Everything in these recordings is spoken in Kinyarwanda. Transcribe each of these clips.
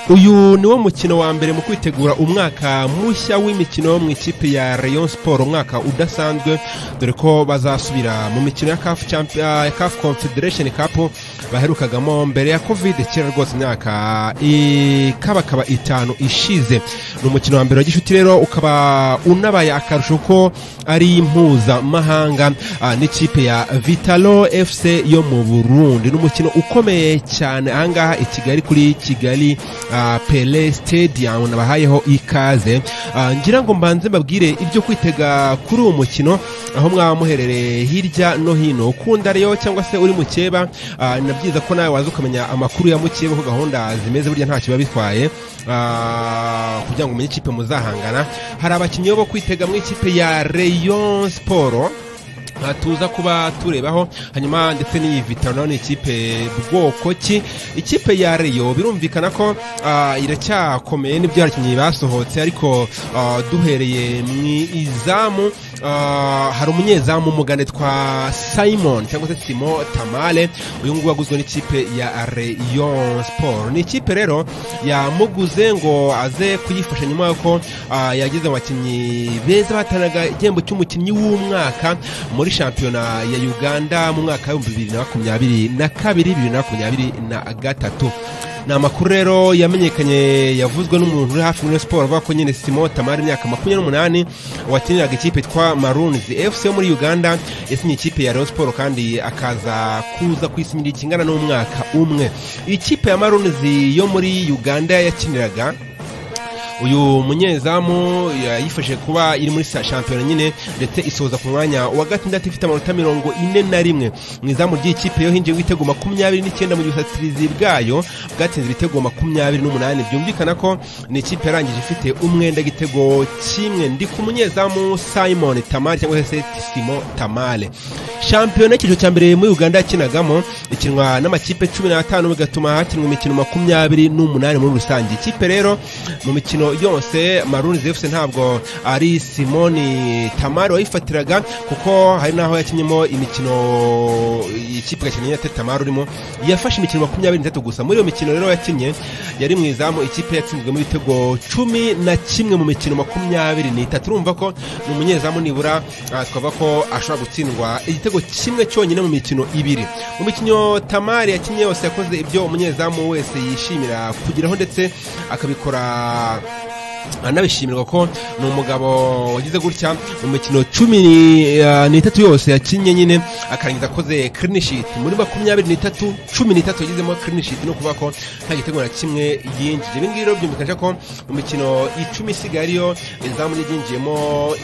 uyu niwo mukino wa mbere mu kwitegura umwaka mushya w'imikino yo mu ikipe ya Rayon Sport umwaka udasanzwe dore ko bazasubira mu mikino ya CAF Champions CAF Confederation Cup baherukagamo mbere ya covid kera rwose imyaka ikabakaba itanu ishize ni umukino wa mbere wa gishuti rero ukaba unabaye akarusho ko ari impuzamahanga n'ikipe ya vitalo fc yo mu burundi ni umukino ukomeye cyane ahangaha i kigali kuri kigali pele stadium nabahayeho ikaze ngira ngo mbanze mbabwire ibyo kwitega kuri uwo mukino aho mwaba muherereye hirya no hino ukunda rero cyangwa se uri mu cyeba na byiza ko nawe waza ukamenya amakuru ya mukeba ko gahunda zimeze burya ntacyo biba bitwaye kugira ngo umenye ikipe muzahangana hari abakinnyi bo kwitega mu ikipe ya rayon siporo tuza kuba turebaho hanyuma ndetse n'iyi vitano ni ikipe bwoko ki ikipe ya reyo birumvikana ko iracyakomeye n'ibyo abakinnyi basohotse ariko duhereye mu izamu hari umunyezamu mugane twa simon cyangwa se simo tamale uyu nguyu waguzwe n'ikipe ya reyo siporo ni ikipe rero yamuguze ngo aze kuyifasha nyuma y'uko yagize abakinnyi beza bahatanaga igihembo cy'umukinnyi w'umwaka muri muri shampiyona ya uganda mu mwaka w'ibihumbi bibiri na makumyabiri na kabiri bibiri na makumyabiri na gatatu ni amakuru rero yamenyekanye yavuzwe n'umuntu uri hafi muri siporo avuga ko nyine simo tamari imyaka makumyabiri n'umunani wakiniraga ikipe yitwa marunizi efuse yo muri uganda yasinye ikipe ya reyo siporo kandi akaza kuza kwisinyira ikingana n'umwaka umwe ikipe ya marunizi yo muri uganda yakiniraga uyu munyezamu yifashije kuba iri muri shampiyona nyine ndetse isoza ku mwanya wa gatandatu ifite amanota mirongo ine na rimwe mu izamu ry'ikipe yo hinjiye ibitego makumyabiri n'icyenda mu gihe ubusatirizi bwayo bwatsinze ibitego makumyabiri n'umunani byumvikana ko ni ikipe yarangije ifite umwenda igitego kimwe ndi ku munyezamu simon tamale cyangwa se simo tamale shampiyona y'icyiciro cya mbere muri uganda yakinagamo ikinwa n'amakipe cumi n'atanu bigatuma hakinwa imikino makumyabiri n'umunani muri rusange ikipe rero mu mikino yose maruni zefuse ntabwo ari simoni tamari wayifatiraga kuko hari n'aho yakinnyemo imikino ikipe igakina nyine tamari urimo yafashe imikino makumyabiri n'itatu gusa muri iyo mikino rero yakinnye yari mu izamu ikipe yatsinzwemo ibitego cumi na kimwe mu mikino makumyabiri n'itatu urumva ko ni umunyezamu nibura twavuga ko ashobora gutsindwa igitego kimwe cyonyine mu mikino ibiri mu mikino tamari yakinnye yose yakoze ibyo umunyezamu wese yishimira kugeraho ndetse akabikora anabishimirwa ko ni umugabo wagize gutya mu mikino cumi n'itatu yose yakinnye nyine akarangiza akoze kirinishiti muri makumyabiri n'itatu cumi n'itatu yagizemo kirinishiti no kuvuga ko nta gitego na kimwe yinjije ibi ngibi rero byumvikanisha ko mu mikino icumi isigaye ariyo izamu ryinjiyemo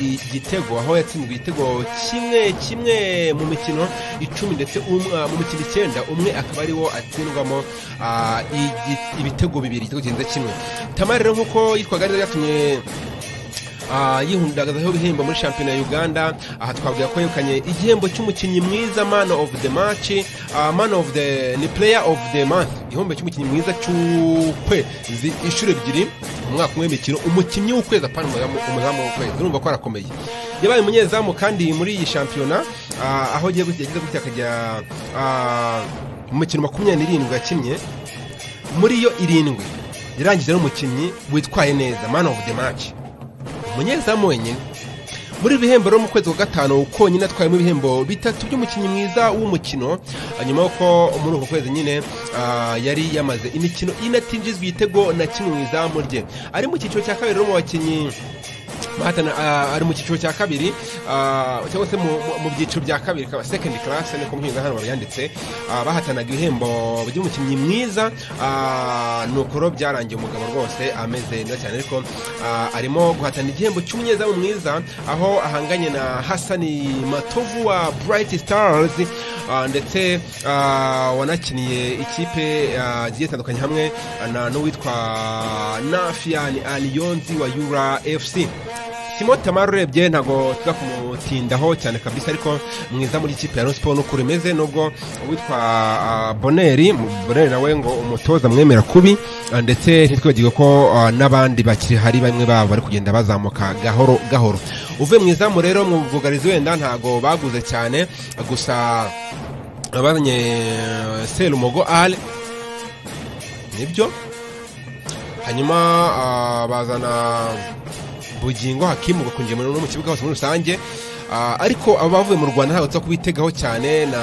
igitego aho yatsinzwe igitego kimwe kimwe mu mikino icumi ndetse mu mikino icyenda umwe akaba ariwo atsindwamo ibitego bibiri igitego kirenze kimwe tamari rero nk'uko yitwaga neza byatumye yihundagazaho ibihembo muri shampiyona ya uganda aha twavuga ko yegukanye igihembo cy'umukinnyi mwiza man of the match man of the ni player of the month igihembo cy'umukinnyi mwiza cy'ukwezi inshuro ebyiri umwaka umwe w'imikino umukinnyi w'ukwezi apana umuzamu w'ukwezi urumva ko arakomeye yabaye umunyezamu kandi muri iyi shampiyona aho agiye yagize gutya akajya mu mikino makumyabiri n'irindwi yakinnye muri yo irindwi yarangije n'umukinnyi witwaye neza man of the match umunyezamu wenyine muri bihembo rero mu kwezi kwa gatanu konyine atwayemo ibihembo bitatu by'umukinnyi mwiza w'umukino nyuma y'uko muri uko kwezi nyine yari yamaze imikino inatinjizwa igitego na kimwe mu izamu rye ari mu cyiciro cya kabiri rero mu bakinnyi ari mu cyiciro cya kabiri cyangwa se mu byiciro bya kabiri kaba sekendi karasi niko muhinga hano babiyanditse bahatanaga ibihembo by'umukinnyi mwiza ni ukuro byarangiye umugabo rwose ameze neza cyane ariko arimo guhatana igihembo cy'umunyezamu mwiza aho ahanganye na hasani matovu wa burayiti sitarazi ndetse wanakiniye ikipe zigiye zitandukanye hamwe n'uwitwa nafiyani aliyonzi wa yura efusi simo tamari urebye ntabwo tuza kumutindaho cyane kabisa ariko mwiza muri ikipe ya siporo n'uko imeze nubwo uwitwa boneri boneri nawe ngo umutoza mwemera kubi ndetse ntitwibagirwe ko n'abandi bakiri hari bamwe babo bari kugenda bazamuka gahoro gahoro uvuye mu izamu rero mu bwugarizi wenda ntabwo baguze cyane gusa bazanye serumogo ale nibyo hanyuma ah, bazana bugingo hakimuka kwinjira muri- no mu kibuga hose muri rusange Ah, ariko abavuye mu rwanda ntabwo tuza kubitegaho cyane na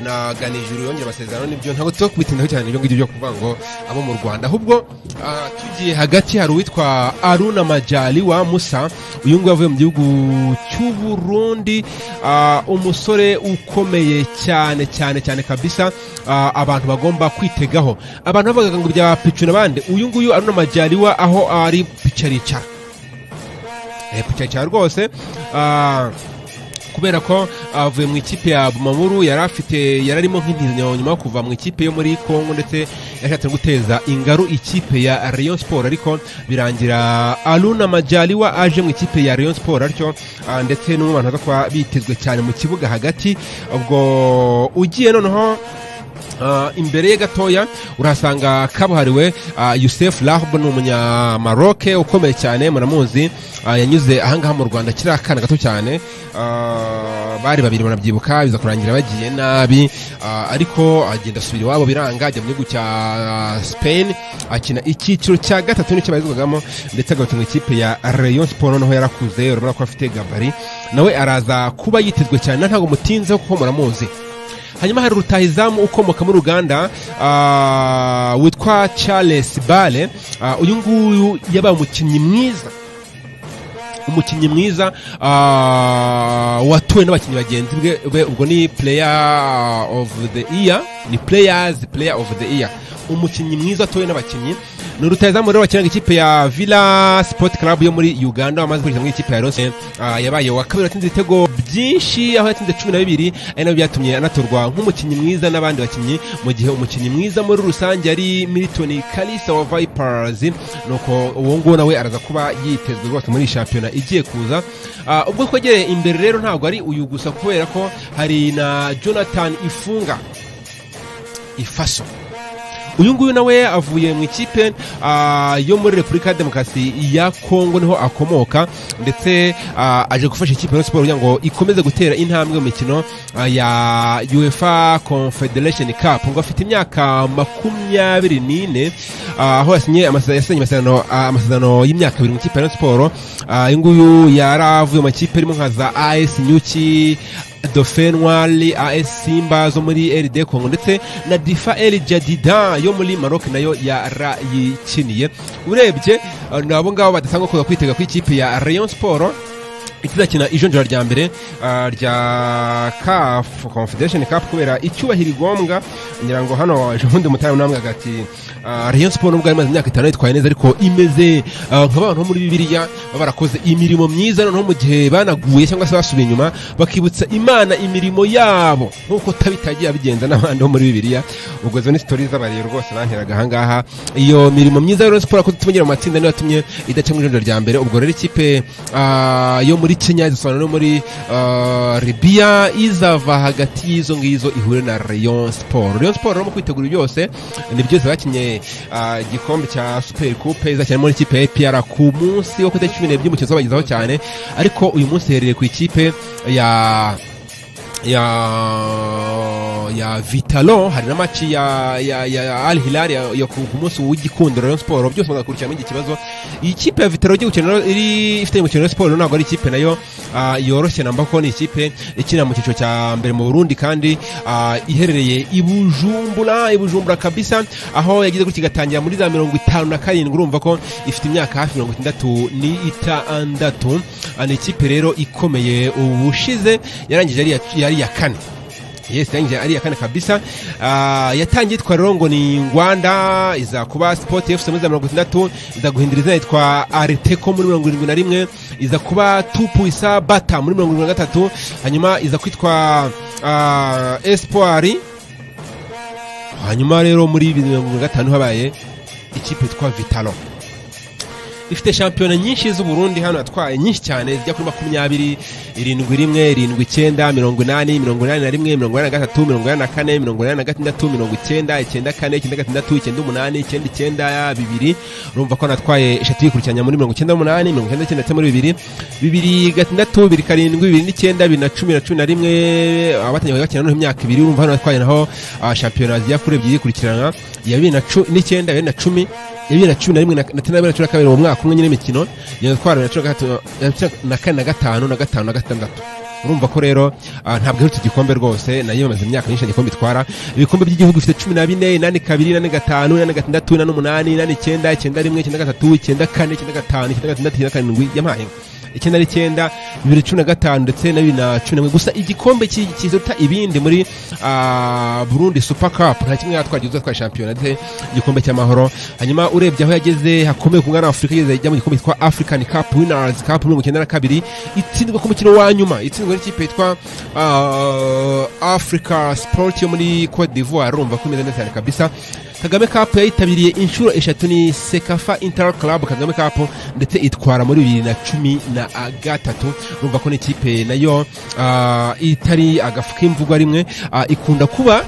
na ganijuru yongera amasezerano n'ibyo ntabwo tuza kubitindaho cyane ibyo ngibyo byo kuvuga ngo abo mu rwanda ahubwo ah, tugiye hagati hari uwitwa aruna majali wa musa uyu nguyu avuye mu gihugu cy'uburundi ah, umusore ukomeye cyane cyane cyane kabisa ah, abantu bagomba kwitegaho abantu bavugaga ngo bya picu n'abandi uyu nguyu aruna majali wa aho ari pica aricara Eh, ku cyaro rwose ah, kubera ko avuye mu ikipe ya Bumamuru yari afite yari arimo nk'intizo nyuma yo kuva mu ikipe yo muri Congo ndetse yashatse no guteza ingaru ikipe ya Rayon Sport ariko birangira Aluna Majaliwa aje mu ikipe ya Rayon Sport atyo ah, ndetse n'umwe mu bantu baza kuba bitezwe cyane mu kibuga hagati ubwo ugiye noneho Ah, imbere ye gatoya urahasanga kabuhariwe ah, Youssef Rahb ni umunyamaroc ukomeye cyane muramuzi ah, yanyuze ahangaha mu Rwanda kiri akana gato cyane Ah, bari babiri banabyibuka biza kurangira bagiye nabi Ah, ariko agenda asubira iwabo biranga ajya mu gihugu cya ah, Spain akina icyiciro cya gatatu nicyo bayizwagamo ndetse agarutse mu ikipe ya Rayon Sport noneho yarakuze urabona ko afite gabari nawe araza kuba yitezwe cyane ntabwo mutinzeho kuko muramuzi hanyuma hari rutahizamu ukomoka muri uganda ah, witwa charles bale Ah, uyu nguyu yabaye umukinnyi mwiza umukinnyi mwiza ah, watowe n'abakinnyi bagenzi bwe- be ubwo ni player of the year ni players player of the year umukinnyi mwiza watowe n'abakinnyi ni rutahizamu rero wakinaga ikipe ya villa sport club yo muri uganda wamaze gukurikira muri ikipe ya rose Ah, yabaye wa kabiri watsinze ibitego byinshi aho yatsinze cumi na bibiri ari nabyo byatumye anatorwa nk'umukinnyi mwiza n'abandi bakinnyi mu gihe umukinnyi mwiza muri rusange ari militoni kalisa wa vipers nuko uwo nguwo nawe araza kuba yitezwe rwose muri iyi shampiyona igiye kuza Ah, ubwo twegereye imbere rero ntabwo ari uyu gusa kubera ko hari na jonathan ifunga ifaso uyu nguyu nawe avuye mu ikipe ah, yo muri repubulika ya demokarasi ya kongo niho akomoka ndetse ah, aje gufasha ikipe ya siporo kugira ngo ikomeze gutera intambwe mu mikino ah, ya uefa confederation cup ngo afite imyaka makumyabiri n'ine ah, aho yasinye amase- yasinye amasezerano ah, amasezerano y'imyaka abiri mu ikipe ya siporo Ah, uyu nguyu yari avuye mu makipe arimo nka za as nyuki dofenwali as simba zo muri rd congo ndetse na difa el jadida yo muri maroc nayo yarayikiniye urebye eh, ni abo ngabo badasanga kuza kwitega ku ikipe ya rayon sport itazakina ijonjora rya mbere ah, rya CAF Confederation Cup kubera icyubahiro igombwa ngira ngo hano ejo bundi mutari namwe agati ah, Rayon Sport nubwo imaze imyaka itanu yitwaye neza ariko imeze ah, nk'abantu bo muri Bibiliya baba barakoze imirimo myiza noneho mu gihe banaguye cyangwa se basubiye inyuma bakibutsa Imana imirimo yabo nk'uko tabitagiye abigenza n'abandi bo muri Bibiliya ubwo zo ni sitori z'abarero rwose banteraga ahangaha iyo mirimo myiza ya Rayon Sport yakoze tubonye mu matsinda niyo yatumye idaca mu ijonjora rya mbere ubwo rero ikipe ah, yo muri Kenya izasobanura no muri ah, Libya izava hagati y'izo ngizo ihure na Rayon Sport Rayon Sport rero mu kwitegura byose ni byose bakinye ah, igikombe cya Super Coupe izakina muri ikipe ya APR ku munsi wo ku itariki 12 by'umukino uzabagezaho cyane ariko uyu munsi iherereye ku ikipe ya ya ya Vitalo hari na match ya ya, ya Al Hilal ya, ya ku ku munsi w'igikundiro Rayon Sport byose mugakurikirana iki kibazo iyi kipe ya Vitalo igiye gukina rero iri ifite umukino wa Sport ntabwo ari ikipe nayo ah, yoroshye namba ko ni ikipe ikina mu cyiciro cya mbere mu Burundi kandi ah, iherereye i Bujumbura i Bujumbura kabisa aho yagize gutya igatangira muri za mirongo itanu na karindwi urumva ko ifite imyaka hafi mirongo itandatu n'itandatu Ah, ni ikipe rero ikomeye ubushize yarangije ari iya- yari iya kane yes yarangije ari iya kane kabisa Ah, yatangiye yitwa rero ngo ni ngwanda iza kuba sport fc muri za mirongo itandatu iza guhindura izina yitwa areteko muri mirongo irindwi na rimwe iza kuba tupu isa bata muri mirongo irindwi na gatatu hanyuma iza kwitwa ah, espoir hanyuma rero muri bibiri na mirongo irindwi na gatanu habaye ikipe yitwa vitalo ifite shampiyona nyinshi z'uburundi hano yatwaye nyinshi cyane zijya kuri makumyabiri irindwi rimwe irindwi icyenda mirongo inani mirongo inani na rimwe mirongo inani na gatatu mirongo inani na kane mirongo inani na gatandatu mirongo icyenda icyenda kane icyenda gatandatu icyenda umunani icyenda icyenda bibiri urumva ko natwaye eshatu yikurikiranya muri mirongo icyenda n'umunani mirongo icyenda n'icyenda ndetse muri bibiri bibiri gatandatu bibiri karindwi bibiri n'icyenda bibiri na cumi na cumi na rimwe abatangiye bakina noneho imyaka ibiri urumva hano natwaye naho ah, shampiyona zijya kuri ebyiri yikurikirana iya bibiri na cu- n'icyenda bibiri na cumi ya bibiri na cumi na rimwe na na bibiri na cumi na kabiri mu mwaka umwe nyine imikino igenda twara bibiri na cumi na gatatu na cumi na kane na gatanu na gatanu na gatandatu urumva ko rero ah, ntabwo iherutse igikombe rwose nayo imaze imyaka myinshi nta gikombe itwara ibikombe by'igihugu bifite cumi na bine inani kabiri inani gatanu inani gatandatu inani umunani inani icyenda icyenda rimwe icyenda gatatu icyenda kane icyenda gatanu icyenda gatandatu icyenda karindwi yampaye icyenda n'icyenda bibiri cumi na gatanu ndetse na bibiri na cumi na rimwe gusa igikombe ki- kiruta ibindi muri ah, burundi super cup nta kimwe yatwara gihuza twa shampiyona ndetse igikombe cy'amahoro hanyuma urebye aho yageze hakomeye ku mwana wa afurika yageze ajya mu gikombe cyitwa african cup winners cup mirongo icyenda na kabiri itsindwa ku mukino wa nyuma itsindwa n'ikipe yitwa ah, africa sport yo muri cote d'ivoire urumva ko imeze neza cyane kabisa kagame cup yayitabiriye inshuro eshatu ni sekafa inter club kagame cup ndetse itwara muri bibiri na cumi na gatatu urumva ko n'ikipe nayo ah, itari agafu k'imvugwa rimwe ah, ikunda kuba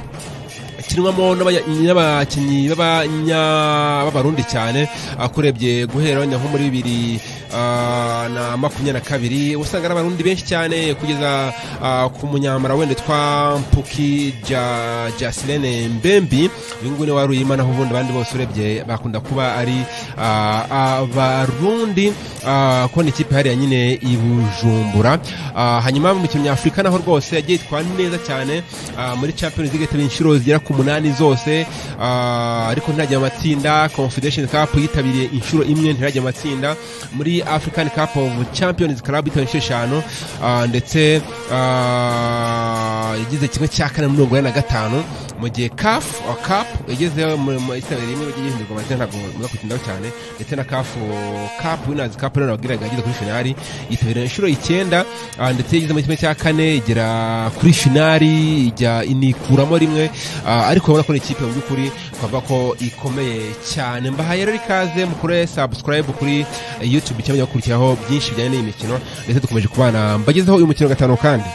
kinwamo n'abanya- n'abakinnyi b'abanya- b'abarundi cyane akurebye guhera wenda nko muri bibiri ah, na makumyabiri na kabiri usanga ari abarundi benshi cyane kugeza ah, ku munyamara wenda twa mpuki Ja- jasilene mbembi uyu nguyu ni waruyima naho ubundi abandi bose urebye bakunda kuba ari ah, abarundi ah, ko ni ikipe hariya nyine i bujumbura Ah, hanyuma mu mikino nyafurika naho rwose yagiye itwara neza cyane ah, muri champions league yitabiye inshuro zigera ku munani zose ah, ariko ntirajya mu matsinda confederation cup yitabiriye inshuro imwe ntirajya mu matsinda muri african cup of champions club yitabiriye inshuro eshanu ah, ndetse ah, yagize kimwe cya kane muri mirongo ine na gatanu mu gihe caf uh, cap yageze mu- mu isabire rimwe yagiye ihindurwa amazina ntabwo muza kutindaho cyane ndetse na caf uh, cap winners cup rero nabwiraga yageze kuri finali yitabira inshuro icyenda ah, ndetse yageze muri kimwe cya kane igera kuri finali ijya inikuramo rimwe ah, ariko urabona ko ni ikipe mu by'ukuri twavuga ko ikomeye cyane mbahaye rero ikaze mukore subscribe kuri eh, youtube cyangwa gukurikiraho byinshi bijyanye n'iyi mikino ndetse dukomeje kubana mbagezeho uyu mukino wa gatanu kandi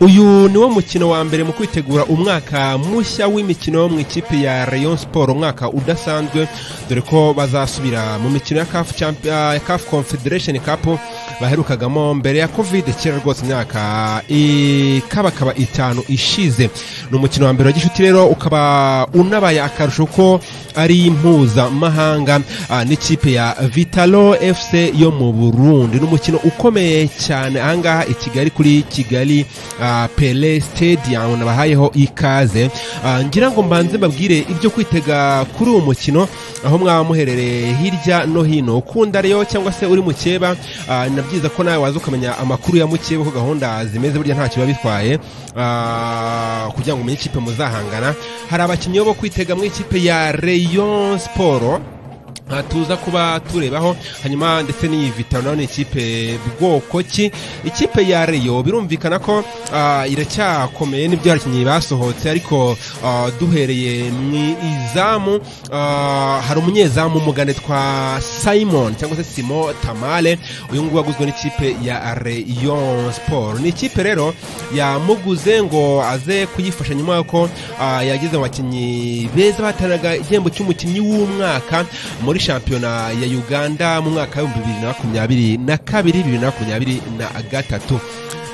uyu ni wo mukino wa mbere mu kwitegura umwaka mushya w'imikino mu ikipe ya rayon sport umwaka udasanzwe dore ko bazasubira mu mikino ya caf Champ- ah, CAF confederation cup baherukagamo mbere ya covid kera rwose imyaka ikabakaba itanu ishize ni umukino wa mbere wa gishuti rero ukaba unabaye akarusho ko ari mpuzamahanga ah, n'ikipe ya vitalo fc yo mu burundi ni umukino ukomeye cyane ahangaha i kigali kuri kigali ah, pele stadium nabahayeho ikaze Ah, ngira ngo mbanze mbabwire ibyo kwitega kuri uwo mukino aho mwaba muherereye hirya no hino ukunda rero cyangwa se uri mukeba ah, ni na byiza ko nawe waza ukamenya amakuru ya mukeba uko gahunda zimeze burya ntacyo biba bitwaye ah, kugira ngo umenye ikipe muzahangana hari abakinnyi bo kwitega mu ikipe ya rayon sport aha tuza kuba turebaho hanyuma ndetse n'iyi vitaro nayo ni ikipe bwoko ki ikipe ya reyo birumvikana ko ah, iracyakomeye n'ibyo abakinnyi basohotse ariko ah, duhereye mu izamu ah, hari umunyezamu umugande twa simon cyangwa se simo tamale uyu nguyu waguzwe n'ikipe ya reyo siporo ni ikipe rero yamuguze ngo aze kuyifasha nyuma y'uko ah, yageze mu bakinnyi beza bahatanaga igihembo cy'umukinnyi w'umwaka muri shampiyona ya uganda mu mwaka w'ibihumbi bibiri na makumyabiri na kabiri bibiri na makumyabiri na gatatu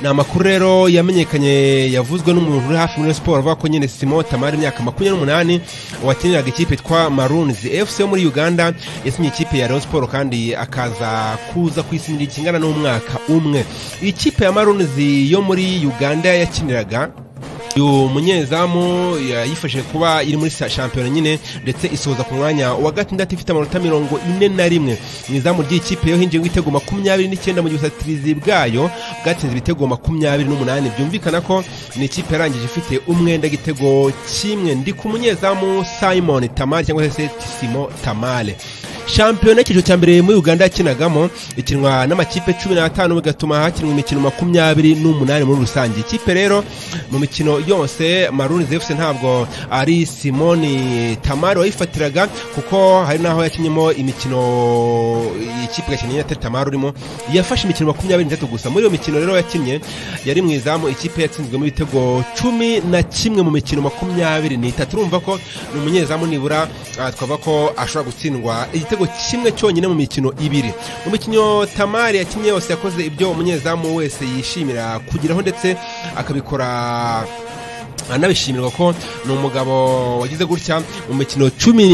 ni amakuru rero yamenyekanye yavuzwe n'umuntu uri hafi muri siporo avuga ko nyine simo tamari imyaka makumyabiri n'umunani wakiniraga ikipe yitwa marunzi fc yo muri uganda yasinye ikipe ya rayon siporo kandi akaza kuza kwisinira ikingana n'umwaka umwe ikipe ya marunzi yo muri uganda yakiniraga uyu munyezamu yayifashije kuba iri muri sa- shampiyona nyine ndetse isoza ku mwanya wa gatandatu ifite amanota mirongo ine na rimwe mu izamu ry'ikipe yo hinjiye ibitego makumyabiri n'icyenda mu gihe ubusatirizi bwayo bwatsinze ibitego makumyabiri n'umunani byumvikana ko ni ikipe yarangije ifite umwenda igitego kimwe ndi ku munyezamu simon tamale cyangwa se simo tamale shampiyona y'icyiciro cya mbere muri uganda yakinagamo ikinwa n'amakipe cumi n'atanu bigatuma hakinwa imikino makumyabiri n'umunani muri rusange ikipe rero mu mikino yose maruni fc ntabwo ari simoni tamari wayifatiraga kuko hari n'aho yakinyemo imikino ikipe gakeneye atari tamari urimo yafashe imikino makumyabiri n'itatu gusa muri iyo mikino rero yakinnye yari mu izamu ikipe yatsinzwemo ibitego cumi na kimwe mu mikino makumyabiri n'itatu urumva ko ni umunyezamu nibura ah, twavuga ko ashobora gutsindwa igitego kimwe cyonyine mu mikino ibiri mu mikino tamari yakinnye yose yakoze ibyo umunyezamu wese yishimira kugeraho ndetse akabikora anabishimirwa ko ni umugabo wagize gutya mu mikino cumi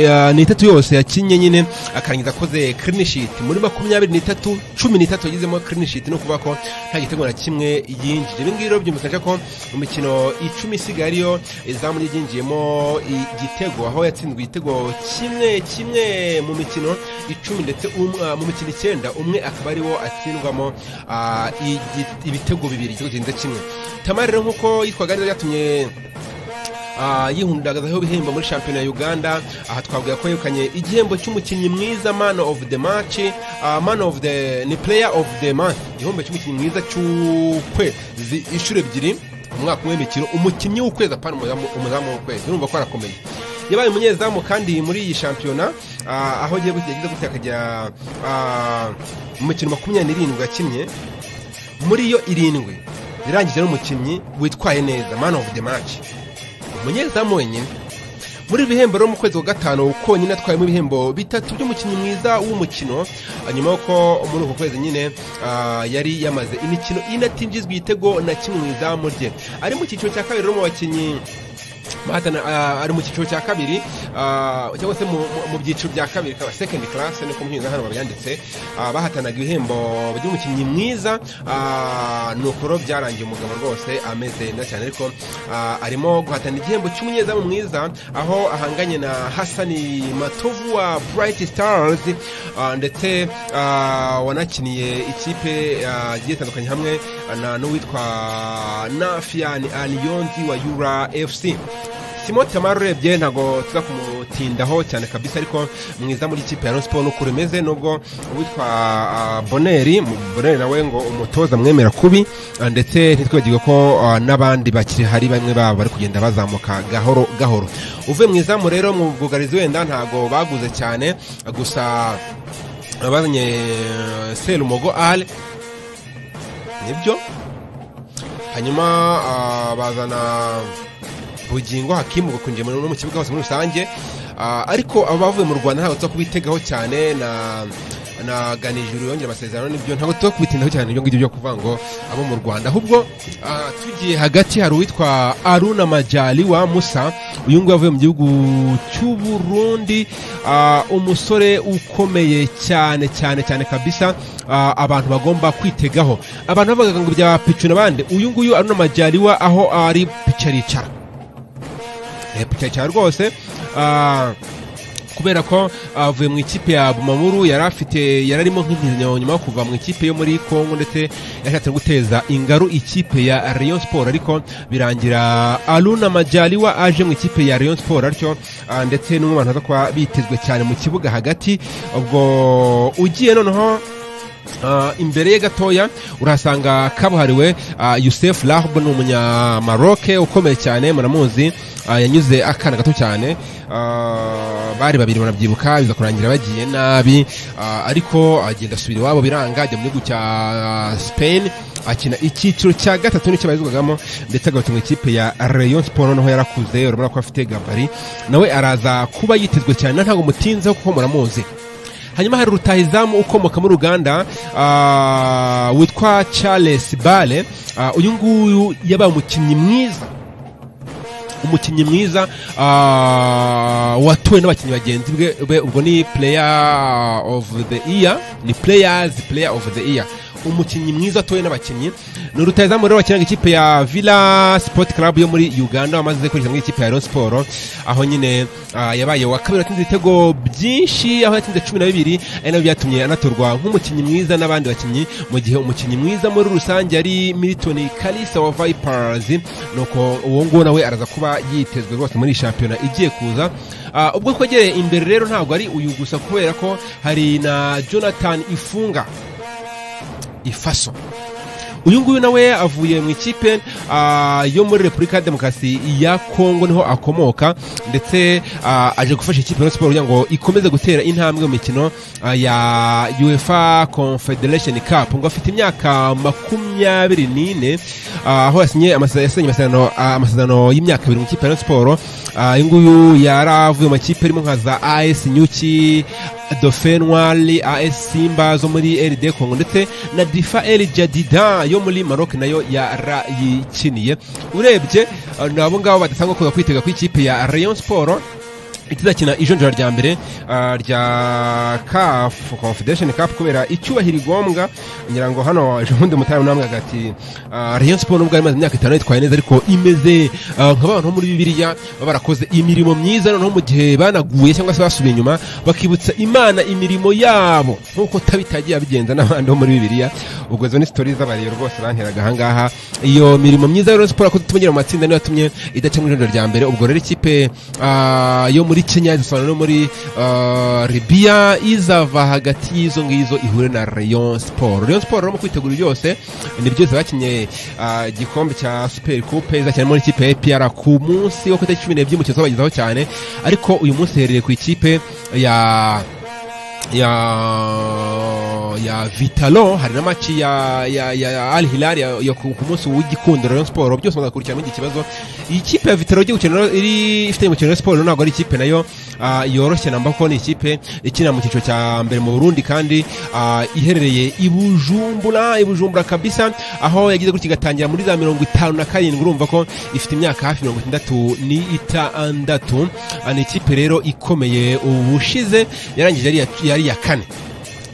eh, n'itatu yose yakinnye nyine akarangiza akoze clean sheet muri makumyabiri n'itatu cumi n'itatu yagizemo clean sheet ni ukuvuga ko nta gitego na kimwe yinjije ibi ngibi rero byumvikanisha ko mu mikino icumi isigaye ariyo izamu ryinjiyemo igitego aho yatsinzwe igitego kimwe kimwe mu mikino icumi ndetse umwe- ah, mu mikino icyenda umwe akaba ariwo atsindwamo ah, igi- ibitego bibiri igitego kirenze kimwe tamari rero nk'uko yitwaga neza byatumye Ah, yihundagazaho ibihembo muri shampiyona ya uganda aha twavuga ko yegukanye igihembo cy'umukinnyi mwiza man of the match ah, man of the ni player of the month igihembo cy'umukinnyi mwiza cy'ukwezi inshuro ebyiri umwaka umwe w'imikino umukinnyi w'ukwezi apana umuzamu umuzamu w'ukwezi urumva ko arakomeye yabaye umunyezamu kandi muri iyi shampiyona ah, aho agiye gutya yagize gutya akajya ah, mu mikino makumyabiri n'irindwi yakinnye muri yo irindwi irangije n'umukinnyi witwaye neza man of the match umunyezamu wenyine muri ibi bihembo rero mu kwezi kwa gatanu konyine atwayemo ibihembo bitatu by'umukinnyi mwiza w'umukino ah, nyuma y'uko muri uko kwezi nyine ah, yari yamaze imikino ine atinjizwa igitego na kimwe mu izamu rye ari mu cyiciro cya kabiri rero mu bakinnyi bahatana ah, ari mu cyiciro cya kabiri ah, cyangwa se mu- mu- mu byiciro bya kabiri kaba second class niko mu hano babyanditse ah, bahatanaga ibihembo by'umukinnyi mwiza ah, ni ukuro byarangiye umugabo rwose ameze neza cyane ariko ah, arimo guhatana igihembo cy'umunyezamu mwiza aho ahanganye na hasani matovu wa bright stars ah, ndetse ah, wanakiniye ikipe ah, igiye itandukanye hamwe na n'uwitwa nafiani aliyonzi wa yura fc simon tamaro urebye ntabwo tuza kumutindaho cyane kabisa ariko mwiza muri ikipe ya Rayon Sport nuko rimeze nubwo uwitwa ah, boneri mu- boneri nawe ngo umutoza mwemera kubi ah, ndetse ntitwibagirwe ko ah, n'abandi bakiri hari bamwe babo bari kugenda bazamuka gahoro gahoro uvuye mu izamu rero mu bwugarizi wenda ntabwo baguze cyane ah, gusa ah, bazanye eh, serumogo ale nibyo hanyuma ah, bazana bugingo hakimu bakunjiye mu no mu kibuga hose muri rusange Ah, ariko aba bavuye mu rwanda ntabwo tuza kubitegaho cyane na na ganijuru yongera amasezerano nibyo ntabwo tuza kubitindaho cyane ibyo ngibyo byo kuvuga ngo abo mu rwanda ahubwo ah, tugiye hagati hari uwitwa aruna majali wa musa uyu nguyu avuye mu gihugu cy'uburundi ah, umusore ukomeye cyane cyane cyane kabisa ah, abantu bagomba kwitegaho abantu bavugaga ngo bya picu n'abandi uyu nguyu aruna majali wa aho ari pica aricara pica cyane rwose ah, kubera ko avuye mu ikipe ya Bumamuru yari afite yari arimo nk'intizanyo nyuma yo kuva mu ikipe yo muri Kongo ndetse yashatse guteza ingaru ikipe ya Rayon Sport ariko birangira Aruna Majaliwa aje mu ikipe ya Rayon Sport atyo ah, ndetse n'umwe mu bantu baza kuba bitezwe cyane mu kibuga hagati ubwo ugiye noneho Ah, imbere ye gatoya urahasanga kabuhariwe uh, yusef rahb ni umunyamaroke ukomeye cyane muramuzi ah, yanyuze akana gato cyane Ah, bari babiri barabyibuka biza kurangira bagiye nabi Ah, ariko agenda asubira iwabo biranga ajya mu gihugu cya ah, spain akina icyiciro cya gatatu nicyo bayizwagamo ndetse agarutse mu ikipe ya rayon sport noneho yarakuze urabona ko afite gabari nawe araza kuba yitezwe cyane ntabwo mutinzeho kuko muramuzi hanyuma hari rutahizamu ukomoka muri uganda ah, witwa charles bale Ah, uyu nguyu yabaye umukinnyi mwiza umukinnyi mwiza ah, watowe n'abakinnyi bagenzi bwe be- ubwo ni player of the year ni players player of the year umukinnyi mwiza watowe n'abakinnyi ni rutahizamu rero wakiniraga ikipe ya villa sport club yo muri uganda wamaze kwinjira muri ikipe ya rayon sport aho nyine ah, yabaye wa kabiri watsinze ibitego byinshi aho yatsinze cumi na bibiri ari nabyo byatumye anatorwa nk'umukinnyi mwiza n'abandi bakinnyi mu gihe umukinnyi mwiza muri rusange ari militoni kalisa wa vipers nuko uwo nguwo nawe araza kuba yitezwe rwose muri iyi shampiyona igiye kuza Ah, ubwo twegereye imbere rero ntabwo ari uyu gusa kubera ko hari na jonathan ifunga ifaso uyu nguyu nawe avuye mu ikipe ah, yo muri repubulika ya demokarasi ya kongo niho akomoka ndetse ah, aje gufasha ikipe ya siporo kugira ngo ikomeze gutera intambwe mu mikino ah, ya uefa confederation cup ngo afite imyaka makumyabiri n'ine ah, aho yasinye amasa- yasinye amasezerano ah, amasezerano y'imyaka ibiri mu ikipe ya Rayon Sport Ah, uyu nguyu yaravuye mu makipe arimo nka za AS Nyuki Dauphin Noir AS Simba zo muri RD Congo ndetse na Difa El Jadida yo muri Maroc nayo yarayikiniye urebye ah, nabo ngabo badasanga kuza kwitega ku ikipe ya Rayon Sport itazakina ijonjora rya mbere ah, rya CAF Confederation Cup kubera icyubahiro igombwa ngira ngo hano ejo bundi mutayo namwe agati ah, Rayon Sport nubwo imaze imyaka itanu yitwaye neza ariko imeze ah, nk'abantu bo muri Bibiliya baba barakoze imirimo myiza noneho mu gihe banaguye cyangwa se basubiye inyuma bakibutsa Imana imirimo yabo nk'uko tabitagiye abigenza n'abandi bo muri Bibiliya ubwo izo ni sitori z'abarero rwose banteraga ahangaha iyo mirimo myiza ya Rayon Sport yakoze itumugira mu matsinda niyo yatumye idaca mu ijonjora rya mbere ubwo rero ikipe ah, yo muri Kenya izasobanura no muri ah, Libya izava hagati y'izo ngizo ihure na Rayon Sport Rayon Sport rero mu kwitegura byose nibyo zabakinye ah, igikombe cya Super Coupe izakina muri ikipe ya APR ku munsi wo ku itariki 12 y'umukino bagezaho cyane ariko uyu munsi herereye ku ikipe ya ya ya Vitalo hari na maci ya ya, ya Al Hilal ya, ya ku ku munsi w'igikundiro Rayon Sport byose muzakurikirana iki kibazo iyi kipe ya Vitalo igiye gukina rero iri ifite umukino wa Sport ntabwo ari ikipe nayo ah, yoroshye namba ko ni ikipe ikina mu cyiciro cya mbere mu Burundi kandi ah, iherereye i Bujumbura i Bujumbura kabisa aho yagize gutya igatangira muri za mirongo itanu na karindwi urumva ko ifite imyaka hafi mirongo itandatu ni itandatu Ah, ni ikipe rero ikomeye ubushize yarangije ari iya- yari iya kane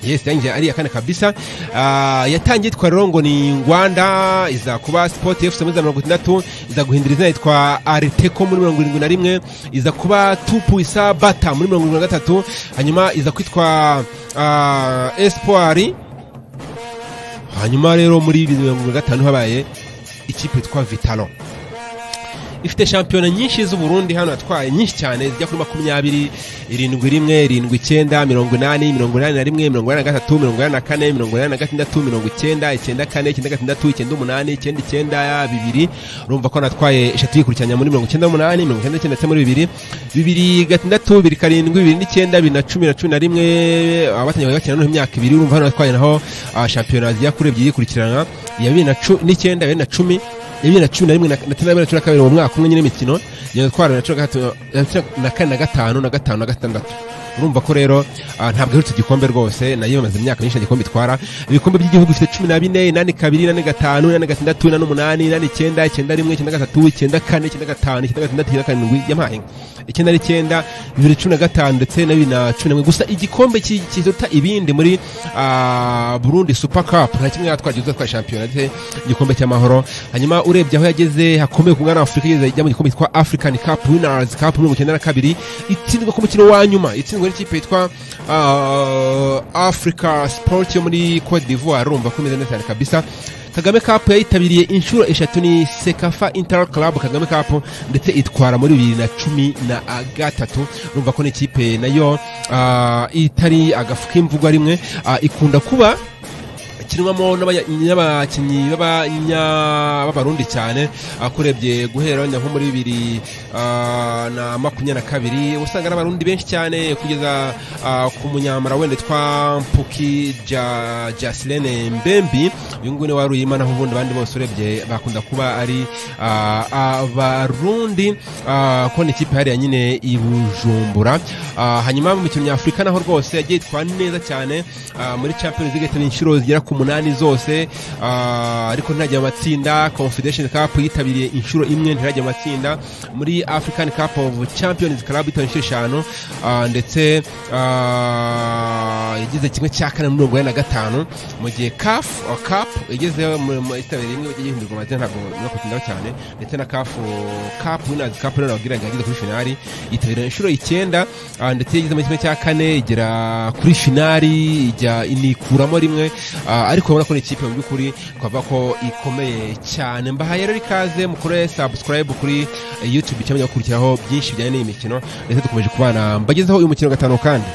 yes yanjye ari iya kane kabisa Ah, yatangiye yitwa rero ngo ni ngwanda iza kuba sport fc muri za mirongo itandatu iza guhindura izina yitwa ariteco muri mirongo irindwi na rimwe iza kuba tupuisa bata muri mirongo irindwi na gatatu hanyuma iza kwitwa ah, espoir hanyuma rero muri bibiri na mirongo irindwi na gatanu habaye ikipe yitwa vitalo ifite shampiyona nyinshi z'uburundi hano yatwaye nyinshi cyane zijya kuri makumyabiri irindwi rimwe irindwi icyenda mirongo inani mirongo inani na rimwe mirongo inani na gatatu mirongo inani na kane mirongo inani na gatandatu mirongo icyenda icyenda kane icyenda gatandatu icyenda umunani icyenda icyenda bibiri urumva ko natwaye eshatu yikurikiranya muri mirongo icyenda n'umunani mirongo icyenda n'icyenda ndetse muri bibiri bibiri gatandatu bibiri karindwi bibiri n'icyenda bibiri na cumi na cumi na rimwe abatangiye bakina noneho imyaka ibiri urumva hano natwaye naho ah, shampiyona zijya kuri ebyiri yikurikirana iya bibiri na cu- n'icyenda bibiri na cumi ya bibiri na cumi na rimwe na na cumi na cumi na kabiri mu mwaka umwe nyine imikino nyine twara na cumi na gatatu na cumi na kane na gatanu na gatanu na gatandatu urumva ko rero ah, ntabwo iherutse igikombe rwose nayo imaze imyaka myinshi nta gikombe itwara ibikombe by'igihugu ifite cumi na bine inani kabiri inani gatanu inani gatandatu inani umunani inani icyenda icyenda rimwe icyenda gatatu icyenda kane icyenda gatanu icyenda gatandatu icyenda karindwi yampaye icyenda n'icyenda bibiri cumi na gatanu ndetse na bibiri na cumi na rimwe gusa igikombe ki- kiruta ibindi muri ah, Burundi Super Cup nta kimwe yatwaje uzatwara shampiyona ndetse igikombe cy'amahoro hanyuma urebye aho yageze hakomeye ku mwana wa Afurika igeze ijya mu gikombe cyitwa African Cup Winners Cup mirongo icyenda na kabiri itsindwa ku mukino wa nyuma itsindwa n'ikipe yitwa ah, Africa Sport yo muri Cote d'Ivoire urumva ko imeze neza cyane kabisa Kagame Cup yayitabiriye inshuro eshatu ni Sekafa Inter Club Kagame Cup ndetse itwara muri bibiri na cumi na gatatu urumva ko n'ikipe nayo ah, itari agafu k'imvugwa rimwe ah, ikunda kuba kinwamo n'abanya- n'abakinnyi b'abanya- b'abarundi cyane akurebye guhera wenda nko muri bibiri ah, na makumyabiri na kabiri usanga ari abarundi benshi cyane kugeza ah, ku munyamara wenda twa mpuki Ja- jasilene mbembi uyu nguyu ni wari uyimanaho ubundi abandi bose urebye bakunda kuba ari ah, abarundi ah, ko ni ikipe hariya nyine i bujumbura Ah, hanyuma mu mikino nyafurika naho rwose yagiye itwara neza cyane ah, muri champions league yahitanye inshuro zigera ku munani zose ah, ariko ntirajya mu matsinda confederation cup yitabiriye inshuro imwe ntirajya mu matsinda muri african cup of champions club yitabiriye inshuro eshanu ah, ndetse ah, yageze kimwe cya kane muri mirongo ine na gatanu mu gihe caf cup yageze mu- mu- yitabiriye imwe yagiye ihindurwa amazina ntabwo no kutindaho cyane ndetse na caf cup winners cup rero nababwira ngo yageze kuri finali yitabira inshuro icyenda ah, ndetse yageze muri kimwe cya kane igera kuri finali ijya inikuramo rimwe ah, ariko urabona ko ni ikipe mu by'ukuri twavuga ko ikomeye cyane mbahaye rero ikaze mukore subscribe kuri eh, youtube cyangwa gukurikiraho byinshi bijyanye n'iyi mikino ndetse dukomeje kubana mbagezeho uyu mukino gatanu kandi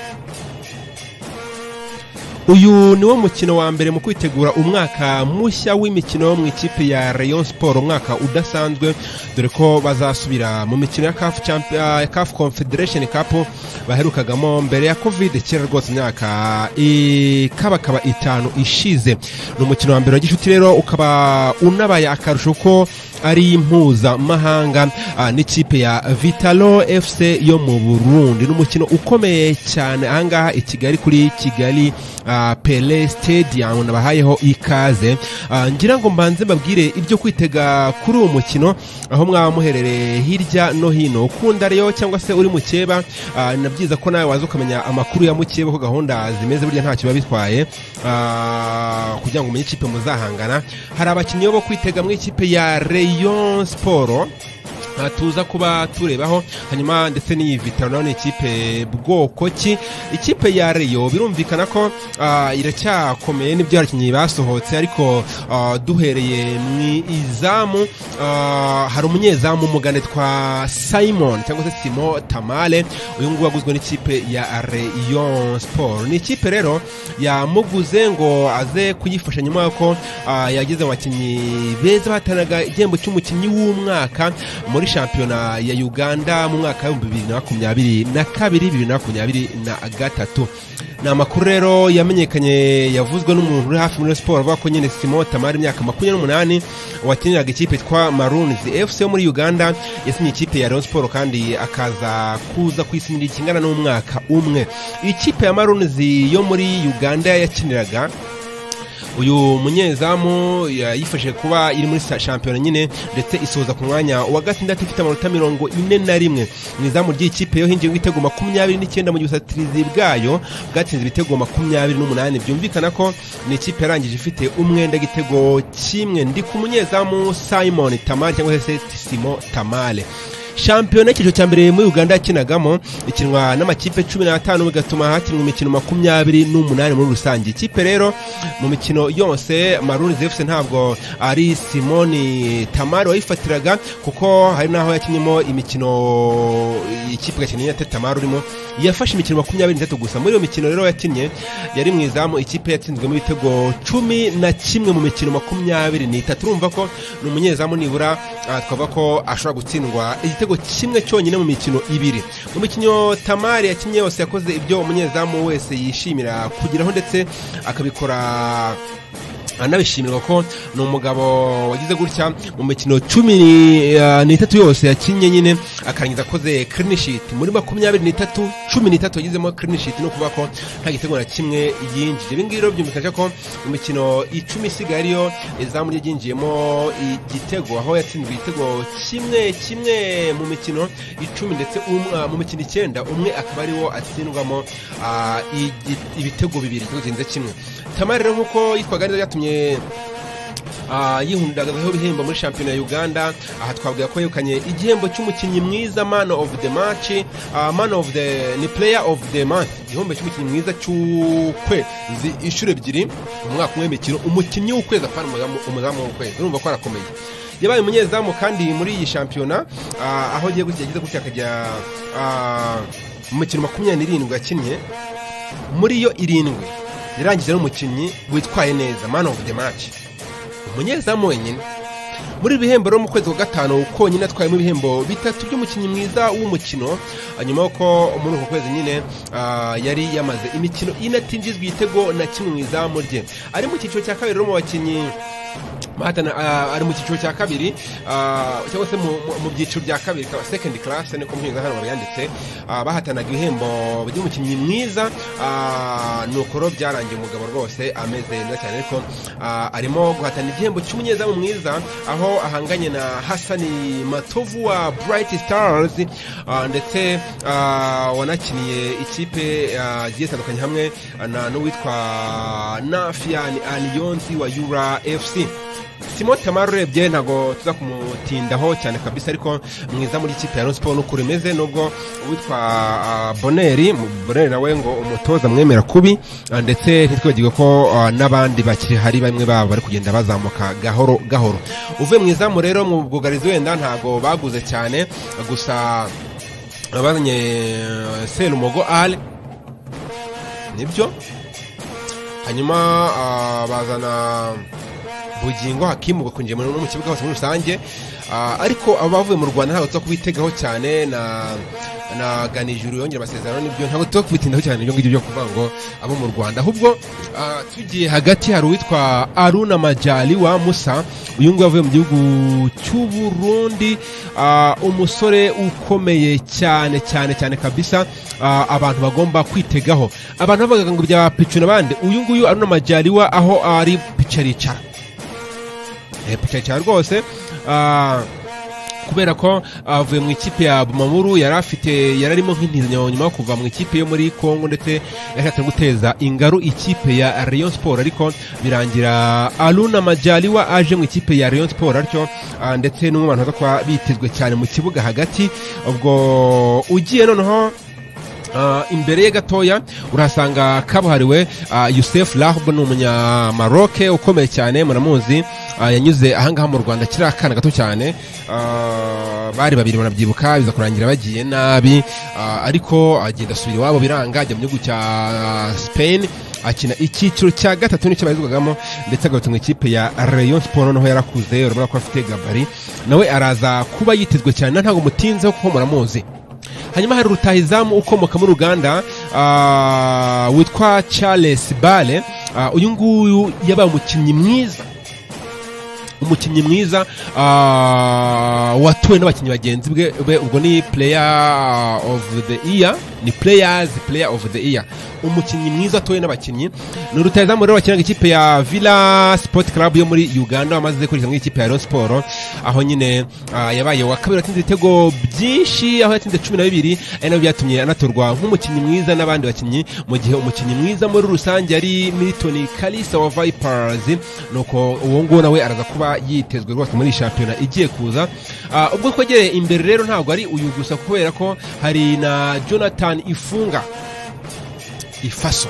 uyu niwo mukino wa mbere mu kwitegura umwaka mushya w'imikino mu ikipe ya Rayon Sport umwaka udasanzwe dore ko bazasubira mu mikino ya CAF Champions CAF Confederation Cup baherukagamo mbere ya Covid kera rwose imyaka ikabakaba itanu ishize ni umukino wa mbere wa gishuti rero ukaba unabaye akarusho ko ari mpuzamahanga n'ikipe ya Vitalo FC yo mu Burundi ni umukino ukomeye cyane ahangaha i Kigali kuri Kigali pele stadium nabahayeho ikaze ngira ngo mbanze mbabwire ibyo kwitega kuri uwo mukino aho mwaba muherereye hirya no hino ukunda rero cyangwa se uri mukeba ni byiza ko nawe waza ukamenya amakuru ya mukeba ko gahunda zimeze burya ntacyo biba bitwaye kugira ngo umenye ikipe muzahangana hari abakinnyi bo kwitega mu ikipe ya Rayon Sport tuza kuba turebaho hanyuma ndetse n'iyi vitaro nayo ni ikipe bwoko ki ikipe ya reyo birumvikana ko iracyakomeye n'ibyo abakinnyi basohotse ariko duhereye mu izamu hari umunyezamu umugane twa simon cyangwa se simo tamale uyu nguyu waguzwe n'ikipe ya reyo siporo ni ikipe rero yamuguze ngo aze kuyifasha nyuma y'uko yageze mu bakinnyi beza bahatanaga igihembo cy'umukinnyi w'umwaka muri shampiyona ya uganda mu mwaka w'ibihumbi bibiri na makumyabiri na kabiri bibiri na makumyabiri na gatatu ni amakuru rero yamenyekanye yavuzwe n'umuntu uri hafi muri siporo avuga ko nyine simo tamari imyaka makumyabiri n'umunani wakiniraga ikipe yitwa marunizi efuse yo muri uganda yasinye ikipe ya leon siporo kandi akaza kuza kuyisinira ikingana n'umwaka umwe ikipe ya marunizi yo muri uganda yakiniraga uyu munyezamu yifashije kuba iri muri shampiyona nyine ndetse isoza ku mwanya wa gatandatu ifite amanota mirongo ine na rimwe mu izamu ry'ikipe yo hinjiye ibitego makumyabiri n'icyenda mu busatirizi bwayo bwatsinze ibitego makumyabiri n'umunani byumvikana ko ni ikipe yarangije ifite umwenda igitego kimwe ndi ku munyezamu simon tamale cyangwa se simo tamale shampiyona y'icyiciro cya mbere muri uganda yakinagamo ikinwa n'amakipe cumi n'atanu bigatuma hakinwa imikino makumyabiri n'umunani muri rusange ikipe rero mu mikino yose maruni zefuse ntabwo ari simoni tamari wayifatiraga kuko hari n'aho yakinyemo imikino ikipe gakeneye ya tamari urimo yafashe imikino makumyabiri n'itatu gusa muri iyo mikino rero yakinnye yari mu izamu ikipe yatsinzwemo ibitego cumi na kimwe mu mikino makumyabiri n'itatu urumva ko ni umunyezamu nibura twavuga ko ashobora gutsindwa igitego igitego kimwe cyonyine mu mikino ibiri mu mikino tamari yakinnye yose yakoze ibyo umunyezamu wese yishimira kugeraho ndetse akabikora anabishimirwa ko ni umugabo wagize gutya mu mikino cumi n'itatu yose yakinnye nyine akarangiza akoze kirinishiti muri makumyabiri n'itatu cumi n'itatu yagizemo kirinishiti ni ukuvuga ko nta gitego na kimwe yinjije ibi ngibi rero byumvikana ko mu mikino icumi isigaye ariyo izamu rye ryinjiyemo igitego aho yatsinzwe igitego kimwe kimwe mu mikino icumi ndetse mu mikino icyenda umwe akaba ariwo atsindwamo ibitego bibiri igitego kirenze kimwe tamari rero nk'uko yitwaga neza byatumye yihundagazaho ibihembo muri shampiyona ya uganda aha twavuga ko yegukanye igihembo cy'umukinnyi mwiza man of the match man of the ni player of the month igihembo cy'umukinnyi mwiza cy'ukwezi inshuro ebyiri mu mwaka umwe w'imikino umukinnyi w'ukwezi apana umuzamu w'ukwezi urumva ko arakomeye yabaye umunyezamu kandi muri iyi shampiyona aho agiye gutya yagize gutya akajya mu mikino makumyabiri n'irindwi yakinnye muri yo irindwi yarangije n'umukinnyi witwaye neza man of the match umunyezamu wenyine muri bihembo rero mu kwezi kwa gatanu konyine atwayemo ibihembo bitatu by'umukinnyi mwiza w'umukino nyuma y'uko muri uko kwezi nyine yari yamaze imikino inatinjizwa igitego na kimwe mu izamu rye ari mu cyiciro cya kabiri rero mu bakinnyi ari mu cyiciro cya kabiri cyangwa se mu byiciro bya kabiri ikaba sekendi karasi niko muhinzi hano babyanditse bahatanaga ibihembo by'umukinnyi mwiza ni ukoro byarangiye umugabo rwose ameze neza cyane ariko arimo guhatana igihembo cy'umunyezamu mwiza aho ahanganye na hasani matovu wa burayiti sitarazi ndetse wanakiniye ikipe zigiye zitandukanye hamwe n'uwitwa nafiyani aliyonzi wa yura efusi simo tamari urebye ntabwo tuza kumutindaho cyane kabisa ariko mwiza muri ikipe ya no siporo n'uko rimeze nubwo uwitwa boneri boneri nawe ngo umutoza mwemera kubi ndetse ntitwibagirwe ko n'abandi bakiri hari bamwe babo bari kugenda bazamuka gahoro gahoro uvuye mu izamu rero mu bwugarizi wenda ntabwo baguze cyane gusa bazanye serumogo ale nibyo hanyuma ah, bazana bugingo hakimu bakungiye muri no mu kibuga hose muri rusange Ah, ariko abavuye mu rwanda ntabwo tuza kubitegaho cyane na na ganijuru yongera amasezerano n'ibyo ntabwo tuza kubitindaho cyane ibyo ngibyo byo kuvuga ngo abo mu rwanda ahubwo ah, tugiye hagati hari uwitwa aruna majali wa musa uyu nguyu avuye mu gihugu cy'uburundi ah, umusore ukomeye cyane cyane cyane kabisa ah, abantu bagomba kwitegaho abantu bavugaga ngo bya picu n'abandi uyu nguyu aruna majali wa aho ari pica aricara Eh, pica cyane rwose ah, kubera ko avuye mu ikipe ya Bumamuru yari afite yari arimo nk'intizo nyuma yo kuva mu ikipe yo muri Congo ndetse yashatse guteza ingaru ikipe ya Rayon Sport ariko birangira Aluna Majaliwa aje mu ikipe ya Rayon Sport atyo ah, ndetse n'umwe mu bantu baza kuba bitezwe cyane mu kibuga hagati ubwo ugiye noneho Ah, imbere ye gatoya urahasanga kabuhariwe ah, Youssef Rahb ni umunyamaroke ukomeye cyane muramuzi ah, yanyuze ahangaha mu Rwanda akiri akana gato cyane Ah, bari babiri banabyibuka biza kurangira bagiye nabi Ah, ariko agenda asubira iwabo biranga ajya mu gihugu cya Spain akina icyiciro cya gatatu nicyo barizwagamo ndetse agarutse mu ikipe ya Rayon Sport noneho yarakuze urabona ko afite gabari nawe araza kuba yitezwe cyane ntabwo mutinzeho kuko muramuzi hanyuma hari rutahizamu ukomoka muri uganda ah, witwa charles bale Ah, uyu nguyu yabaye umukinnyi mwiza umukinnyi mwiza ah, watuwe n'abakinnyi bagenzi bwe be- ubwo ni player of the year ni players player of the year umukinnyi mwiza watuwe n'abakinnyi ni rutahizamu rero wakiniraga ikipe ya villa sport club yo muri uganda wamaze kurikira muri ikipe ya rayon sport aho nyine ah, yabaye wa kabiri watsinze ibitego byinshi aho yatsinze cumi na bibiri ari nabyo byatumye anatorwa nk'umukinnyi mwiza n'abandi bakinnyi mu gihe umukinnyi mwiza muri rusange ari milton kalisa wa vipers nuko uwo nguwo nawe araza kuba yitezwe rwose muri iyi shampiyona igiye kuza Ah, ubwo twegereye imbere rero ntabwo ari uyu gusa kubera ko hari na jonathan ifunga ifaso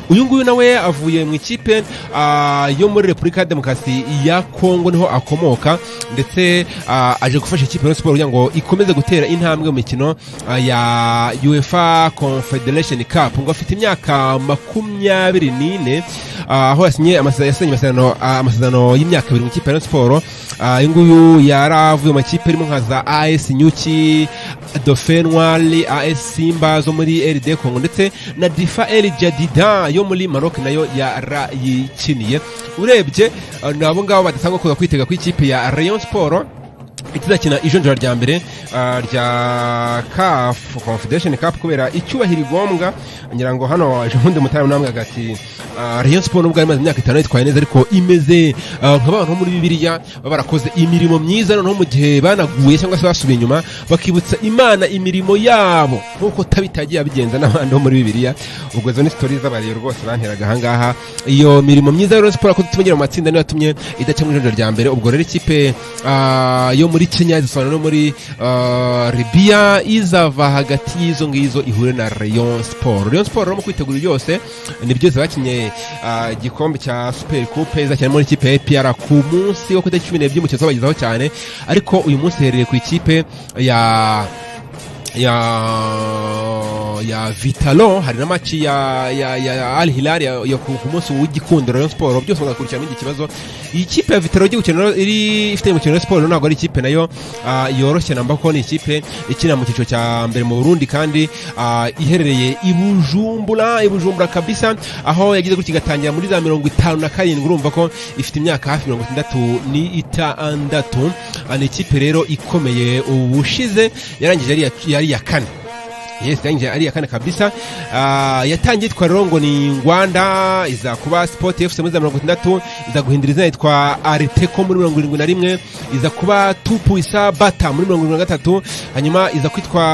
uyu nguyu nawe avuye mu ikipe ah, yo muri repubulika ya demokarasi ya kongo niho akomoka ndetse ah, aje gufasha ikipe ya siporo kugira ngo ikomeze gutera intambwe mu mikino ah, ya uefa confederation cup ngo afite imyaka makumyabiri n'ine ah, aho yasinye amase- yasinye amasezerano ah, amasezerano y'imyaka abiri mu ikipe ya siporo Ah, uyu nguyu yari avuye mu makipe arimo nka za as nyuki dauphin noir as simba zo muri rd congo ndetse na difa el jadida yo muri maroc nayo yarayikiniye urebye ah, nabo ngabo badasanga kuza kwitega ku ikipe ya rayon sport itazakina ijonjora rya mbere ah, rya CAF Confederation Cup kubera icyubahiro igombwa ngira ngo hano waje ubundi mutara namwe ati ah, Rayon Sport nubwo yari imaze imyaka itanu yitwaye neza ariko imeze ah, nk'abantu bo muri Bibiliya baba barakoze imirimo myiza noneho mu gihe banaguye cyangwa se basubiye inyuma bakibutsa Imana imirimo yabo nkuko tabitagiye abigenza n'abandi bo muri Bibiliya ubwo zo ni stories z'abariyo rwose banteraga ahangaha iyo mirimo myiza ya Rayon Sport yakoze tumenyera mu matsinda niyo yatumye idaca mu ijonjora rya mbere ubwo rero ikipe ah, yo muri Kenya izasobanura no muri ah, Libya izava hagati y'izo ngizo ihure na Rayon Sport Rayon Sport rero mu kwitegura byose ni byose bakinye ah, igikombe cya Super Coupe izakinira muri ikipe ya APR ku munsi wo ku itariki 12 by'umukino tuzabagezaho cyane ariko uyu munsi herereye ku ikipe ya ya ya Vitalo hari na match ya ya, ya, ya Al Hilal ya, ya ku ku munsi w'igikundiro Rayon Sport byose muzakurikirana muri iki kibazo iyi kipe ya Vitalo igiye gukina rero iri ifite umukino wa Sport rero ntabwo ari ikipe nayo ah, yoroshye namba ko ni ikipe ikina mu cyiciro cya mbere mu Burundi kandi ah, iherereye i Bujumbura i Bujumbura kabisa aho yagize gutya igatangira muri za mirongo itanu na karindwi urumva ko ifite imyaka hafi mirongo itandatu n'itandatu Ah, ni ikipe rero ikomeye ubushize yarangije ari iya- yari iya kane yes yarangije ari iya kane kabisa Ah, yatangiye yitwa rero ngo ni ngwanda iza kuba sport fc muri za mirongo itandatu iza guhindura izina yitwa ariteco muri mirongo irindwi na rimwe iza kuba tupuisa bata muri mirongo irindwi na gatatu hanyuma iza kwitwa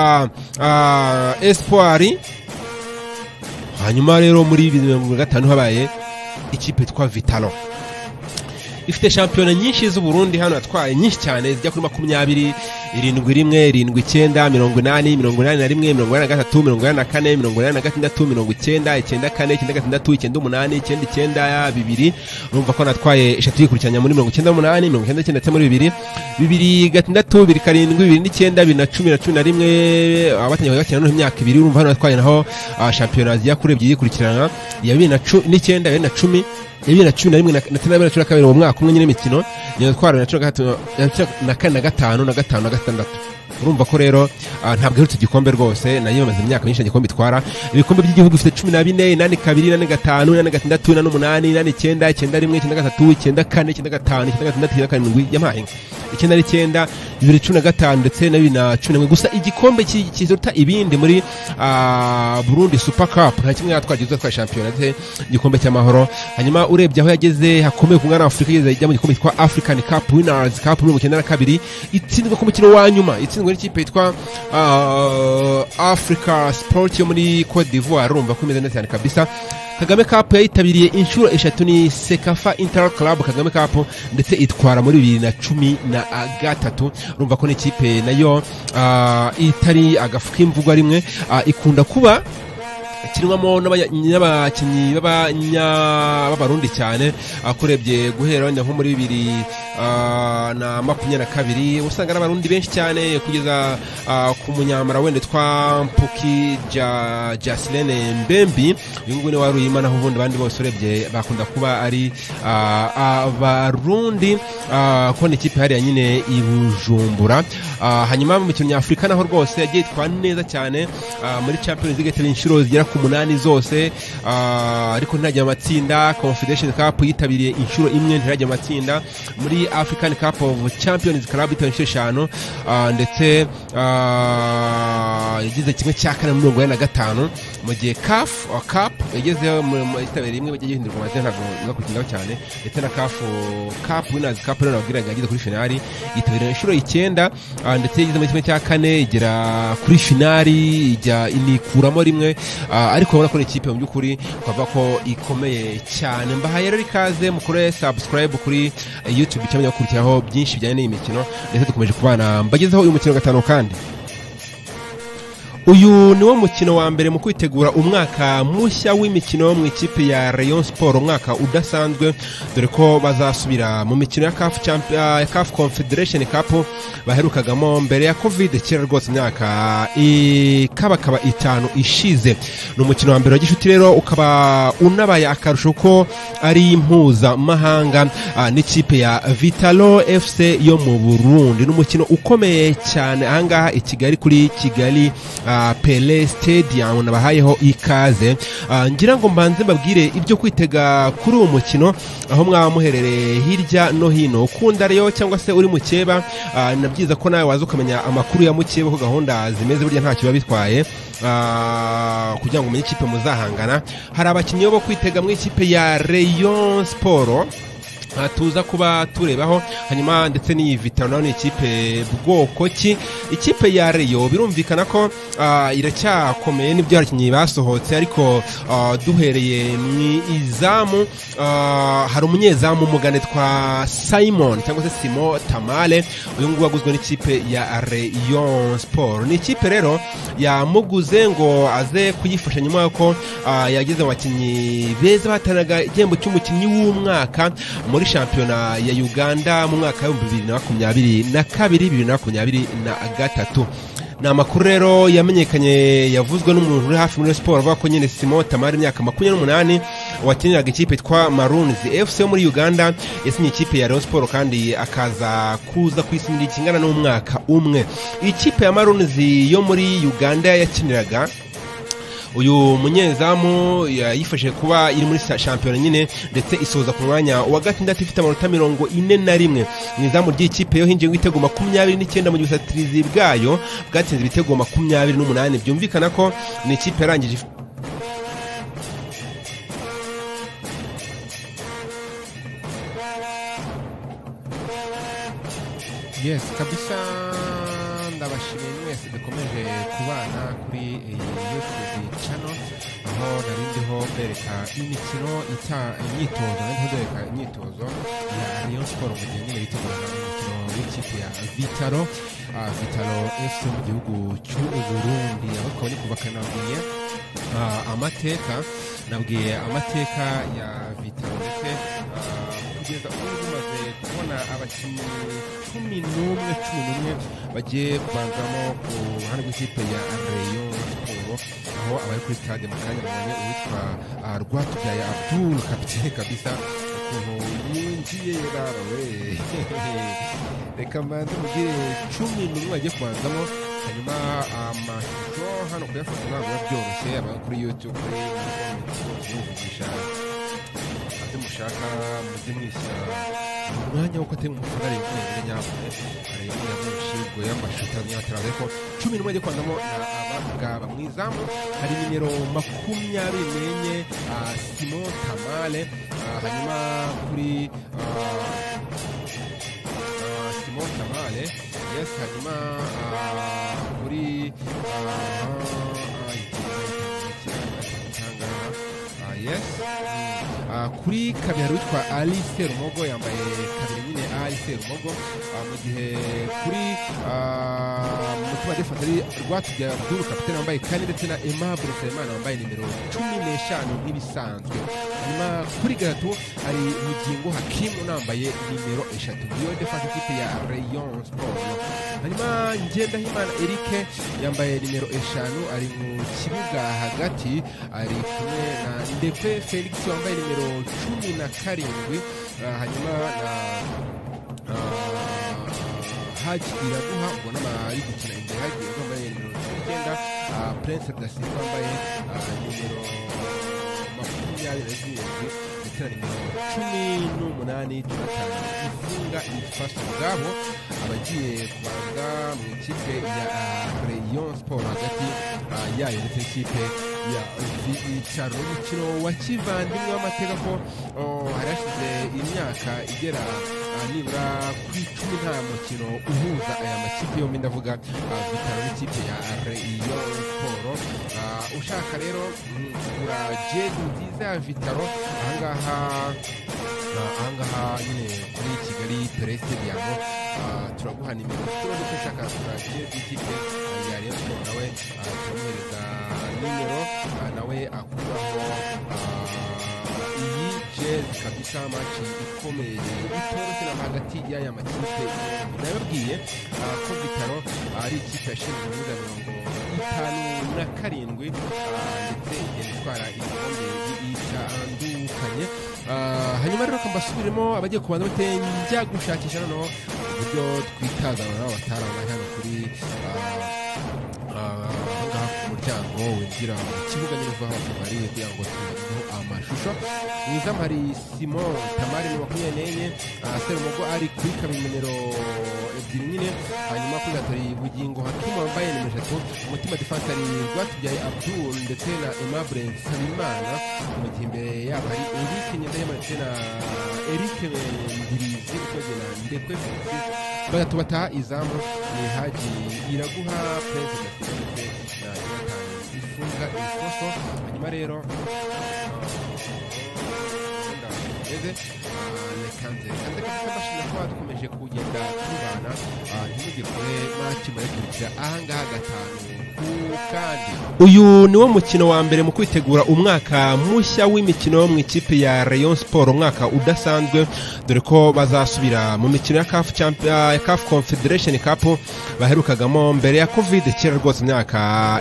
ah, espoir hanyuma rero muri bibiri na mirongo irindwi na gatanu habaye ikipe yitwa vitalo ifite shampiyona nyinshi z'uburundi hano yatwaye nyinshi cyane zijya kuri makumyabiri irindwi rimwe irindwi icyenda mirongo inani mirongo inani na rimwe mirongo inani na gatatu mirongo inani na kane mirongo inani na gatandatu mirongo icyenda icyenda kane icyenda gatandatu icyenda umunani icyenda icyenda bibiri urumva ko natwaye eshatu yikurikiranya muri mirongo icyenda n'umunani mirongo icyenda icyenda ndetse muri bibiri bibiri gatandatu bibiri karindwi bibiri n'icyenda bibiri na cumi na cumi na rimwe abatangiye bagakina noneho imyaka ibiri urumva hano natwaye naho ah, shampiyona ziya kuri ebyiri yikurikirana iya bibiri na cu- n'icyenda iya bibiri na cumi iya bibiri na cumi na rimwe na- ndetse na bibiri na cumi na kabiri mu mwaka umwe nyine imikino nyine twara na cumi na gatatu na cumi na kane na gatanu na gatanu na gatandatu urumva ko rero ah, ntabwo iherutse igikombe rwose nayo imaze imyaka myinshi igikombe itwara ibikombe by'igihugu bifite cumi na bine inani kabiri inani gatanu inani gatandatu inani umunani inani icyenda icyenda rimwe icyenda gatatu icyenda kane icyenda gatanu icyenda gatandatu icyenda karindwi yampaye inka icyenda n'icyenda bibiri cumi na gatanu ndetse na bibiri na cumi na rimwe gusa igikombe ki- kiruta ibindi muri ah, burundi super cup nta kimwe yatwagiye uzatwaye shampiyona ndetse igikombe cy'amahoro hanyuma urebye aho yageze hakomeye ku mwana wa afurika igeze ajya mu gikombe cyitwa african cup winners cup mirongo icyenda na kabiri itsindwa ku mukino wa nyuma itsindwa n'ikipe yitwa ah, africa sport yo muri cote d'ivoire urumva ko imeze neza cyane kabisa kagame cup yayitabiriye inshuro eshatu ni sekafa inter club kagame cup ndetse itwara muri bibiri na cumi na gatatu urumva ko n'ikipe nayo ah, itari agafu k'imvugwa rimwe ah, ikunda kuba kinwamo n'abanya- n'abakinnyi b'abanya- b'abarundi cyane akurebye guhera wenda nko muri bibiri ah, na makumyabiri na kabiri usanga ari abarundi benshi cyane kugeza ah, ku munyamara wenda twa mpuki Ja- jasilene mbembi uyu nguyu niwe wari uyima naho ubundi abandi bose urebye bakunda kuba ari ah, abarundi ah, ko ni ikipe hariya nyine i bujumbura Ah, hanyuma mu mikino nyafurika naho rwose yagiye itwara neza cyane ah, muri champions league yateye inshuro zigera ku munani zose ah, ariko ntirajya mu matsinda confederation cup yitabiriye inshuro imwe ntirajya mu matsinda muri african cup of champions club itaye inshuro eshanu ah, ndetse ah, yagize kimwe cya kane muri mirongo ine na gatanu mu gihe caf or cap yagezeho mu- mu- yitabiriye imwe bagiye gihindurwa amazina ntabwo biba kukindaho cyane ndetse na caf or cap winners cup rero nababwiraga yageze kuri finali yitabiriye inshuro icyenda ah, ndetse yageze muri kimwe cya kane igera kuri finali ijya inikuramo rimwe ah, ariko urabona ko ni ikipe mu by'ukuri twavuga ko ikomeye cyane mbahaye rero ikaze mukore subscribe kuri eh, youtube cyangwa mugakurikiraho byinshi bijyanye n'iyi mikino ndetse dukomeje kubana mbagezeho uyu mukino wa gatanu kandi uyu niwo mukino wa mbere mu kwitegura umwaka mushya w'imikino mu ikipe ya Rayon Sport umwaka udasanzwe dore ko bazasubira mu mikino ya CAF Champ- ah, ya CAF Confederation Cup baherukagamo mbere ya Covid kera rwose imyaka ikabakaba itanu ishize ni umukino wa mbere wa gishuti rero ukaba unabaye akarusho ko ari mpuzamahanga ah, n'ikipe ya Vitalo FC yo mu Burundi ni umukino ukomeye cyane ahangaha i Kigali kuri Kigali ah, Pele Stadium nabahayeho ikaze Ah, ngira ngo mbanze mbabwire ibyo kwitega kuri uwo mukino aho mwaba muherereye hirya no hino ukunda rero cyangwa se uri mukeba ah, ni byiza ko nawe waza ukamenya amakuru ya mukeba ko gahunda zimeze burya ntacyo biba bitwaye Ah, kugira ngo umenye ikipe muzahangana hari abakinnyi bo kwitega mu ikipe ya Rayon Sport Ah, tuza kuba turebaho hanyuma ndetse n'iyi vitaro nayo ni ikipe bwoko ki ikipe ya reyo birumvikana ko ah, iracyakomeye n'ibyo abakinnyi basohotse ariko ah, duhereye mu izamu ah, hari umunyezamu umugane twa simon cyangwa se simo tamale uyu nguyu waguzwe n'ikipe ya reyo siporo ni ikipe rero yamuguze ngo aze kuyifasha nyuma y'uko ah, yageze mu bakinnyi beza bahatanaga igihembo cy'umukinnyi w'umwaka muri shampiyona ya uganda mu mwaka w'ibihumbi bibiri na makumyabiri na kabiri bibiri na makumyabiri na gatatu ni amakuru rero yamenyekanye yavuzwe n'umuntu uri hafi muri siporo avuga ko nyine simo tamari imyaka makumyabiri n'umunani wakiniraga ikipe yitwa marunzi fc yo muri uganda yasinye ikipe ya rayon siporo kandi akaza kuza ku isi ikingana n'umwaka umwe ikipe ya marunzi yo muri uganda yakiniraga uyu munyezamu yayifashije kuba iri muri sa- shampiyona nyine ndetse isoza ku mwanya wa gatandatu ifite amanota mirongo ine na rimwe mu izamu ry'ikipe yo hinjiye ibitego makumyabiri n'icyenda mu gihe ubusatirizi bwayo bwatsinze ibitego makumyabiri n'umunani byumvikana ko ni ikipe yarangije if- Yes, kabisa ndabashimiye mwese dukomeje kubana kuri iyi youtube channel aho nari ndiho mbereka imikino ita- imyitozo nari ndiho ndereka imyitozo ya rayon sport mu gihe nyine biteguraga umukino w'ikipe ya vitaro ah, vitaro fc yo mu gihugu cy'uburundi aho tukaba ni kuva kanabwiye Ah, amateka nabwiye amateka ya vitaro ndetse ah, kugeza ubu tumaze kubona abakinnyi cumi n'umwe cumi n'umwe bagiye kubanzamo ku ruhande rw'ikipe ya rayon siporo aho abari kuri stade mu kanya babonye uwitwa ah, rwatubyaye abdul kapitene kabisa ukuntu yinjiye yarawe reka mbanze mugire cumi n'umwe agiye kubanzamo hanyuma amashusho hano kuyafata ntabwo biba byoroshye aba kuri youtube muvugisha ate mushaka mujye mwisa umwanya wo kwatema umufarari wenyine nyabwo areba niba mwishirwe y'amashusho ataraza ariko cumi n'umwe agiye kwandamo na abagaba mu izamu hari nimero makumyabiri n'enye ah, simon tamale ah, hanyuma kuri ah, Ah, Simon Tamale yes hanyuma ah, kuri ah, ah, itanga, ah, yes Ah, kuri kabira witwa ali serumogo yambaye kabiri nyine ali serumogo Ah, mu gihe kuri ah, mutima defense ari rwatubya abdul kapitene wambaye kane ndetse na aimable nsabimana wambaye nimero cumi n'eshanu nk'ibisanzwe hanyuma kuri gatatu hari bugingo hakimu unambaye nimero eshatu niyo defense ikipe ya rayon sport hanyuma ngendahimana eric yambaye nimero eshanu ari mu kibuga hagati ari kumwe na ndepe felix wambaye nimero cumi na karindwi Ah, hanyuma na ah, haji iraguha ubwo n'amari gukina imbere haji iraguha wambaye nimero cumi n'icyenda ah, prince dasimba wambaye ah, nimero makumyabiri na zirindwi ndetse na nimero cumi n'umunani tunatanu ifunga ifasha ubwabo abagiye kubanza mu ikipe ya ah, rayon sport hagati ah, yayo ndetse n'ikipe ya vicaro umukino wa kivandimwe w'amateka ko oh, hari hashize imyaka igera ah, nibura ku icumi nta mukino uhuza aya makipe yombi ndavuga ah, vitaro n'ikipe ya reyo siporo Ah, ushaka rero mm, kugura jezi nziza ya vitaro ahangaha ah, ahangaha nyine kuri kigali peresi diamo turaguha nimero tubaze ko ushaka kugura jezi y'ikipe ah, ya reyo siporo nawe ah, turamuhereza nimero ah, nawe akuraho ah, iyi jezi kabisa maci ikomeye itoroshye na hagati y'aya makipe nababwiye ah, ko bitaro ari ikipe yashinzwe ibibuga mirongo itanu na karindwi ah, ndetse igenda itwara ibikombe bitandukanye Ah, hanyuma rero kambasubiremo abagiye kubanza bate njya gushakisha noneho uburyo twitazana nabo batarabona hano kuri ah, ahangaha ku muryango winjira mu kibuga nyine uva hafi hari kugira ngo tubagezeho amashusho mu izamu hari simon tamari ni makumyabiri n'enye ah, serumogo ari kuri kabiri nimero ebyiri nyine hanyuma kuri gatatu hari bugingo hakimu wambaye nimero eshatu umutima defense ari rwatubyaye abdul ndetse na aimable nsabimana mu gihe imbere yabo hari eric ngendahema ndetse na eric ndirizi ukoze na ndekwe felix batatu bataha izamu ni haji iraguha perezida ndetse na jonatani ifunga ikoso hanyuma rero eze reka nzereka ndetse mashini kuba dukomeje kugenda tubana ah, ntimujye kure maci murayikurikira ahangaha gatanu ku kandi uyu niwo mukino wa mbere mu kwitegura umwaka mushya w'imikino mu ikipe ya rayon sport umwaka udasanzwe dore ko bazasubira mu mikino ya caf Champ- ah, ya caf confederation cup baherukagamo mbere ya covid kera rwose imyaka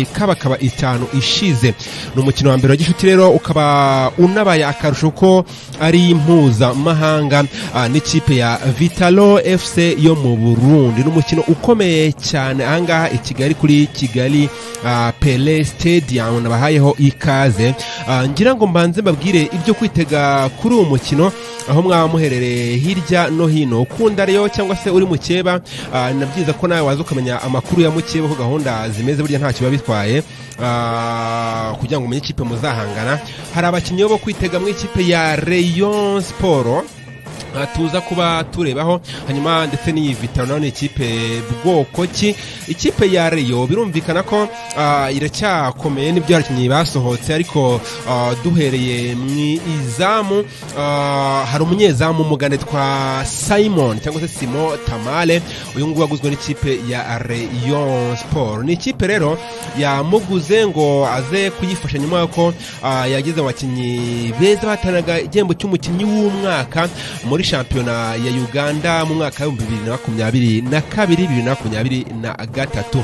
ikabakaba itanu ishize ni umukino wa mbere wa gishuti rero ukaba unabaye akarusho ko ari mpuzamahanga ah, n'ikipe ya vitalo fc yo mu burundi ni umukino ukomeye cyane ahangaha i kigali kuri kigali ah, pele stadium nabahayeho ikaze Ah, ngira ngo mbanze mbabwire ibyo kwitega kuri uwo mukino aho mwaba muherereye hirya no hino ukunda rero cyangwa se uri mukeba ah, ni byiza ko nawe waza ukamenya amakuru ya mukeba ko gahunda zimeze burya ntacyo biba bitwaye Ah, kugira ngo umenye ikipe muzahangana hari abakinnyi bo kwitega mu ikipe ya rayon siporo aha tuza kuba turebaho hanyuma ndetse n'iyi vitaro nayo ni ikipe bwoko ki ikipe ya reyo birumvikana ko ah, iracyakomeye n'ibyo abakinnyi basohotse ariko ah, duhereye mu izamu ah, hari umunyezamu umugande twa simon cyangwa se simo tamale uyu nguyu waguzwe n'ikipe ya reyo siporo ni ikipe rero yamuguze ngo aze kuyifasha nyuma yuko ah, yagize abakinnyi beza bahatanaga igihembo cy'umukinnyi w'umwaka muri shampiyona ya uganda mu mwaka w'ibihumbi bibiri na makumyabiri na kabiri bibiri na makumyabiri na gatatu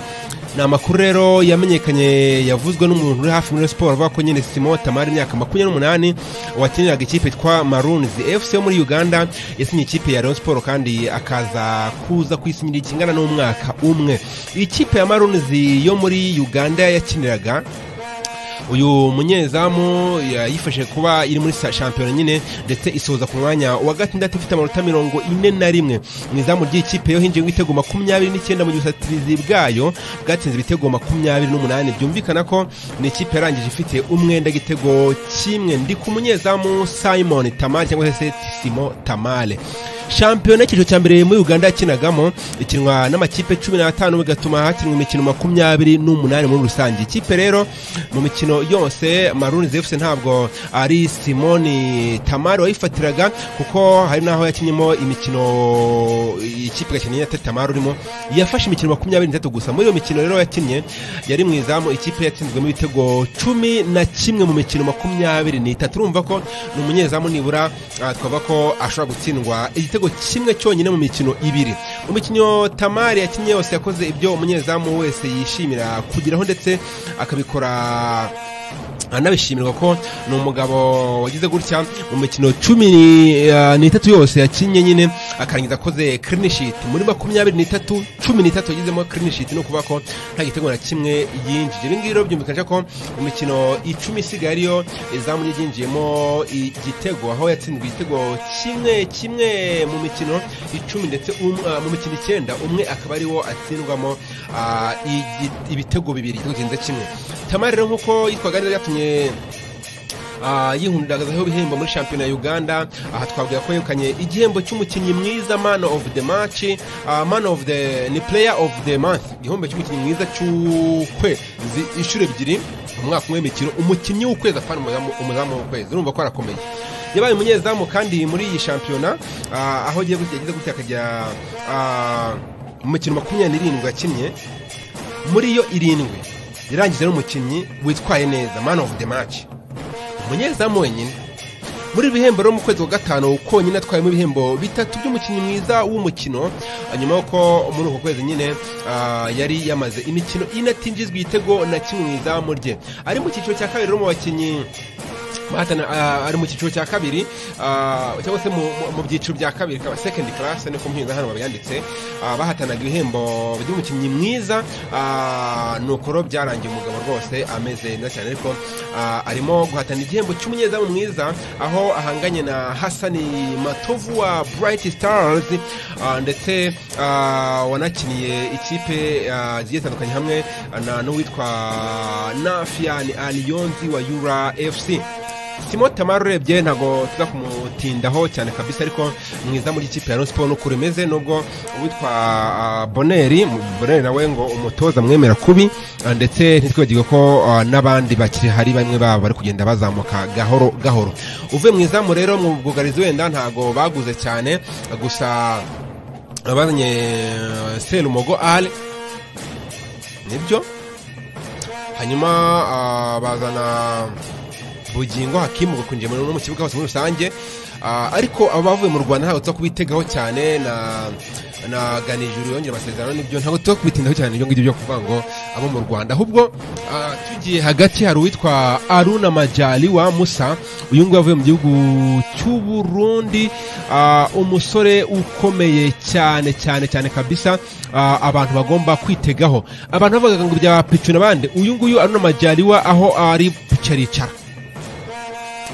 ni amakuru rero yamenyekanye yavuzwe n'umuntu uri hafi muri siporo avuga ko nyine simo tamari imyaka makumyabiri n'umunani wakiniraga ikipe yitwa marunizi fc yo muri uganda yasinye ikipe ya rayon siporo kandi akaza kuza kwisinyira ikingana n'umwaka umwe ikipe ya marunizi yo muri uganda yakiniraga uyu munyezamu yayifashije kuba iri muri sa- shampiyona nyine ndetse isoza ku mwanya wa gatandatu ifite amanota mirongo ine na rimwe mu izamu ry'ikipe yo hinjiye ibitego makumyabiri n'icyenda mu gihe ubusatirizi bwayo bwatsinze ibitego makumyabiri n'umunani byumvikana ko ni ikipe yarangije ifite umwenda igitego kimwe ndi ku munyezamu simon tamale cyangwa se simo tamale shampiyona y'icyiciro cya mbere muri uganda yakinagamo ikinwa n'amakipe cumi n'atanu bigatuma hakinwa imikino makumyabiri n'umunani muri rusange ikipe rero mu mikino yose maruni zefuse ntabwo ari simoni tamari wayifatiraga kuko hari n'aho yakinyemo imikino ikipe gakeneye ya tamari urimo yafashe imikino makumyabiri n'itatu gusa muri iyo mikino rero yakinnye yari mu izamu ikipe yatsinzwemo ibitego cumi na kimwe mu mikino makumyabiri n'itatu urumva ko ni umunyezamu nibura ah, twavuga ko ashobora gutsindwa igitego kimwe cyonyine mu mikino ibiri mu mikino tamari yakinnye yose yakoze ibyo umunyezamu wese yishimira kugeraho ndetse akabikora anabishimirwa ko ni umugabo wagize gutya mu mikino cumi eh, n'itatu yose yakinnye nyine akarangiza akoze clean sheet muri makumyabiri n'itatu cumi n'itatu yagizemo clean sheet ni ukuvuga ko nta gitego na kimwe yinjije ibi ngibi rero byumvikanisha ko mu mikino icumi isigaye ariyo izamu rye ryinjiyemo igitego aho yatsinzwe igitego kimwe kimwe mu mikino icumi ndetse um- ah, mu mikino icyenda umwe akaba ariwo atsindwamo ah, igi- ibitego bibiri igitego kirenze kimwe tamari rero nk'uko yitwaga neza yatumye Ah, yihundagazaho ibihembo muri shampiyona ya uganda aha twavuga ko yegukanye igihembo cy'umukinnyi mwiza man of the match ah, man of the ni player of the month igihembo cy'umukinnyi mwiza cy'ukwezi inshuro ebyiri mu mwaka umwe w'imikino umukinnyi w'ukwezi apfana umuzamu- umuzamu w'ukwezi urumva ko arakomeye yabaye umunyezamu kandi muri iyi shampiyona ah, aho agiye gutya- yagize gutya akajya ah, mu mikino makumyabiri n'irindwi yakinnye muri yo irindwi yarangije n'umukinnyi witwaye neza man of the match umunyezamu wenyine muri ibi bihembo rero mu kwezi kwa gatanu konyine atwayemo ibihembo bitatu by'umukinnyi mwiza w'umukino ah, nyuma y'uko muri uko kwezi nyine ah, yari yamaze imikino ine atinjizwa igitego na kimwe mu izamu rye ari mu cyiciro cya kabiri rero mu bakinnyi bahatana ah, ari mu cyiciro cya kabiri ah, cyangwa se mu- mu- mu byiciro bya kabiri kaba second class niko muhinza hano babyanditse ah, bahatanaga ibihembo by'umukinnyi mwiza ah, ni ukuro byarangiye umugabo rwose ameze neza cyane ariko ah, arimo guhatana igihembo cy'umunyezamu mwiza aho ahanganye na hasani matovu wa bright stars ah, ndetse ah, wanakiniye ikipe ah, zigiye zitandukanye hamwe na n'uwitwa nafian aliyonzi wa yura fc simo tamari urebye ntabwo tuza kumutindaho cyane kabisa ariko mwiza muri ikipe ya Rayon Sport n'uko rimeze nubwo uwitwa ah, boneri mu- boneri nawe ngo umutoza mwemera kubi ah, ndetse ntitwibagirwe ko ah, n'abandi bakiri hari bamwe babo bari kugenda bazamuka gahoro gahoro uvuye mu izamu rero mu bwugarizi wenda ntabwo baguze cyane gusa bazanye eh, serumogo ale nibyo hanyuma ah, bazana bugingo hakimu gakunjiye muri no mu kibuga hose muri rusange Ah, ariko abavuye mu rwanda ntabwo tuza kubitegaho cyane na na ganijuru yongera amasezerano nibyo ntabwo tuza kubitindaho cyane ibyo ngibyo byo kuvuga ngo abo mu rwanda ahubwo ah, tugiye hagati hari uwitwa aruna majali wa musa uyu nguyu avuye mu gihugu cy'uburundi ah, umusore ukomeye cyane cyane cyane kabisa ah, abantu bagomba kwitegaho abantu bavugaga ngo bya picu n'abandi uyu nguyu aruna majali wa aho ari pucaricara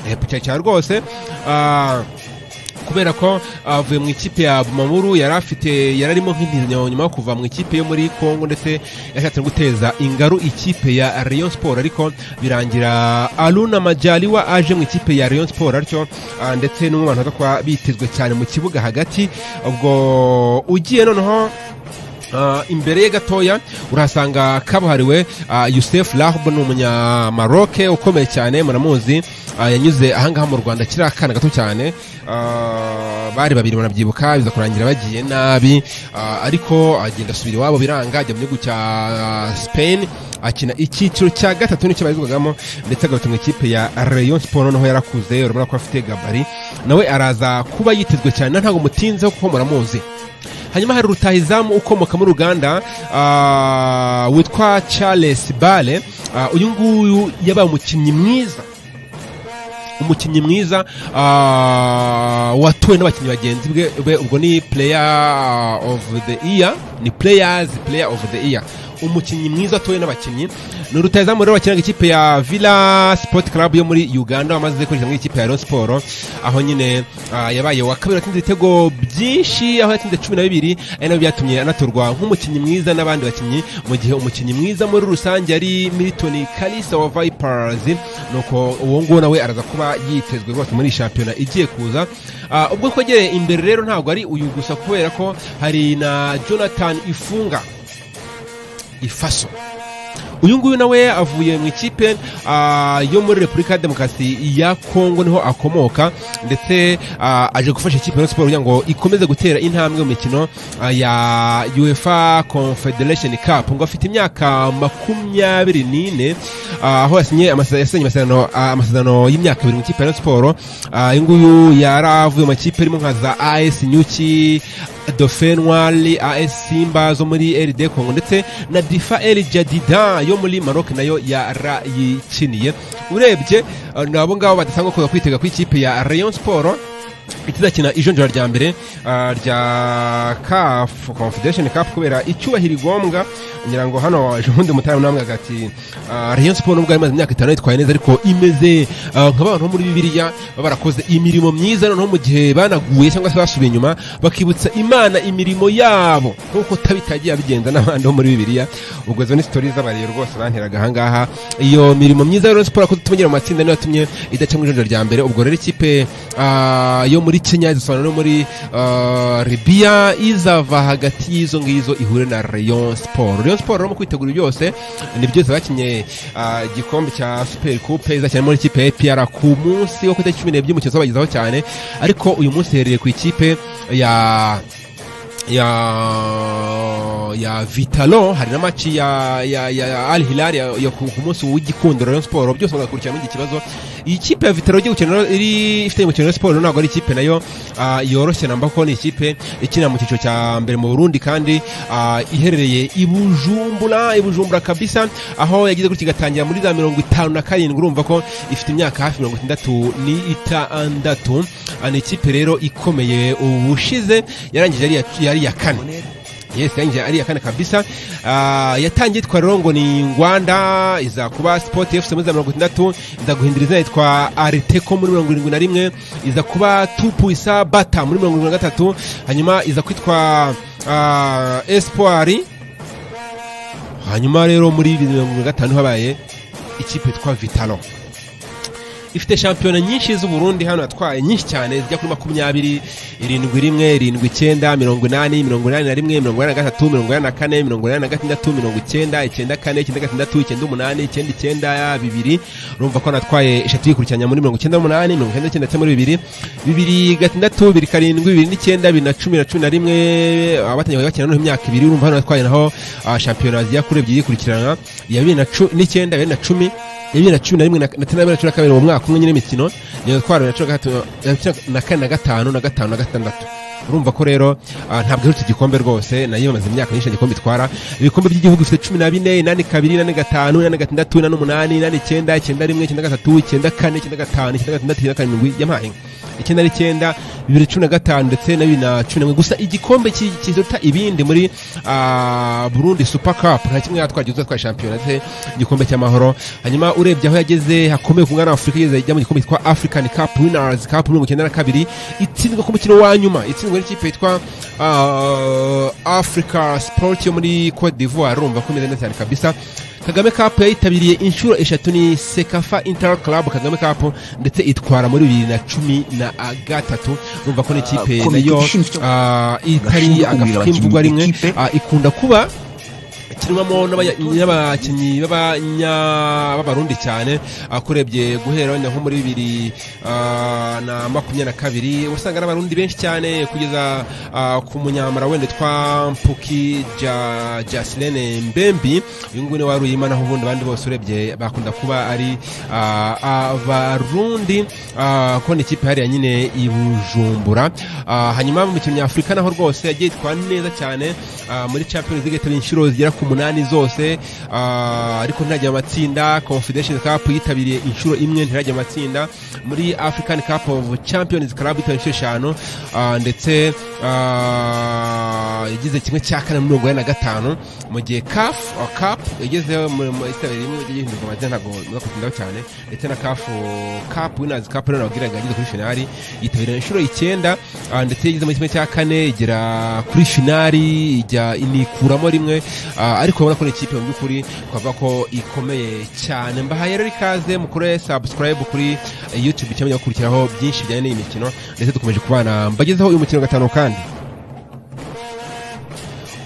Eh, pica cyane rwose ah, kubera ko avuye mu ikipe ya bumamuru yari afite yari arimo nk'intizo nyuma yo kuva mu ikipe yo muri congo ndetse yashatse guteza ingaru ikipe ya rayon sport ariko birangira aruna majaliwa aje mu ikipe ya rayon sport atyo ndetse n'umwana uza kuba bitezwe cyane mu kibuga hagati ubwo ugiye noneho Uh, imbere ye gatoya urahasanga kabuhariwe uh, yusef rahb ni umunyamaroke ukomeye cyane muramuzi uh, yanyuze ahangaha mu rwanda kiri akana gato cyane bari babiri banabyibuka biza kurangira bagiye nabi ariko agenda asubira iwabo biranga ajya mu gihugu cya spain akina icyiciro cya gatatu nicyo barizwagamo ndetse agarutse mu ikipe ya rayon sport noneho yarakuze urabona ko afite gabari nawe araza kuba yitezwe cyane ntabwo mutinzeho kuko muramuzi hanyuma hari rutahizamu ukomoka muri uganda uh, witwa charles bale uh, uyu nguyu yabaye umukinnyi mwiza umukinnyi mwiza uh, watowe n'abakinnyi bagenzi be ubwo ni player of the year ni players player of the year umukinnyi mwiza atowe n'abakinnyi ni rutahizamu rero wakinaga ikipe ya villa sport club yo muri uganda wamaze kwinjira muri ikipe ya rayon sport aho nyine uh, yabaye wa kabiri atsinze ibitego byinshi aho yatsinze cumi na bibiri ari nabyo byatumye anatorwa nk'umukinnyi mwiza n'abandi bakinnyi mu gihe umukinnyi mwiza muri rusange ari milton kalisa wa vipers nuko uwo nguwo nawe araza kuba yitezwe rwose muri shampiyona igiye kuza uh, ubwo kwegereye imbere rero ntabwo ari uyu gusa kubera ko hari na jonathan ifunga ifaso uyu nguyu nawe avuye mu ikipe yo muri repubulika ya demokarasi ya kongo niho akomoka ndetse aje gufasha ikipe ya siporo kugira ngo ikomeze gutera intambwe mu mikino ya uefa confederation cup ngo afite imyaka makumyabiri n'ine aho yasinye amasezerano y'imyaka ibiri mu ikipe ya siporo uyu nguyu yari avuye mu makipe arimo nka za as nyuki dofenwari as simba zo muri rd congo ndetse na difa el jadida yo muri maroc nayo yarayikiniye urebye nabo ngabo badasanga kuza kwitega ku ikipe ya rayon sport itazakina ijonjora rya mbere rya kafu confederation cup kubera icyubahiro igombwa ngira ngo hano ubundi mutara namwe agati rayon sport nubwo imaze imyaka itanu yitwaye neza ariko imeze nk'abantu bo muri bibiliya baba barakoze imirimo myiza noneho mu gihe banaguye cyangwa se basubiye inyuma bakibutsa imana imirimo yabo nk'uko tabitagiye abigenza n'abandi bo muri bibiliya ubwo izo ni sitori z'abariyo rwose banteraga ahangaha iyo mirimo myiza rero siporo yakoze tumenyera mu matsinda niyo yatumye idaca mu ijonjora rya mbere ubwo rero ikipe yo muri kenya izasobanura no muri ribiya izava hagati y'izo ngizo ihure na rayon siporo rayon siporo rero mu kwitegura byose ni byose bakinnye igikombe cya superi kupe izakina muri ikipe ya epr ku munsi wo ku itariki cumi n'ebyiri umukino uzabagezaho cyane ariko uyu munsi yahereye ku ikipe ya ya ya vitalo hari na maci ya ya ya al hilal ya, ya ku munsi w'igikundiro Rayon Sport byose bagakurikirana muri iki kibazo ikipe ya vitalo igiye gukina iri ifite mu Rayon Sport ntabwo ari ikipe nayo uh, yoroshye namba ko ni ikipe ikina mu cyiciro cya mbere mu Burundi kandi uh, iherereye ibujumbura ibujumbura kabisa aho yagize gutya igatangira muri za mirongo itanu na karindwi urumva ko ifite imyaka hafi mirongo itandatu n'itandatu ni ikipe rero ikomeye ubushize yarangije yari iya kane yes yanjye ari akana kabisa uh, yatangiye itwa rero ngo ni ngwanda iza kuba sport fc muri mirongo itandatu iza guhindura izina yitwa ariteco muri mirongo irindwi na rimwe iza kuba tupuisa bata muri mirongo irindwi na gatatu hanyuma iza kwitwa uh, espoir hanyuma rero muri bibiri mirongo irindwi na gatanu habaye ikipe yitwa vitalo ifite shampiyona nyinshi z'uburundi hano yatwaye nyinshi cyane zijya kuri makumyabiri irindwi rimwe irindwi icyenda mirongo inani mirongo inani na rimwe mirongo inani na gatatu mirongo inani na kane mirongo inani na gatandatu mirongo icyenda icyenda kane icyenda gatandatu icyenda umunani icyenda icyenda bibiri urumva ko anatwaye eshatu yikurikiranya muri mirongo icyenda n'umunani mirongo icyenda n'icyenda ndetse muri bibiri bibiri gatandatu bibiri karindwi bibiri n'icyenda bibiri na cumi na cumi na rimwe abatangiye bakina noneho imyaka ibiri urumva hano yatwaye naho shampiyona zijya kuri ebyiri yikurikirana iya bibiri n'icyenda bibiri na cumi ya bibiri na cumi na rimwe na tena bibiri na cumi na kabiri mu mwaka umwe nyine imikino niyo twara na cumi na kane na gatanu na gatanu na gatandatu urumva ko rero ntabwo iherutse igikombe rwose nayo imaze imyaka myinshi igikombe itwara ibikombe by'igihugu bifite cumi na bine inani kabiri inani gatanu inani gatandatu inani umunani inani icyenda icyenda rimwe icyenda gatatu icyenda kane icyenda gatanu icyenda gatandatu icyenda karindwi yampaye icyenda n'icyenda bibiri cumi na gatanu ndetse na bibiri na cumi na gusa igikombe ki- kiruta ibindi muri ah, burundi super cup nta kimwe yatwagize twa shampiyona ndetse igikombe cy'amahoro hanyuma urebye aho yageze hakomeye ku mwana wa afurika yageze ajya mu gikombe cyitwa african cup winners cup mirongo icyenda na kabiri itsindwa ku mukino wa nyuma itsindwa n'ikipe yitwa ah, africa sport yo muri cote d'ivoire urumva ko imeze neza cyane kabisa kagame cup yayitabiriye inshuro eshatu ni sekafa inter club kagame cup ndetse itwara muri bibiri na cumi na gatatu urumva ko n'ikipe Ah, komite nayo ishinzwe- ah, itari gashinzwe agafu kumenyera k'imvugwa abakinnyi rimwe b'ikipe. ah, ikunda kuba kirwamo n'abanya- n'abakinnyi b'abanya- b'abarundi cyane ah, kurebye guhera wenda nko muri bibiri ah, na makumyabiri na kabiri wasanga n'abarundi benshi cyane kugeza ah, ku munyamara wenda twa mpuki Ja- jasilene mbembi uyu nguyu niwe wari uyima naho ubundi abandi bose urebye bakunda kuba ari ah, abarundi ah, ko ni ikipe hariya nyine i bujumbura Ah, hanyuma mu mikino nyafurika naho rwose yagiye yitwara neza cyane ah, muri champions league yatari inshuro zigera ku munani zose ah, ariko ntirajya mu matsinda confederation cup yitabiriye inshuro imwe ntirajya mu matsinda muri african cup of champions club yitabiriye inshuro eshanu ah, ndetse ah, yagize kimwe cya kane muri mirongo ine na gatanu mu gihe caf ah, cup yagezeho mu- mu- yitabiriye rimwe yagiye yihindurwa amazina ntabwo mwakundaho cyane ndetse na caf cup winners cup rero nababwiraga yageze kuri finali yitabiriye inshuro icyenda ah, ndetse yageze muri kimwe cya kane igera kuri finali ijya inikuramo rimwe ah, ariko urabona ko ni ikipe mu by'ukuri twavuga ko ikomeye cyane mbahaye rero ikaze mukore subscribe kuri eh, youtube cyangwa mujya gukurikiraho byinshi bijyanye n'iyi mikino ndetse dukomeje kubana mbagezeho uyu mukino wa gatanu kandi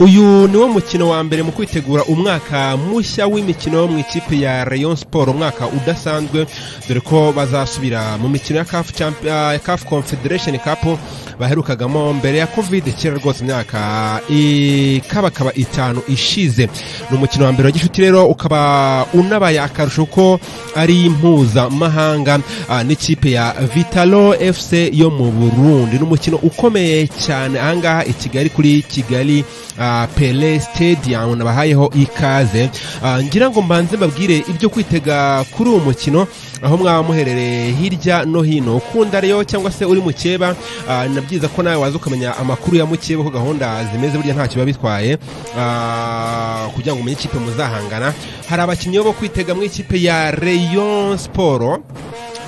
uyu niwo mukino wa mbere mu kwitegura umwaka mushya w'imikino mu ikipe ya rayon sport umwaka udasanzwe dore ko bazasubira mu mikino ya caf Champ- ah, CAF confederation cup baherukagamo mbere ya covid kera rwose imyaka ikabakaba itanu ishize ni umukino wa mbere wa gishuti rero ukaba unabaye akarusho ko ari mpuzamahanga ah, n'ikipe ya vitalo fc yo mu burundi ni umukino ukomeye cyane ahangaha i kigali kuri kigali ah, pele stadium nabahayeho ikaze Ah, ngira ngo mbanze mbabwire ibyo kwitega kuri uwo mukino aho mwaba muherereye hirya no hino ukunda rero cyangwa se uri mukeba ah, ni na byiza ko nawe waza ukamenya amakuru ya mukeba uko gahunda zimeze burya ntacyo biba bitwaye Ah, kugira ngo umenye ikipe muzahangana hari abakinnyi bo kwitega mu ikipe ya rayon sport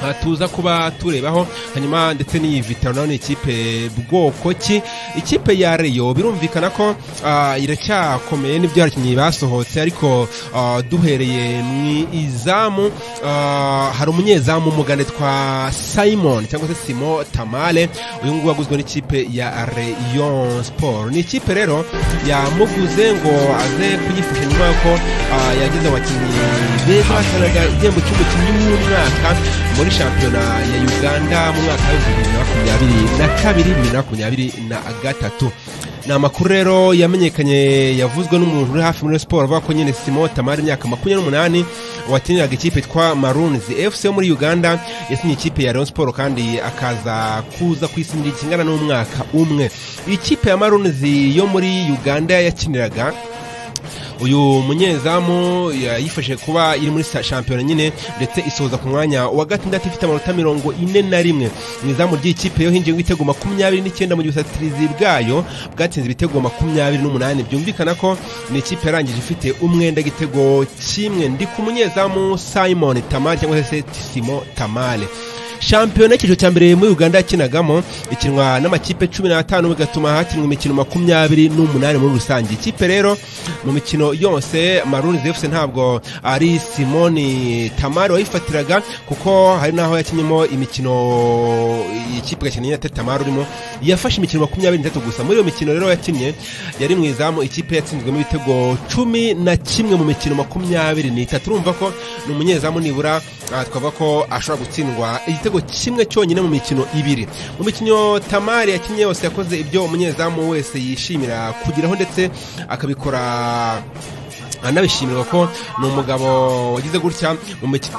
Ah, tuza kuba turebaho hanyuma ndetse n'iyi vitaro nayo ni ikipe bwoko ki ikipe ya reyo birumvikana ko ah, iracyakomeye n'ibyo abakinnyi basohotse ariko ah, duhereye mu izamu ah, hari umunyezamu umugande twa simon cyangwa se simo tamale uyu nguyu waguzwe n'ikipe ya reyo siporo ni ikipe rero yamuguze ngo aze kuyifasha nyuma y'uko ah, yagize abakinnyi beza batanaga igihembo cy'umukinnyi w'umwaka muri shampiyona ya uganda mu mwaka wa bibiri na makumyabiri na kabiri bibiri na makumyabiri na gatatu ni amakuru rero yamenyekanye yavuzwe n'umuntu uri hafi muri siporo avuga ko nyine simo tamari imyaka makumyabiri n'umunani wakiniraga ikipe yitwa marunzi fc yo muri uganda yasinye ikipe ya rayon siporo kandi akaza kuza ku isi kingana n'umwaka umwe ikipe ya marunzi yo muri uganda yakiniraga uyu munyezamu yifashije kuba iri muri sa- shampiyona nyine ndetse isoza ku mwanya wa gatandatu ifite amanota mirongo ine na rimwe mu izamu ry'ikipe yo hinjiye ibitego makumyabiri n'icyenda mu gihe ubusatirizi bwayo bwatsinze ibitego makumyabiri n'umunani byumvikana ko ni ikipe yarangije ifite umwenda igitego kimwe ndi ku munyezamu simon tamale cyangwa se simo tamale shampiyona y'icyiciro cya mbere muri uganda yakinagamo ikinwa n'amakipe cumi n'atanu bigatuma hakinwa imikino makumyabiri n'umunani muri rusange ikipe rero mu mikino yose maruni fc ntabwo ari simoni tamari wayifatiraga kuko hari n'aho yakinyemo imikino ikipe gakeneye na tamari urimo yafashe imikino makumyabiri n'itatu gusa muri iyo mikino rero yakinnye yari mu izamu ikipe yatsinzwemo ibitego cumi na kimwe mu mikino makumyabiri n'itatu urumva ko ni umunyezamu nibura ah, twavuga ko ashobora gutsindwa igitego kimwe cyonyine mu mikino ibiri mu mikino tamari yakinnye yose yakoze ibyo umunyezamu wese yishimira kugeraho ndetse akabikora anabishimirwa ko ni umugabo wagize gutya mu mikino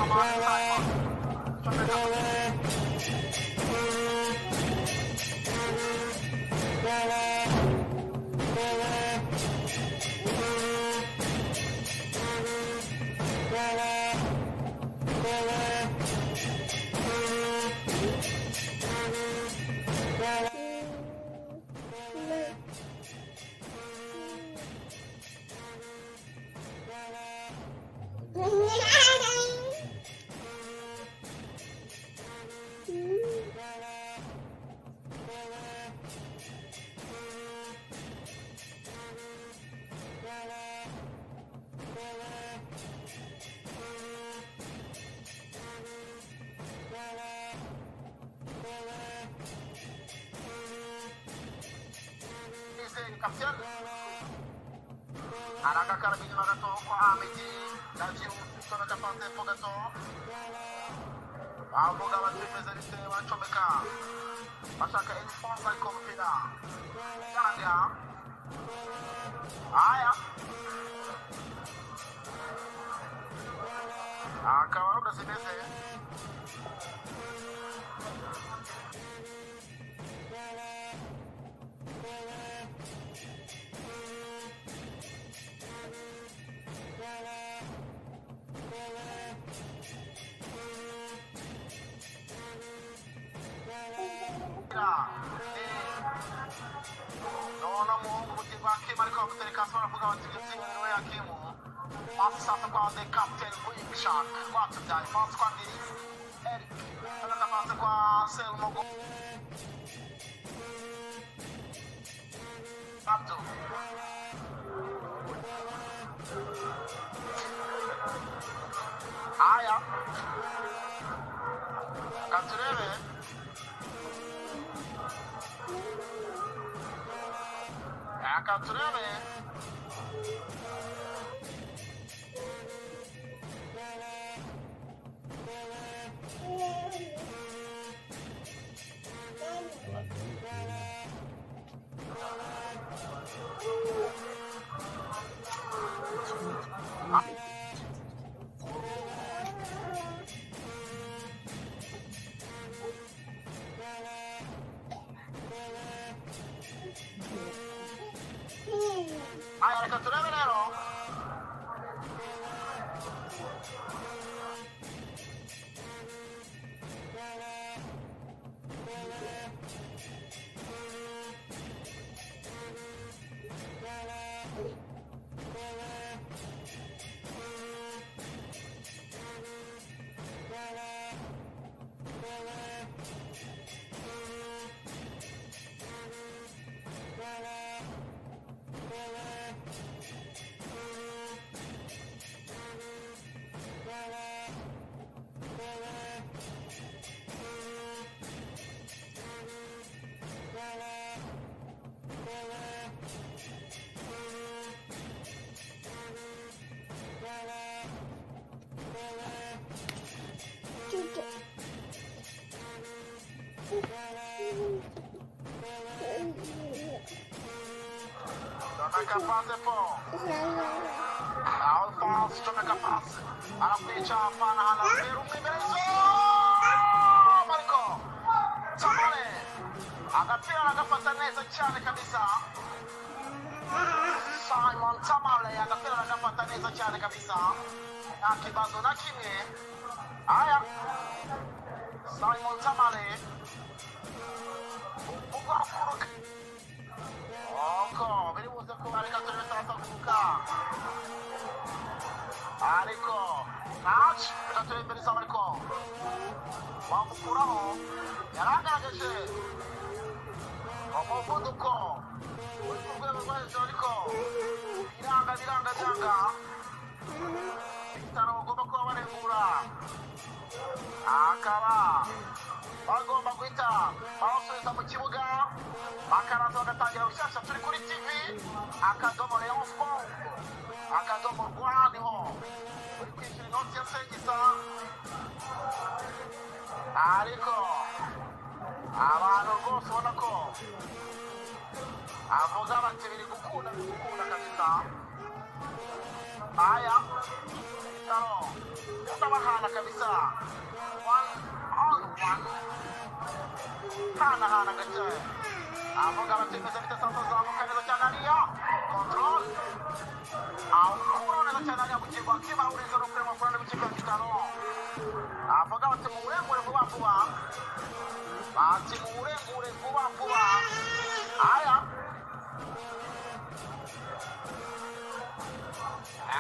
Akabara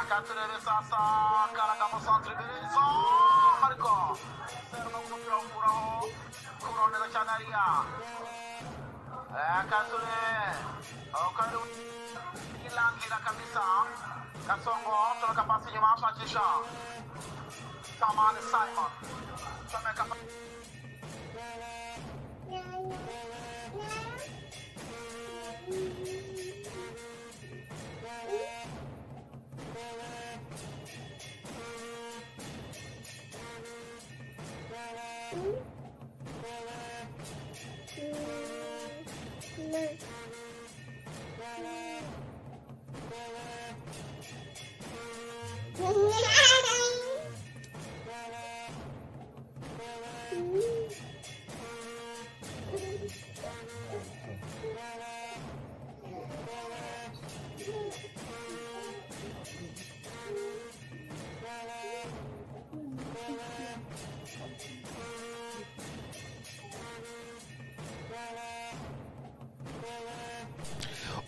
gaterere sasa karagamo centre ibirizo ariko serno umupira wokuraho kuro neza cyane ariya kature kari ilangira kabisa gasongo turaka pasi inyuma ashakisha samani simon comeka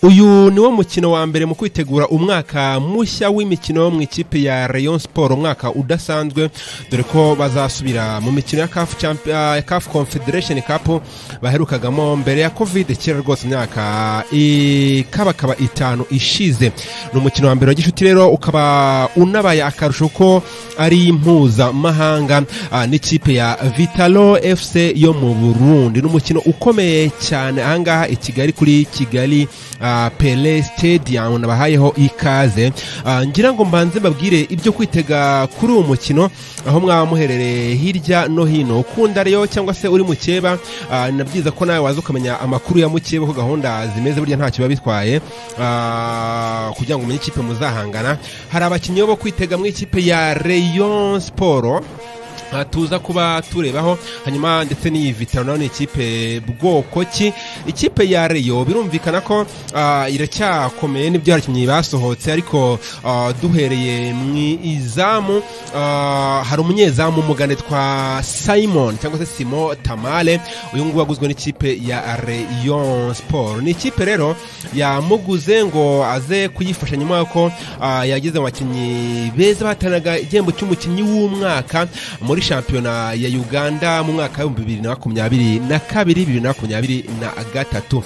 uyu niwo mukino wa mbere mu kwitegura umwaka mushya w'imikino mu ikipe ya rayon sport umwaka udasanzwe dore ko bazasubira mu mikino ya caf Champ- ah, caf confederation cup baherukagamo mbere ya covid kera rwose imyaka ikabakaba itanu ishize ni umukino wa mbere wa gishuti rero ukaba unabaye akarusho ko ari mpuzamahanga ah, n'ikipe ya vitalo fc yo mu burundi ni umukino ukomeye cyane ahangaha i kigali kuri kigali ah, pele stadium nabahayeho ikaze Ah, ngira ngo mbanze mbabwire ibyo kwitega kuri uwo mukino aho mwaba muherereye hirya no hino ukunda rero cyangwa se uri mukeba ah, ni na byiza ko nawe waza ukamenya amakuru ya mukeba uko gahunda zimeze burya ntacyo biba bitwaye ah, kugira ngo umenye ikipe muzahangana hari abakinnyi bo kwitega mu ikipe ya rayon sport Ah, tuza kuba turebaho hanyuma ndetse n'iyi vitaro nayo ni ikipe bwoko ki ikipe ya reyo birumvikana ko ah, iracyakomeye n'ibyo abakinnyi basohotse ariko ah, duhereye mu izamu ah, hari umunyezamu mugane twa simon cyangwa se simo tamale uyu nguyu waguzwe n'ikipe ya reyo siporo ni ikipe rero yamuguze ngo aze kuyifasha nyuma y'uko ah, yagize mu bakinnyi beza bahatanaga igihembo cy'umukinnyi w'umwaka muri shampiyona ya uganda mu mwaka w'ibihumbi bibiri na makumyabiri na kabiri bibiri na makumyabiri na gatatu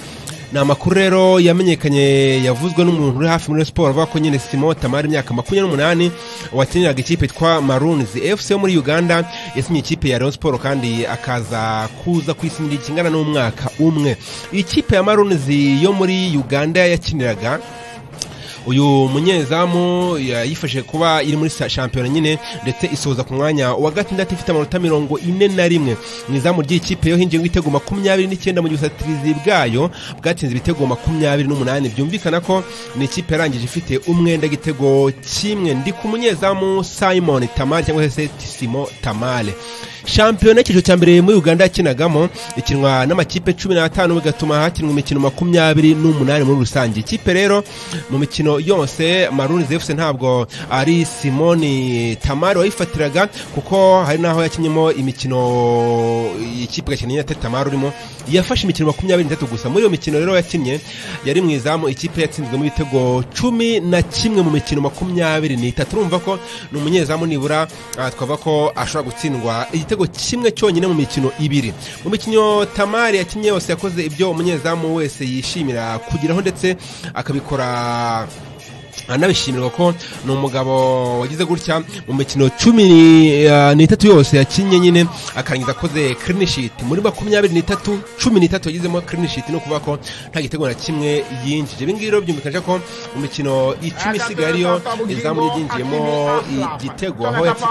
ni amakuru rero yamenyekanye yavuzwe n'umuntu uri hafi muri siporo avuga ko nyine simo tamari imyaka makumyabiri n'umunani wakiniraga ikipe yitwa marunzi fc yo muri uganda yasinye ikipe ya rayon siporo kandi akaza kuza kwisingira ikingana n'umwaka umwe ikipe ya marunzi yo muri uganda yakiniraga uyu munyezamu yayifashe kuba iri muri sa- shampiyona nyine ndetse isoza ku mwanya wa gatandatu ifite amanota mirongo ine na rimwe mu izamu ry'ikipe yo hinjiye ibitego makumyabiri n'icyenda mu gihe ubusatirizi bwayo bwatsinze ibitego makumyabiri n'umunani byumvikana ko ni ikipe yarangije ifite umwenda igitego kimwe ndi ku munyezamu simon tamale cyangwa se simo tamale shampiyona y'icyiciro cya mbere muri uganda yakinagamo ikinwa n'amakipe cumi n'atanu bigatuma hakinwa imikino makumyabiri n'umunani muri rusange ikipe rero mu mikino yose maruni zefuse ntabwo ari simoni tamari wayifatiraga kuko hari n'aho yakinyemo imikino ikipe igakina nyine atari tamari urimo yafashe imikino makumyabiri n'itatu gusa muri iyo mikino rero yakinnye yari mu izamu ikipe yatsinzwemo ibitego cumi na kimwe mu mikino makumyabiri n'itatu urumva ko ni umunyezamu nibura ah, twavuga ko ashobora gutsindwa igitego kimwe cyonyine mu mikino ibiri mu mikino tamari yakinnye yose yakoze ibyo umunyezamu wese yishimira kugeraho ndetse akabikora anabishimirwa ko ni umugabo wagize gutya mu mikino cumi eh, n'itatu yose yakinnye nyine akarangiza akoze clean sheet muri makumyabiri n'itatu cumi n'itatu yagizemo clean sheet ni ukuvuga ko nta gitego na kimwe yinjije ibi ngibi rero byumvikanisha ko mu mikino icumi isigaye ariyo izamu ryinjiyemo igitego aho yatsi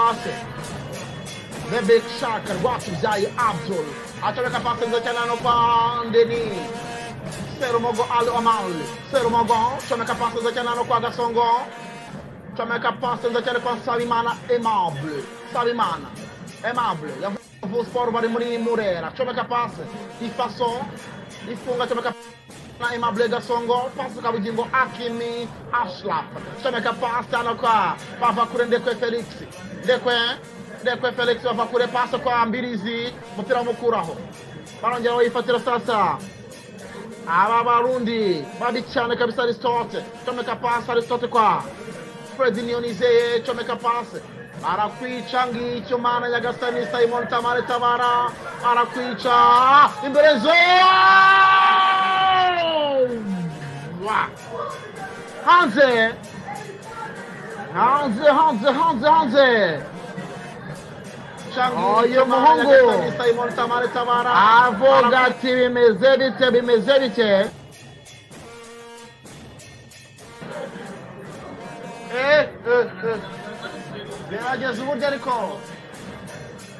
Bebek Shaka rwatubyaye Abdul acomeka pasi nziza cyane hano kwa Ndeni Serumogo Ali Omal Serumogo comeka pasi nziza cyane hano kwa Gasongo comeka pasi nziza cyane kwa Sabimana Aimable Sabimana Aimable yavuye siporo bari muri Murera comeka pasi ifaso ifunga comeka na Aimable Gasongo pasi kwa Bugingo Akimi Ashraf comeka pasi hano kwa Pavakure Ndekwe Felix Ndekwe ndekwe felix bava kure pasi kwa mbirizi umupira wamukuraho barongera bayifatira sasa aba barundi babi cyane kabisa aristote comeka pasi aristote kwa fred niyonizeye comeka pasi arakwica ngicyo mana nyagasani simon tamare tabara arakwica imbere zoa hanze hanze hanze hanze hanze uyu muhungu avuga ati bimeze bite bimeze bite Eh, eh, eh. gerageza uburyo ariko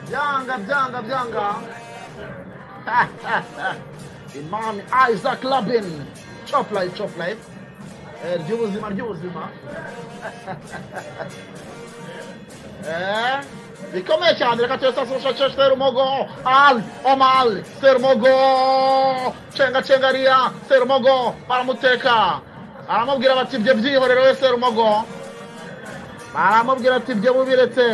byanga byanga byanga imani isaac labin chop life chop life Eh, ry'ubuzima ry'ubuzima Eh, bikomeye cyane reka tuyo sasosha cyo serumogo ali omali serumogo cenga cenga riya serumogo baramuteka baramubwira bati ibyo byihorere we serumogo baramubwira ati ibyo bubiretse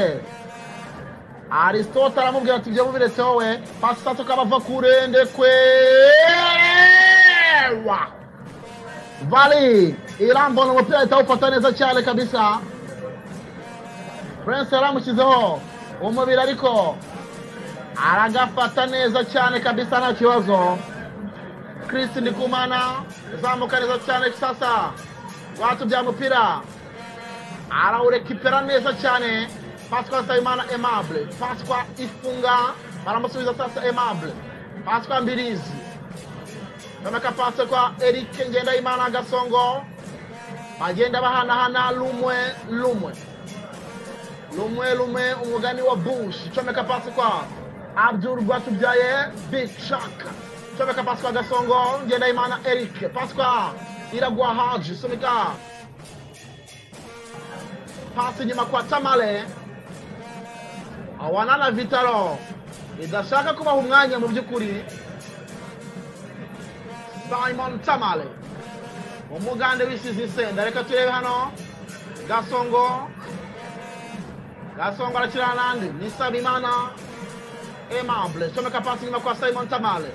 aristote aramubwira ati ibyo bubiretse wowe pasitatu kabava kurende kwewa vali irambona umupira ahita awufata neza cyane kabisa Prince yaramushyizeho umubiri ariko aragafata neza cyane kabisa nta kibazo Chris Ndikumana zamuka neza cyane sasa watubya mupira arawurekipera neza cyane Pascal Sayimana Aimable Pascal ifunga baramusubiza sasa Aimable Pascal Mbirizi nomeka pase kwa Eric Ngendahimana Gasongo bagenda bahanahana lumwe lumwe rumwe rumwe umugani wa bush comeka pasi kwa abdul rwatubyaye big shark comeka pasi kwa gasongo ngendahimana eric pasi kwa iragwa haji sunika pasi nyuma kwa tamale awanana vitaro idashaka kubaha umwanya mu by'ukuri simon tamale umugande wisize isenda reka turebe hano gasongo gasongo arakirana nande ni sabimana aimable comeka pasi nyuma kwa simon tamale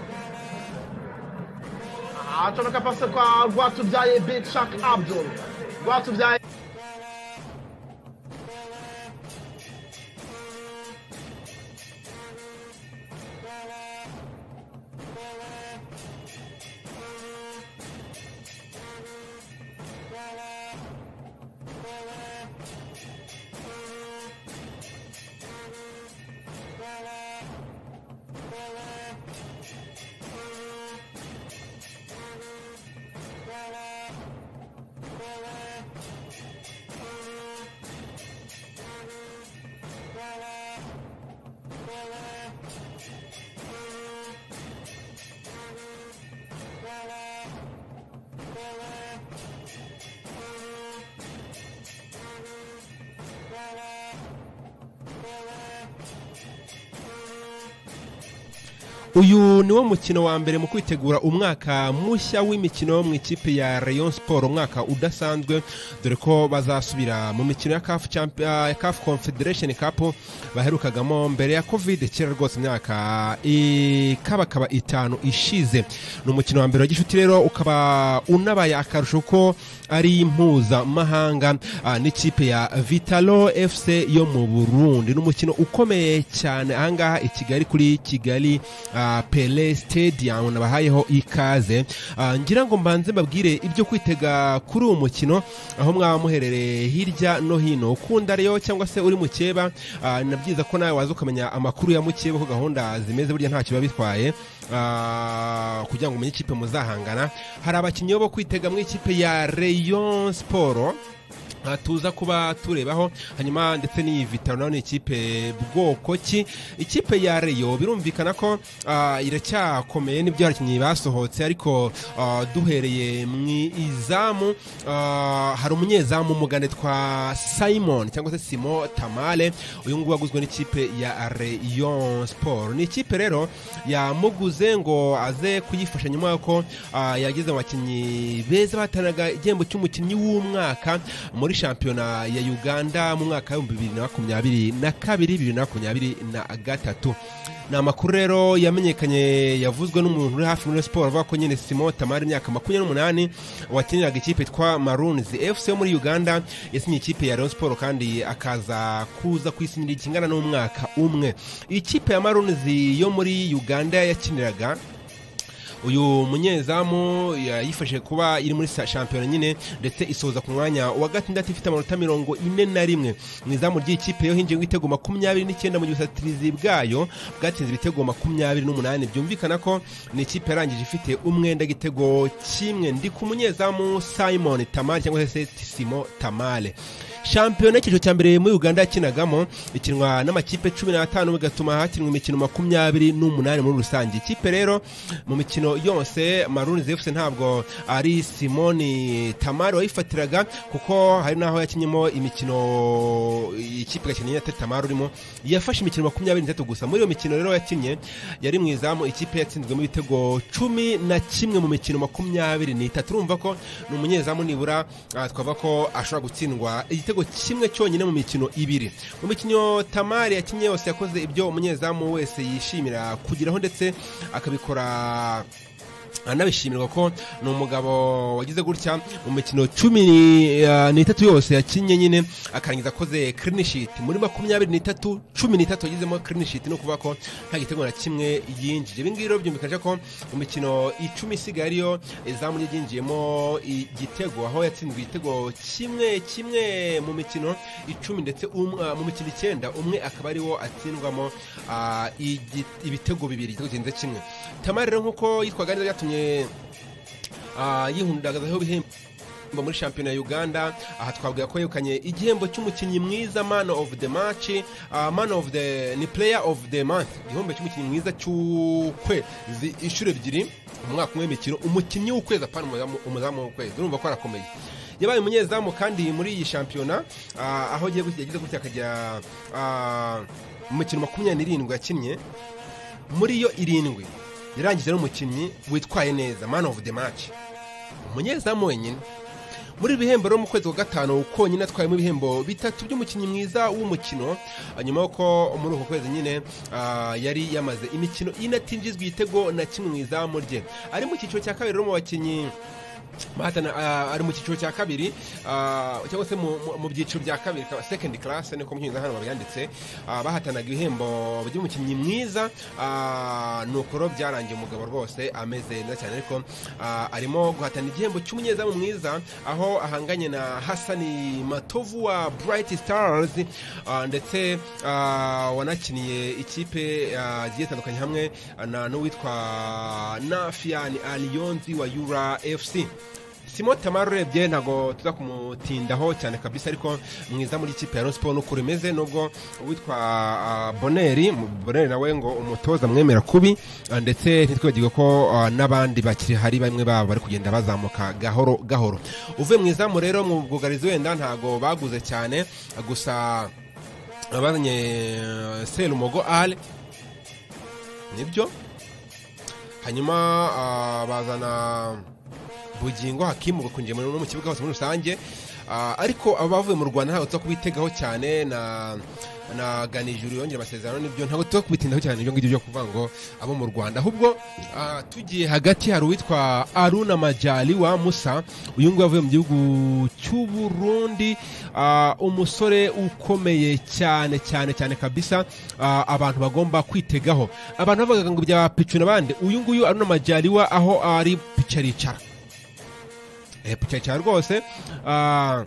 acomeka pasi kwa rwatubyaye big shak abdul rwatubyaye uyu niwo mukino wa mbere mu kwitegura umwaka mushya w'imikino mu ikipe ya Rayon Sport umwaka udasanzwe dore ko bazasubira mu mikino ya CAF Champ- ah, ya CAF Confederation Cup baherukagamo mbere ya Covid kera rwose imyaka ikabakaba itanu ishize ni umukino wa mbere wa gishuti rero ukaba unabaye akarusho ko ari mpuzamahanga ah, n'ikipe ya Vitalo FC yo mu Burundi ni umukino ukomeye cyane ahangaha i Kigali kuri Kigali ah, Pele Stadium nabahayeho ikaze Ah, ngira ngo mbanze mbabwire ibyo kwitega kuri uwo mukino aho mwaba muherereye hirya no hino ukunda rero cyangwa se uri mukeba ah, nabyiza ko nawe waza ukamenya amakuru ya mukeba uko gahunda zimeze burya ntacyo biba bitwaye Ah, kugira ngo umenye ikipe muzahangana hari abakinnyi bo kwitega mu ikipe ya Rayon Sport aha tuza kuba turebaho hanyuma ndetse n'iyi vitaro nayo ni ikipe bwoko ki ikipe ya reyo birumvikana ko ah, iracyakomeye n'ibyo abakinnyi basohotse ariko ah, duhereye mu izamu ah, hari umunyezamu umugane twa simon cyangwa se simo tamale uyu nguyu waguzwe n'ikipe ya reyo siporo ni ikipe rero yamuguze ngo aze kuyifasha nyuma y'uko ah, yagize mu bakinnyi beza bahatanaga igihembo cy'umukinnyi w'umwaka muri shampiyona ya uganda mu mwaka w'ibihumbi bibiri na makumyabiri na kabiri bibiri na makumyabiri na gatatu ni amakuru rero yamenyekanye yavuzwe n'umuntu uri hafi muri Rayon siporo avuga ko nyine simon tamari imyaka makumyabiri n'umunani wakiniraga ikipe yitwa marunizi fc yo muri uganda yasinye ikipe ya Rayon siporo kandi akaza kuza kwisinira ikingana n'umwaka umwe ikipe ya marunizi yo muri uganda yakiniraga uyu munyezamu yayifashije kuba iri muri sa- shampiyona nyine ndetse isoza ku mwanya wa gatandatu ifite amanota mirongo ine na rimwe mu izamu ry'ikipe yo hinjiye ibitego makumyabiri n'icyenda mu gihe ubusatirizi bwayo bwatsinze ibitego makumyabiri n'umunani byumvikana ko ni ikipe yarangije ifite umwenda w'igitego kimwe ndi ku munyezamu simon tamale cyangwa se simo tamale shampiyona y'icyiciro cya mbere muri uganda yakinagamo ikinwa n'amakipe cumi n'atanu bigatuma hakinwa imikino makumyabiri n'umunani muri rusange ikipe rero mu mikino yose maruni zefuse ntabwo ari simoni tamari wayifatiraga kuko hari n'aho yakinyemo imikino ikipe igakina nyine atari tamari urimo yafashe imikino makumyabiri n'itatu gusa muri iyo mikino rero yakinnye yari mu izamu ikipe yatsinzwemo ibitego cumi na kimwe mu mikino makumyabiri n'itatu urumva ko ni umunyezamu nibura ah, twavuga ko ashobora gutsindwa igitego kimwe cyonyine mu mikino ibiri mu mikino tamari yakinnye yose yakoze ibyo umunyezamu wese yishimira kugeraho ndetse akabikora anabishimirwa ko ni umugabo wagize gutya mu mikino cumi eh, n'itatu yose yakinnye nyine akarangiza akoze clean sheet muri makumyabiri n'itatu cumi n'itatu yagizemo clean sheet ni ukuvuga ko nta gitego na kimwe yinjije ibi ngibi rero byumvikanisha ko mu mikino icumi isigaye ariyo izamu rye ryinjiyemo igitego aho yatsinzwe igitego kimwe kimwe mu mikino icumi ndetse um- ah, mu mikino icyenda umwe akaba ariwo atsindwamo ah, igi- ibitego bibiri igitego kirenze kimwe tamari rero nk'uko yitwaga neza byatumye ah, yihundagazaho ibihembo Mba muri shampiyona ya uganda aha twabwira ko yegukanye igihembo cy'umukinnyi mwiza man of the match ah, man of the ni player of the month igihembo cy'umukinnyi mwiza cy'ukwezi inshuro ebyiri mu mwaka umwe w'imikino umukinnyi w'ukwezi apana umuzamu- umuzamu w'ukwezi urumva ko arakomeye yabaye umunyezamu kandi muri iyi shampiyona ah, aho agiye gutya- yagize gutya akajya ah, mu mikino makumyabiri n'irindwi yakinnye muri yo irindwi yarangije ari umukinnyi witwaye neza man of the match umunyezamu wenyine muri ibi bihembo rero mu kwezi kwa gatanu konyine atwayemo ibihembo bitatu by'umukinnyi mwiza w'umukino ah, nyuma y'uko muri uko kwezi nyine ah, yari yamaze imikino ine atinjizwa igitego na kimwe mu izamu rye ari mu cyiciro cya kabiri rero mu bakinnyi bahatana ah, ari mu cyiciro cya kabiri ah, cyangwa se mu- mu- mu byiciro bya kabiri ka- second class niko mucyinyiza hano babyanditse ah, bahatanaga ibihembo by'umukinnyi mwiza ah, ni ukuro byarangiye umugabo rwose ameze neza cyane ariko ah, arimo guhatana igihembo cy'umunyezamu mwiza aho ahanganye na hasani matovu wa bright stars ah, ndetse ah, wanakiniye ikipe ah, zigiye zitandukanye hamwe na n'uwitwa nafian aliyonzi wa yura fc simo tamari urebye ntabwo tuza kumutindaho cyane kabisa ariko mwiza muri ikipe ya Rayon siporo n'uko rimeze nubwo uwitwa ah, boneri mu- boneri nawe ngo umutoza mwemera kubi ah, ndetse ntitwibagirwe ko ah, n'abandi bakiri hari bamwe babo bari kugenda bazamuka gahoro gahoro uvuye mu izamu rero mu bwugarizi wenda ntabwo baguze cyane gusa abazanye eh, serumogo ale nibyo hanyuma ah, bazana bugingo hakimu bakunjiye muri- no mu kibuga hose muri rusange Ah, ariko abavuye mu rwanda ntabwo tuza kubitegaho cyane na na ganijuru yongera amasezerano nibyo ntabwo tuza kubitindaho cyane ibyo ngibyo byo kuvuga ngo abo mu rwanda ahubwo ah, tugiye hagati hari uwitwa aruna majali wa musa uyu nguyu avuye mu gihugu cy'uburundi ah, umusore ukomeye cyane cyane cyane kabisa ah, abantu bagomba kwitegaho abantu bavugaga ngo bya picu n'abandi uyu nguyu aruna majali wa aho ari picaricara cyane rwose ah,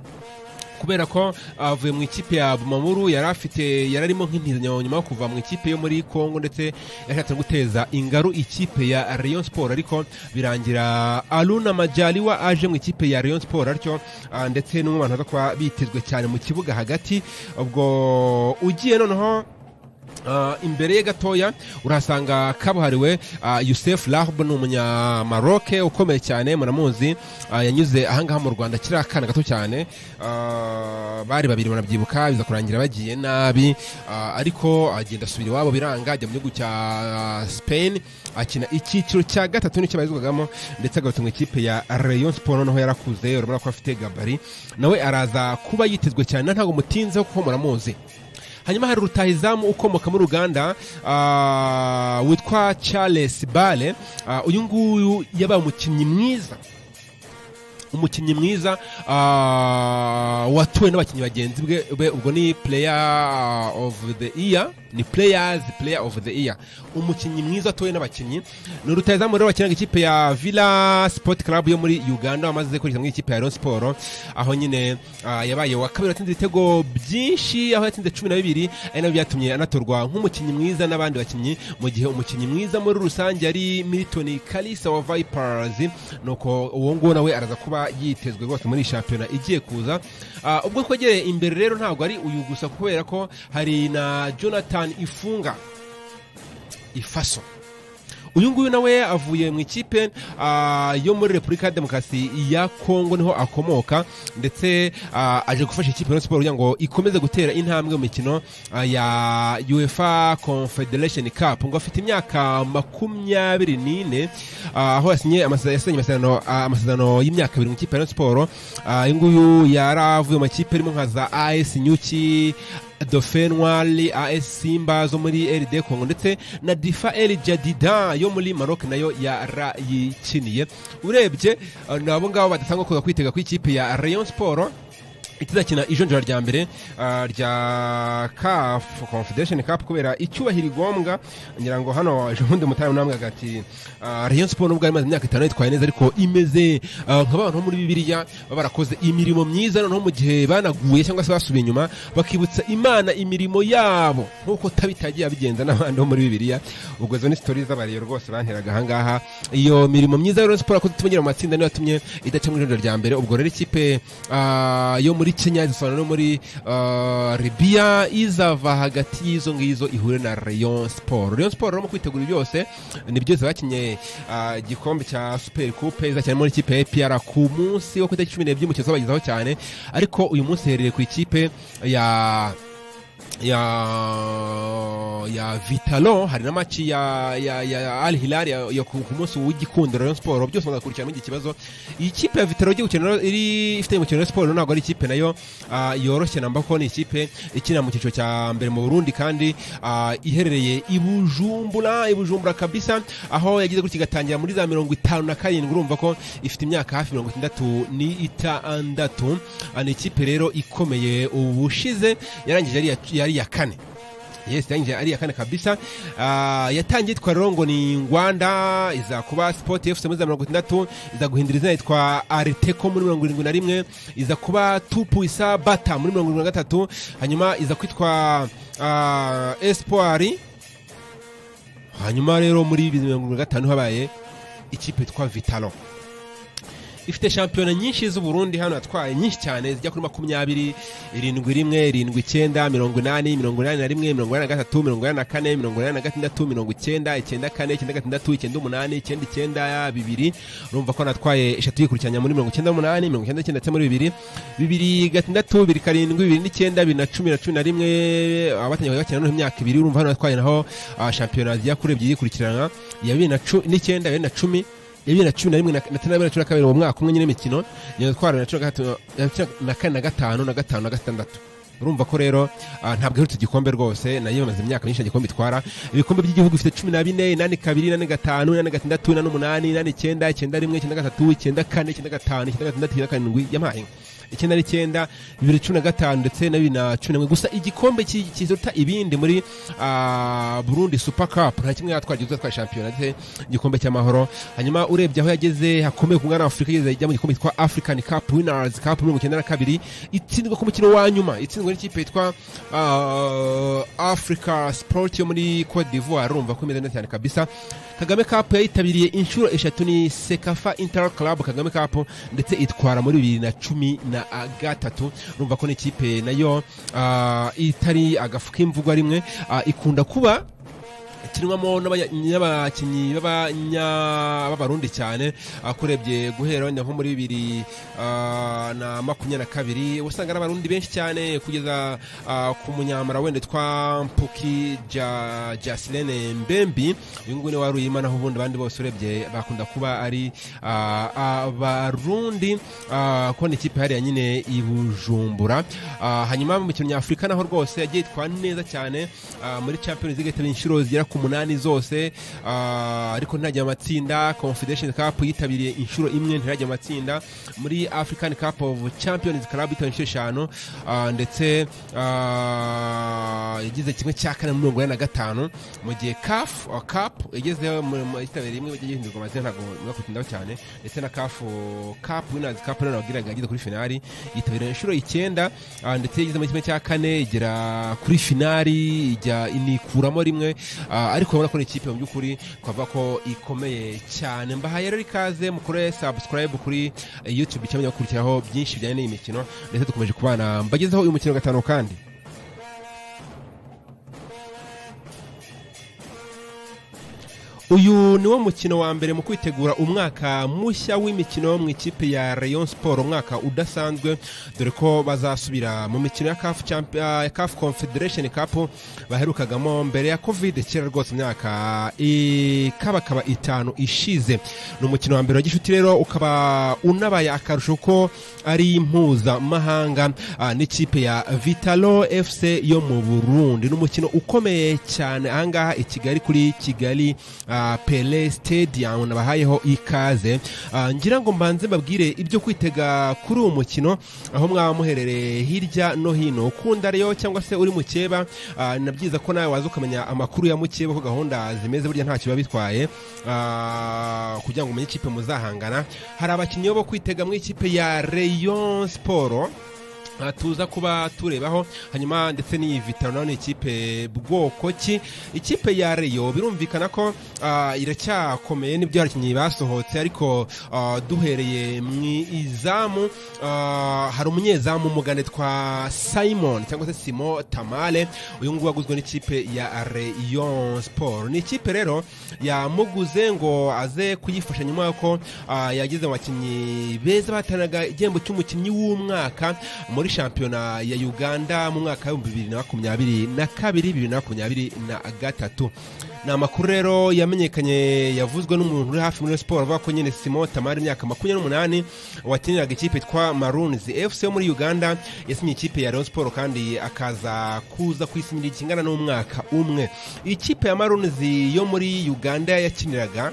kubera ko avuye mu ikipe ya bumamuru yari afite yari arimo nk'intizanyo nyuma yo kuva mu ikipe yo muri congo ndetse yashatse guteza ingaru ikipe ya rayon sport ariko birangira aruna majaliwa aje mu ikipe ya rayon sport atyo ah, ndetse n'umwe mu bantu baza kuba bitezwe cyane mu kibuga hagati ubwo ugiye noneho Ah, imbere ye gatoya urahasanga kabuhariwe ah, yusef rahb ni umunyamaroke ukomeye cyane muramuzi ah, yanyuze ahangaha mu rwanda kiri akana gato cyane Ah, bari babiri banabyibuka biza kurangira bagiye nabi Ah, ariko agenda asubira iwabo biranga ajya mu gihugu cya ah, spain akina icyiciro cya gatatu nicyo barizwagamo ndetse agarutse mu ikipe ya rayon sport noneho yarakuze urabona ko afite gabari nawe araza kuba yitezwe cyane ntabwo mutinzeho kuko muramuzi hanyuma hari rutahizamu ukomoka muri uganda ah, witwa charles bale Ah, uyu nguyu yabaye umukinnyi mwiza umukinnyi mwiza ah, watuwe n'abakinnyi bagenzi bwe be, ubwo ni player of the year ni players player of the year umukinnyi mwiza watuwe n'abakinnyi ni rutahizamu rero wakinaga ikipe ya villa sport club yo muri uganda wamaze kurikira muri ikipe ya rayon sport aho nyine ah, yabaye wa kabiri watsinze ibitego byinshi aho yatsinze cumi na bibiri ari nabyo byatumye anatorwa nk'umukinnyi mwiza n'abandi bakinnyi mu gihe umukinnyi mwiza muri rusange ari milton kalisa wa vipers nuko uwo nguwo nawe araza kuba yitezwe rwose muri iyi shampiyona igiye kuza Ah, ubwo twegereye imbere rero ntabwo ari uyu gusa kubera ko hari na jonathan ifunga ifaso uyu nguyu nawe avuye mu ikipe ah, yo muri repubulika ya demokarasi ya kongo niho akomoka ndetse ah, aje gufasha ikipe ya siporo kugira ngo ikomeze gutera intambwe mu mikino ah, ya uefa confederation cup ngo afite imyaka makumyabiri n'ine ah, aho yasinye amasa- yasinye amasezerano ah, amasezerano y'imyaka ibiri mu ikipe ya siporo Ah, uyu nguyu yaravuye mu makipe arimo nka za as nyuki dauphin noir as simba zo muri rd congo ndetse na difa el jadida yo muri maroc nayo yarayikiniye urebye eh, ni abo ngabo badatanga kuza kwitega ku ikipe ya rayon sport itazakina ijonjora rya mbere ah, rya caf confederation cup kubera icyubahiro igombwa ngira ngo hano ejo bundi mutayo namwe agati ah, rayon sport nubwo yari imaze imyaka itanu yitwaye neza ariko imeze ah, nk'abantu bo muri bibiliya baba barakoze imirimo myiza noneho mu gihe banaguye cyangwa se basubiye inyuma bakibutsa imana imirimo yabo nk'uko tabitagiye abigenza n'abandi bo muri bibiliya ubwo izo ni sitori z'abariyo rwose banteraga ahangaha iyo mirimo myiza ya Rayon Sport yakoze ituma igera mu matsinda niyo yatumye idaca mu ijonjora rya mbere ubwo rero ikipe ah, yo muri kenya zisobanura no muri ah, libya izava hagati y'izo ngizo ihure na rayon sport rayon sport rero mu kwitegura byose ni byose bakinye ah, igikombe cya super coupe izakina muri ikipe ya apr ku munsi wo ku itariki cumi n'ebyiri umukino uzabagezaho cyane ariko uyu munsi herereye ku ikipe ya ya ya vitalo hari na maci ya ya ya al hilal ya, ya ku ku munsi w'igikundiro Rayon Sport byose muzakurikirana mugihe ikibazo iyi kipe ya vitalo igiye gukina rero iri ifite umukino wa siporo ntabwo ari ikipe nayo ah, yoroshye namba ko ni ikipe ikina mu cyiciro cya mbere mu Burundi kandi ah, iherereye i Bujumbura i Bujumbura kabisa aho yagize gutya igatangira muri za mirongo itanu na karindwi urumva ko ifite imyaka hafi mirongo itandatu n'itandatu Ah, ni ikipe rero ikomeye ubushize yarangije ari iya- yari iya kane yes yarangije ari iya kane kabisa Ah, yatangiye yitwa rero ngo ni ngwanda iza kuba sport fc muri za mirongo itandatu iza guhindura izina yitwa ariteko muri mirongo irindwi na rimwe iza kuba tupu isa bata muri mirongo irindwi na gatatu hanyuma iza kwitwa ah, espoir hanyuma rero muri bibiri na mirongo irindwi na gatanu habaye ikipe yitwa vitalo ifite shampiyona nyinshi z'uburundi hano yatwaye nyinshi cyane zijya kuri makumyabiri irindwi rimwe irindwi icyenda mirongo inani mirongo inani na rimwe mirongo inani na gatatu mirongo inani na kane mirongo inani na gatandatu mirongo icyenda icyenda kane icyenda gatandatu icyenda umunani icyenda icyenda bibiri urumva ko natwaye eshatu yikurikiranya muri mirongo icyenda n'umunani mirongo icyenda icyenda ndetse muri bibiri bibiri gatandatu bibiri karindwi bibiri n'icyenda bibiri na cumi na cumi na rimwe abatangiye bakina noneho imyaka ibiri urumva hano natwaye naho ah, shampiyona zijya kuri ebyiri yikurikirana iya bibiri na cu- n'icyenda bibiri na cumi ya bibiri na cumi na rimwe na na tatu na bibiri na cumi na kabiri uwo mwaka umwe nyine imikino nyuma twara bibiri na cumi na gatatu na cumi na kane na gatanu na gatanu na gatandatu urumva ko rero ah, ntabwo iherutse igikombe rwose nayo imaze imyaka myinshi nta gikombe itwara ibikombe by'igihugu bifite cumi na bine inani kabiri inani gatanu inani gatandatu inani umunani inani icyenda icyenda rimwe icyenda gatatu icyenda kane icyenda gatanu icyenda gatandatu icyenda karindwi yampaye icyenda n'icyenda bibiri cumi na gatanu ndetse na bibiri na cumi na rimwe gusa igikombe ki- kiruta ibindi muri ah, burundi super cup nta kimwe yatwara gihuza twa shampiyona ndetse igikombe cy'amahoro hanyuma urebye aho yageze hakomeye ku mwana wa afurika yageze ajya mu gikombe cyitwa african cup winners cup mirongo icyenda na kabiri itsindwa ku mukino wa nyuma itsindwa n'ikipe yitwa ah, africa sport yo muri cote d'ivoire urumva ko imeze neza cyane kabisa kagame cup yayitabiriye inshuro eshatu ni sekafa inter club kagame cup ndetse itwara muri bibiri na cumi na gatatu urumva ko n'ikipe nayo ah, itari agafu k'imvugwa rimwe ah, ikunda kuba ikinwamo n'abanya- n'abakinnyi b'abanya- b'abarundi cyane akurebye guhera wenda nko muri bibiri ah, na makumyabiri na kabiri wasanga ari abarundi benshi cyane kugeza ah, ku munyamara wenda twa mpuki ja jasilene mbembi uyu nguyu ni wari uyimana aho ubundi abandi bose urebye bakunda kuba ari ah, abarundi ah, ko ni ikipe hariya nyine i bujumbura Ah, hanyuma mu mikino nyafurika naho rwose yagiye itwara neza cyane ah, muri champions league yitabiriye inshuro zigera ku munani zose ah, ariko ntajya mu matsinda confederation cup yitabiriye inshuro imwe ntirajya mu matsinda muri african cup of champions club yitabiriye inshuro eshanu ah, ndetse ah, yagize kimwe cya kane muri mirongo ine na gatanu mu gihe caf ah, cup yagezeho mu- mu- yitabiriye imwe yagiye hindurwa amazina ntabwo mwakutindaho cyane ndetse na caf cup winners cup rero nababwiraga yageze kuri finali yitabiriye inshuro icyenda ah, ndetse yageze muri kimwe cya kane igera kuri finali ijya inikuramo rimwe ah, ariko urabona ko ni ikipe mu by'ukuri twavuga ko ikomeye cyane mbahaye rero ikaze mukore subscribe kuri eh, youtube cyangwa gukurikiraho byinshi bijyanye n'iyi mikino ndetse dukomeje kubana mbagezeho uyu mukino wa gatanu kandi uyu ni wo mukino wa mbere mu kwitegura umwaka mushya w'imikino mu ikipe ya rayon sport umwaka udasanzwe dore ko bazasubira mu mikino ya caf Champ- ah, ya caf confederation cup baherukagamo mbere ya covid kera rwose imyaka ikabakaba itanu ishize ni umukino wa mbere wa gishuti rero ukaba unabaye akarusho ko ari mpuzamahanga ah, n'ikipe ya vitalo fc yo mu burundi ni umukino ukomeye cyane ahangaha i kigali kuri kigali ah, pele stadium nabahayeho ikaze Ah, ngira ngo mbanze mbabwire ibyo kwitega kuri uwo mukino aho mwaba muherereye hirya no hino ukunda rero cyangwa se uri mukeba ah, na byiza ko nawe waza ukamenya amakuru ya mukeba ko gahunda zimeze burya ntacyo biba bitwaye Ah, kugira ngo umenye ikipe muzahangana hari abakinnyi bo kwitega mu ikipe ya rayon sport Ah, tuza kuba turebaho hanyuma ndetse n'iyi vitaro nayo ni ikipe bwoko ki ikipe ya reyo birumvikana ko ah, iracyakomeye n'ibyo abakinnyi basohotse ariko ah, duhereye mu izamu ah, hari umunyezamu umugane twa simon cyangwa se simo tamale uyu nguyu waguzwe n'ikipe ya reyo siporo ni ikipe rero yamuguze ngo aze kuyifasha nyuma y'uko ah, yagize mu bakinnyi beza bahatanaga igihembo cy'umukinnyi w'umwaka muri shampiyona ya uganda mu mwaka w'ibihumbi bibiri na makumyabiri na kabiri bibiri na makumyabiri na gatatu ni amakuru rero yamenyekanye yavuzwe n'umuntu uri hafi muri siporo avuga ko nyine simo tamari imyaka makumyabiri n'umunani wakiniraga ikipe twa marunzi fc yo muri uganda yasinye ikipe ya rayon siporo kandi akaza kuza kwisinyira ikingana n'umwaka umwe ikipe ya marunzi yo muri uganda yakiniraga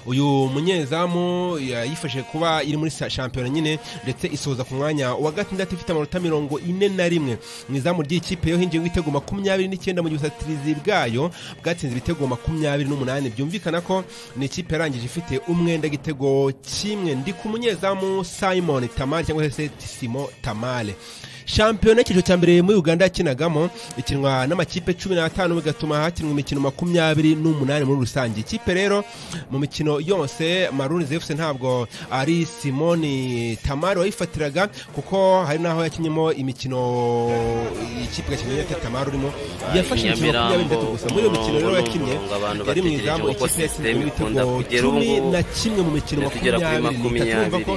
uyu munyezamu yayifashe kuba iri muri sa- shampiyona nyine ndetse isoza ku mwanya wa gatandatu ifite amanota mirongo ine na rimwe mu izamu ry'ikipe yo hinjiye ibitego makumyabiri n'icyenda mu gihe ubusatirizi bwayo bwatsinze ibitego makumyabiri n'umunani byumvikana ko ni ikipe yarangije ifite umwenda igitego kimwe ndi ku munyezamu simon tamale cyangwa se simo tamale shampiyona y'icyiciro cya mbere muri uganda yakinagamo ikinwa n'amakipe cumi n'atanu bigatuma hakinwa imikino makumyabiri n'umunani muri rusange ikipe rero mu mikino yose maruni zefuse ntabwo ari simoni tamari wayifatiraga kuko hari n'aho yakinyemo imikino ikipe gakeneye yita tamari urimo yafashe imikino makumyabiri n'itatu gusa muri iyo mikino rero yakinnye yari mu izamu ikipe yatsinzwe ibitego cumi na kimwe mu mikino makumyabiri n'itatu urumva ko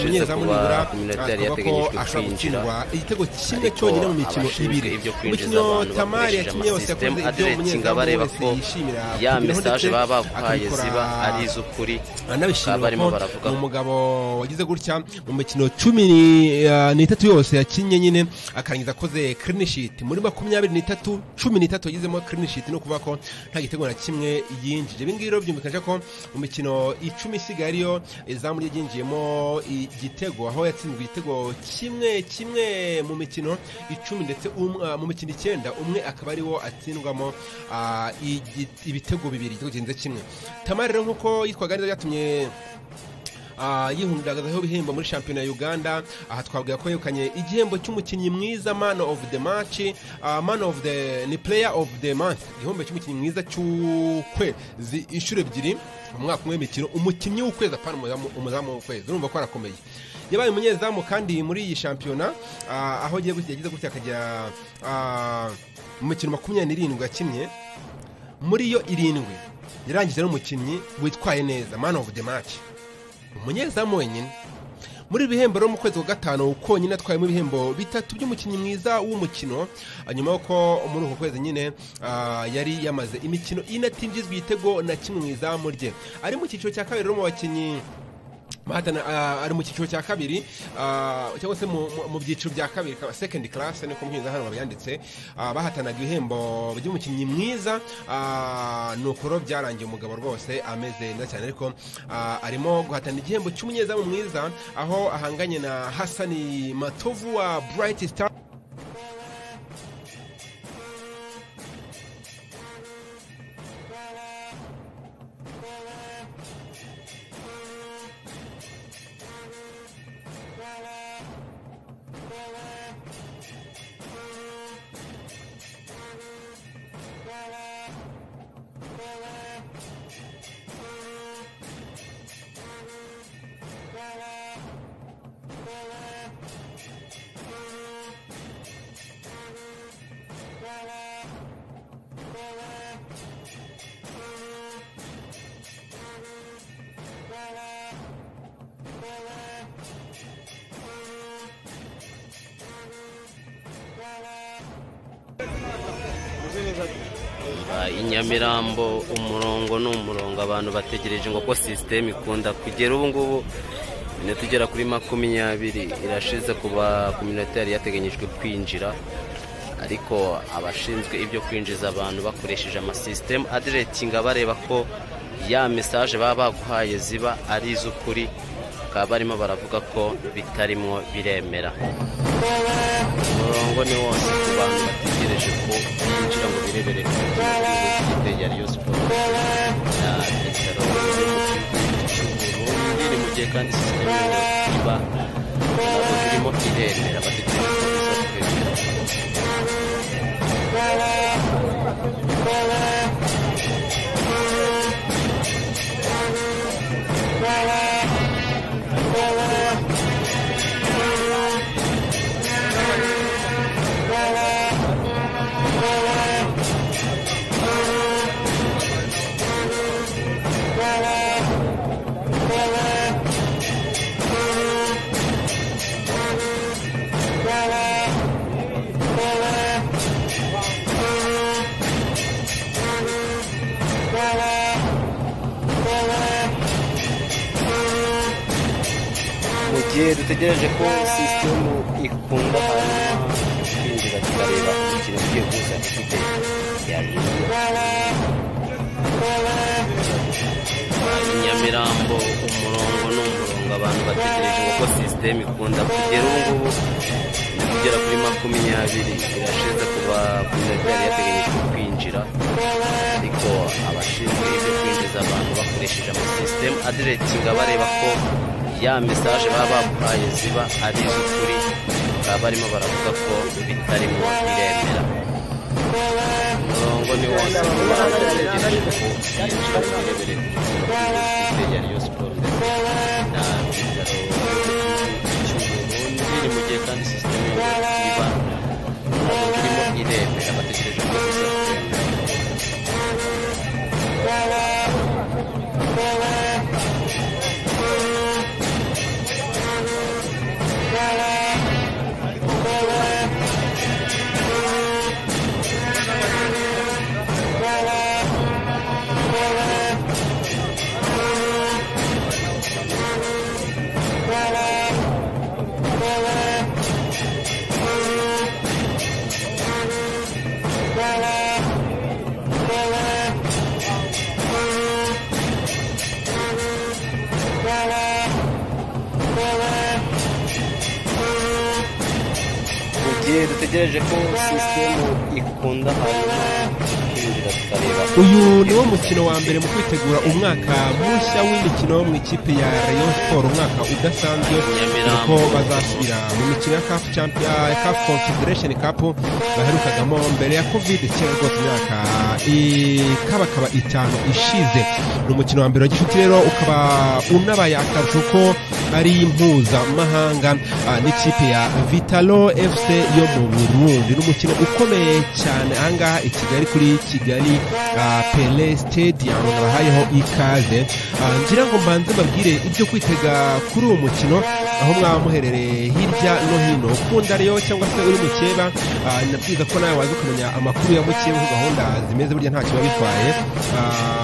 umunyezamu nibura akavuga ko ashobora gutsindwa igitego kimwe cyonyine mu mikino ibiri umukino tamari yakinnye wose yakoze ibyo umunyezamu wese yishimira ya kugeraho mesaje ndetse baba baguhaye akabikora ziba ari iz'ukuri anabishimira baba barimo ko baravuga ni umugabo wagize gutya mu mikino cumi eh, n'itatu yose yakinnye nyine akarangiza akoze clean sheet muri makumyabiri n'itatu cumi n'itatu yagizemo clean sheet no kuvuga ko nta gitego na kimwe yinjije ibi ngibi rero byumvikanisha ko mu mikino icumi isigaye ariyo izamu rye ryinjiyemo igitego aho yatsinzwe igitego kimwe kimwe mu mikino icumi ndetse um- ah, mu mikino icyenda umwe akaba ariwo atsindwamo ah, igi- ibitego bibiri igitego kirenze kimwe tamari rero nk'uko yitwaga neza byatumye Ah, yihundagazaho ibihembo muri shampiyona ya uganda aha twavuga ko yegukanye igihembo cy'umukinnyi mwiza man of the match ah, man of the ni player of the month igihembo cy'umukinnyi mwiza cy'ukwezi inshuro ebyiri mu mwaka umwe w'imikino umukinnyi w'ukwezi apana umuzamu- umuzamu w'ukwezi urumva ko arakomeye yabaye umunyezamu kandi muri iyi shampiyona ah, aho agiye gutya yagize gutya akajya ah, mu mikino makumyabiri n'irindwi yakinnye muri yo irindwi yarangije n'umukinnyi witwaye neza man of the match umunyezamu wenyine muri ibi bihembo rero mu kwezi kwa gatanu konyine atwayemo ibihembo bitatu by'umukinnyi mwiza w'umukino nyuma y'uko muri uko kwezi nyine ah, yari yamaze imikino ine atinjizwa igitego na kimwe mu izamu rye ari mu cyiciro cya kabiri rero mu bakinnyi mahatana ah, ari mu cyiciro cya kabiri ah, cyangwa se mu- mu- mu byiciro bya kabiri ka- second class niko mbwiriza hano babyanditse ah, bahatanaga ibihembo by'umukinnyi mwiza ah, ni ukuro byarangiye umugabo rwose ameze neza cyane ariko ah, arimo guhatana igihembo cy'umunyezamu mwiza aho ahanganye na hasani matovu wa bright star Ah, i nyamirambo umurongo ni umurongo abantu bategereje ngo ko sisiteme ikunda kugera ubu ngubu ni tugera kuri makumyabiri irashize ku ba- ku minota yari yateganyijwe kwinjira ariko abashinzwe ibyo kwinjiza abantu bakoresheje amasisiteme adiretinga bareba ko ya mesaje baba baguhaye ziba ari iz'ukuri bakaba barimo baravuga ko bitarimo biremera umurongo ni wose ku bantu bategereje ko binjira ngo birebere ku kipe ya Rayon Sports na Petero Burundi ni mu gihe kandi sisiteme iba ntabwo irimo iremera bategereje ko biza kwemera mu gihe dutegereje ko sisitemu ikunda hanyuma twinjira tukareba ikintu ugiye kuza ifite nyamirambo umurongo ni umurongo abantu bategereje ngo ko sisiteme ikunda kugera ubu ngubu ni kugera kuri makumyabiri irashize kuba minota yari yateganyijwe kwinjira ariko abashinzwe ibyo kwinjiza abantu bakoresheje amasisiteme adiretinga bareba ko ya mesaje baba baguhaye ziba ari iz'ukuri bakaba barimo baravuga ko bitarimo biremera umurongo ni wose ku bantu bategereje ko binjira mu birebere ku kigo cy'ikipe ya Rayon Sports ndetse na Petero cy'Uburundi ni mu gihe kandi sisiteme iba ntabwo irimo iremera bategereje ko biza kwemera mu gihe dutegereje ko sisitemu ikunda hanyuma twinjira tukareba uyu ni wo mukino wa mbere mu kwitegura umwaka mushya w'imikino mu ikipe ya rayon sport umwaka udasanzwe kuko bazasubira mu mikino ya caf champion ya caf confederation cup baherukagamo mbere ya covid kera rwose imyaka ikabakaba itanu ishize ni umukino wa mbere wa gicuti rero ukaba unabaye akarusho ko ari mpuzamahanga ah, n'ikipe ya vitalo fc yo mu burundi ni umukino ukomeye cyane ahangaha i kigali kuri kigali ari ah, pele stadium bahayeho ikaze Ah, ngira ngo mbanze mbabwire ibyo kwitega kuri uwo mukino aho mwaba muherereye hirya no hino ukunda rero cyangwa se uri mukeba ah, nabwiza ko nawe waza ukamenya amakuru ya mukeba uko gahunda zimeze burya ntacyo biba bitwaye Ah,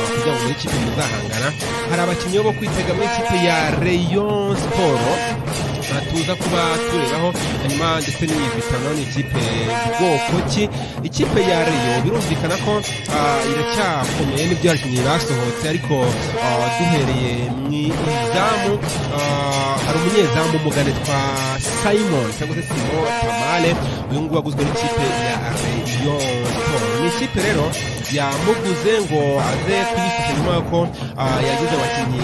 kugira ngo muri ikipe muzahangana hari abakinnyi bo kwitega muri ikipe ya Rayon Sport aha tuza kuba turebaho hanyuma ndetse n'iyivitano ni ikipe bwoko ki ikipe ya reyo birumvikana ko ah, iracyakomeye n'ibyo abakinnyi basohotse ariko ah, duhereye mu izamu ah, hari umunyezamu umugane twa simon cyangwa se simo tamale uyu nguyu waguzwe n'ikipe ya reyo siporo ni ikipe rero yamuguze ngo aze kuyifasha nyuma y'uko ah, yagize abakinnyi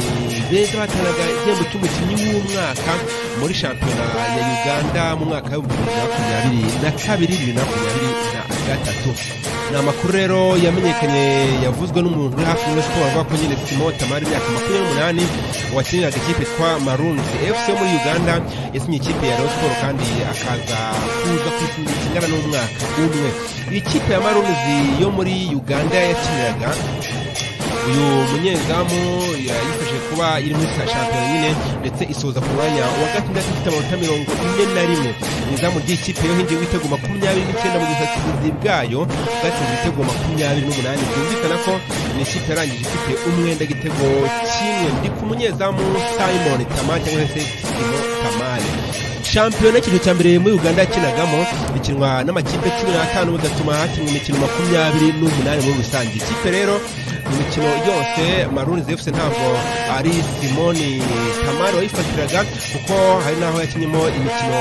beza batanaga igihembo cy'umukinnyi w'umwaka muri shampiyona ya uganda mu mwaka w'ibihumbi bibiri na makumyabiri na kabiri bibiri na makumyabiri na gatatu ni amakuru rero yamenyekanye yavuzwe n'umuntu uri hafi muri siporo avuga ko nyine simo tamari imyaka makumyabiri n'umunani wakiniraga ikipe twa marunzi fc yo muri uganda yasinye ikipe ya rayon siporo kandi akaza kuza kwikinira kingana n'umwaka umwe iyi kipe ya marunzi yo muri uganda yakiniraga uyu munyezamu yayifashe kuba iri muri sa shampiyona nyine ndetse isoza ku mwanya wa gatandatu ifite amanota mirongo ine na rimwe mu izamu ry'ikipe yo hingiye ibitego makumyabiri n'icyenda mu busatirizi bwayo bwatsinze ibitego makumyabiri n'umunani byumvikana ko ni ikipe yarangije ifite umwenda igitego kimwe ndi ku munyezamu simon tamari cyangwa se simo tamari shampiyona icyiciro cya mbere muri uganda yakinagamo ikinwa n'amakipe cumi n'atanu bigatuma hakinwa imikino makumyabiri n'umunani muri rusange ikipe rero imikino yose maruni zefuse ntabwo ari simoni kamari wayifatiraga kuko hari n'aho yakinyemo imikino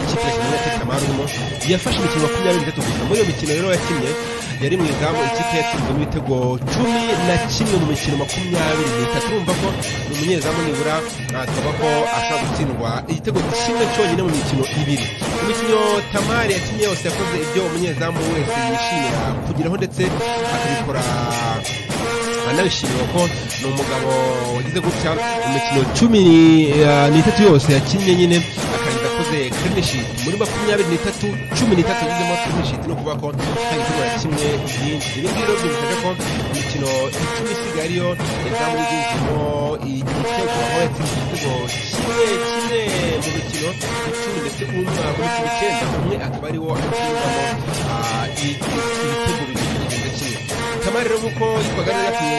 ikipe ya simoni yakinye kamari urimo yafashe imikino makumyabiri n'itatu gusa muri iyo mikino rero yakinnye yari mu izamu ikipe yatsinzwe n'ibitego cumi na kimwe mu mikino makumyabiri n'itatu urumva ko ni umunyezamu nibura twavuga ko ashobora gutsindwa igitego kimwe cyonyine mu mikino ibiri imikino tamari yakinnye yose yakoze ibyo umunyezamu wese yishimira kugeraho ndetse akabikora anabishimira ko ni umugabo wagize gutya imikino cumi eh, n'itatu yose yakinnye nyine akarangiza akoze clean sheet muri makumyabiri n'itatu cumi n'itatu yagizemo clean sheet no kuvuga ko nta gitego na kimwe yinjiza ibi ngibi rero byumvikana ko imikino icumi isigaye ariyo izamu yinjizemo igitego aho yatsinze igitego kimwe kimwe mu mikino icumi ndetse umwe mu mikino icyenda umwe akaba ari wo akiniramo ah, ibitego bibiri birenze kimwe kamari rero nk'uko yitwaga neza yatumye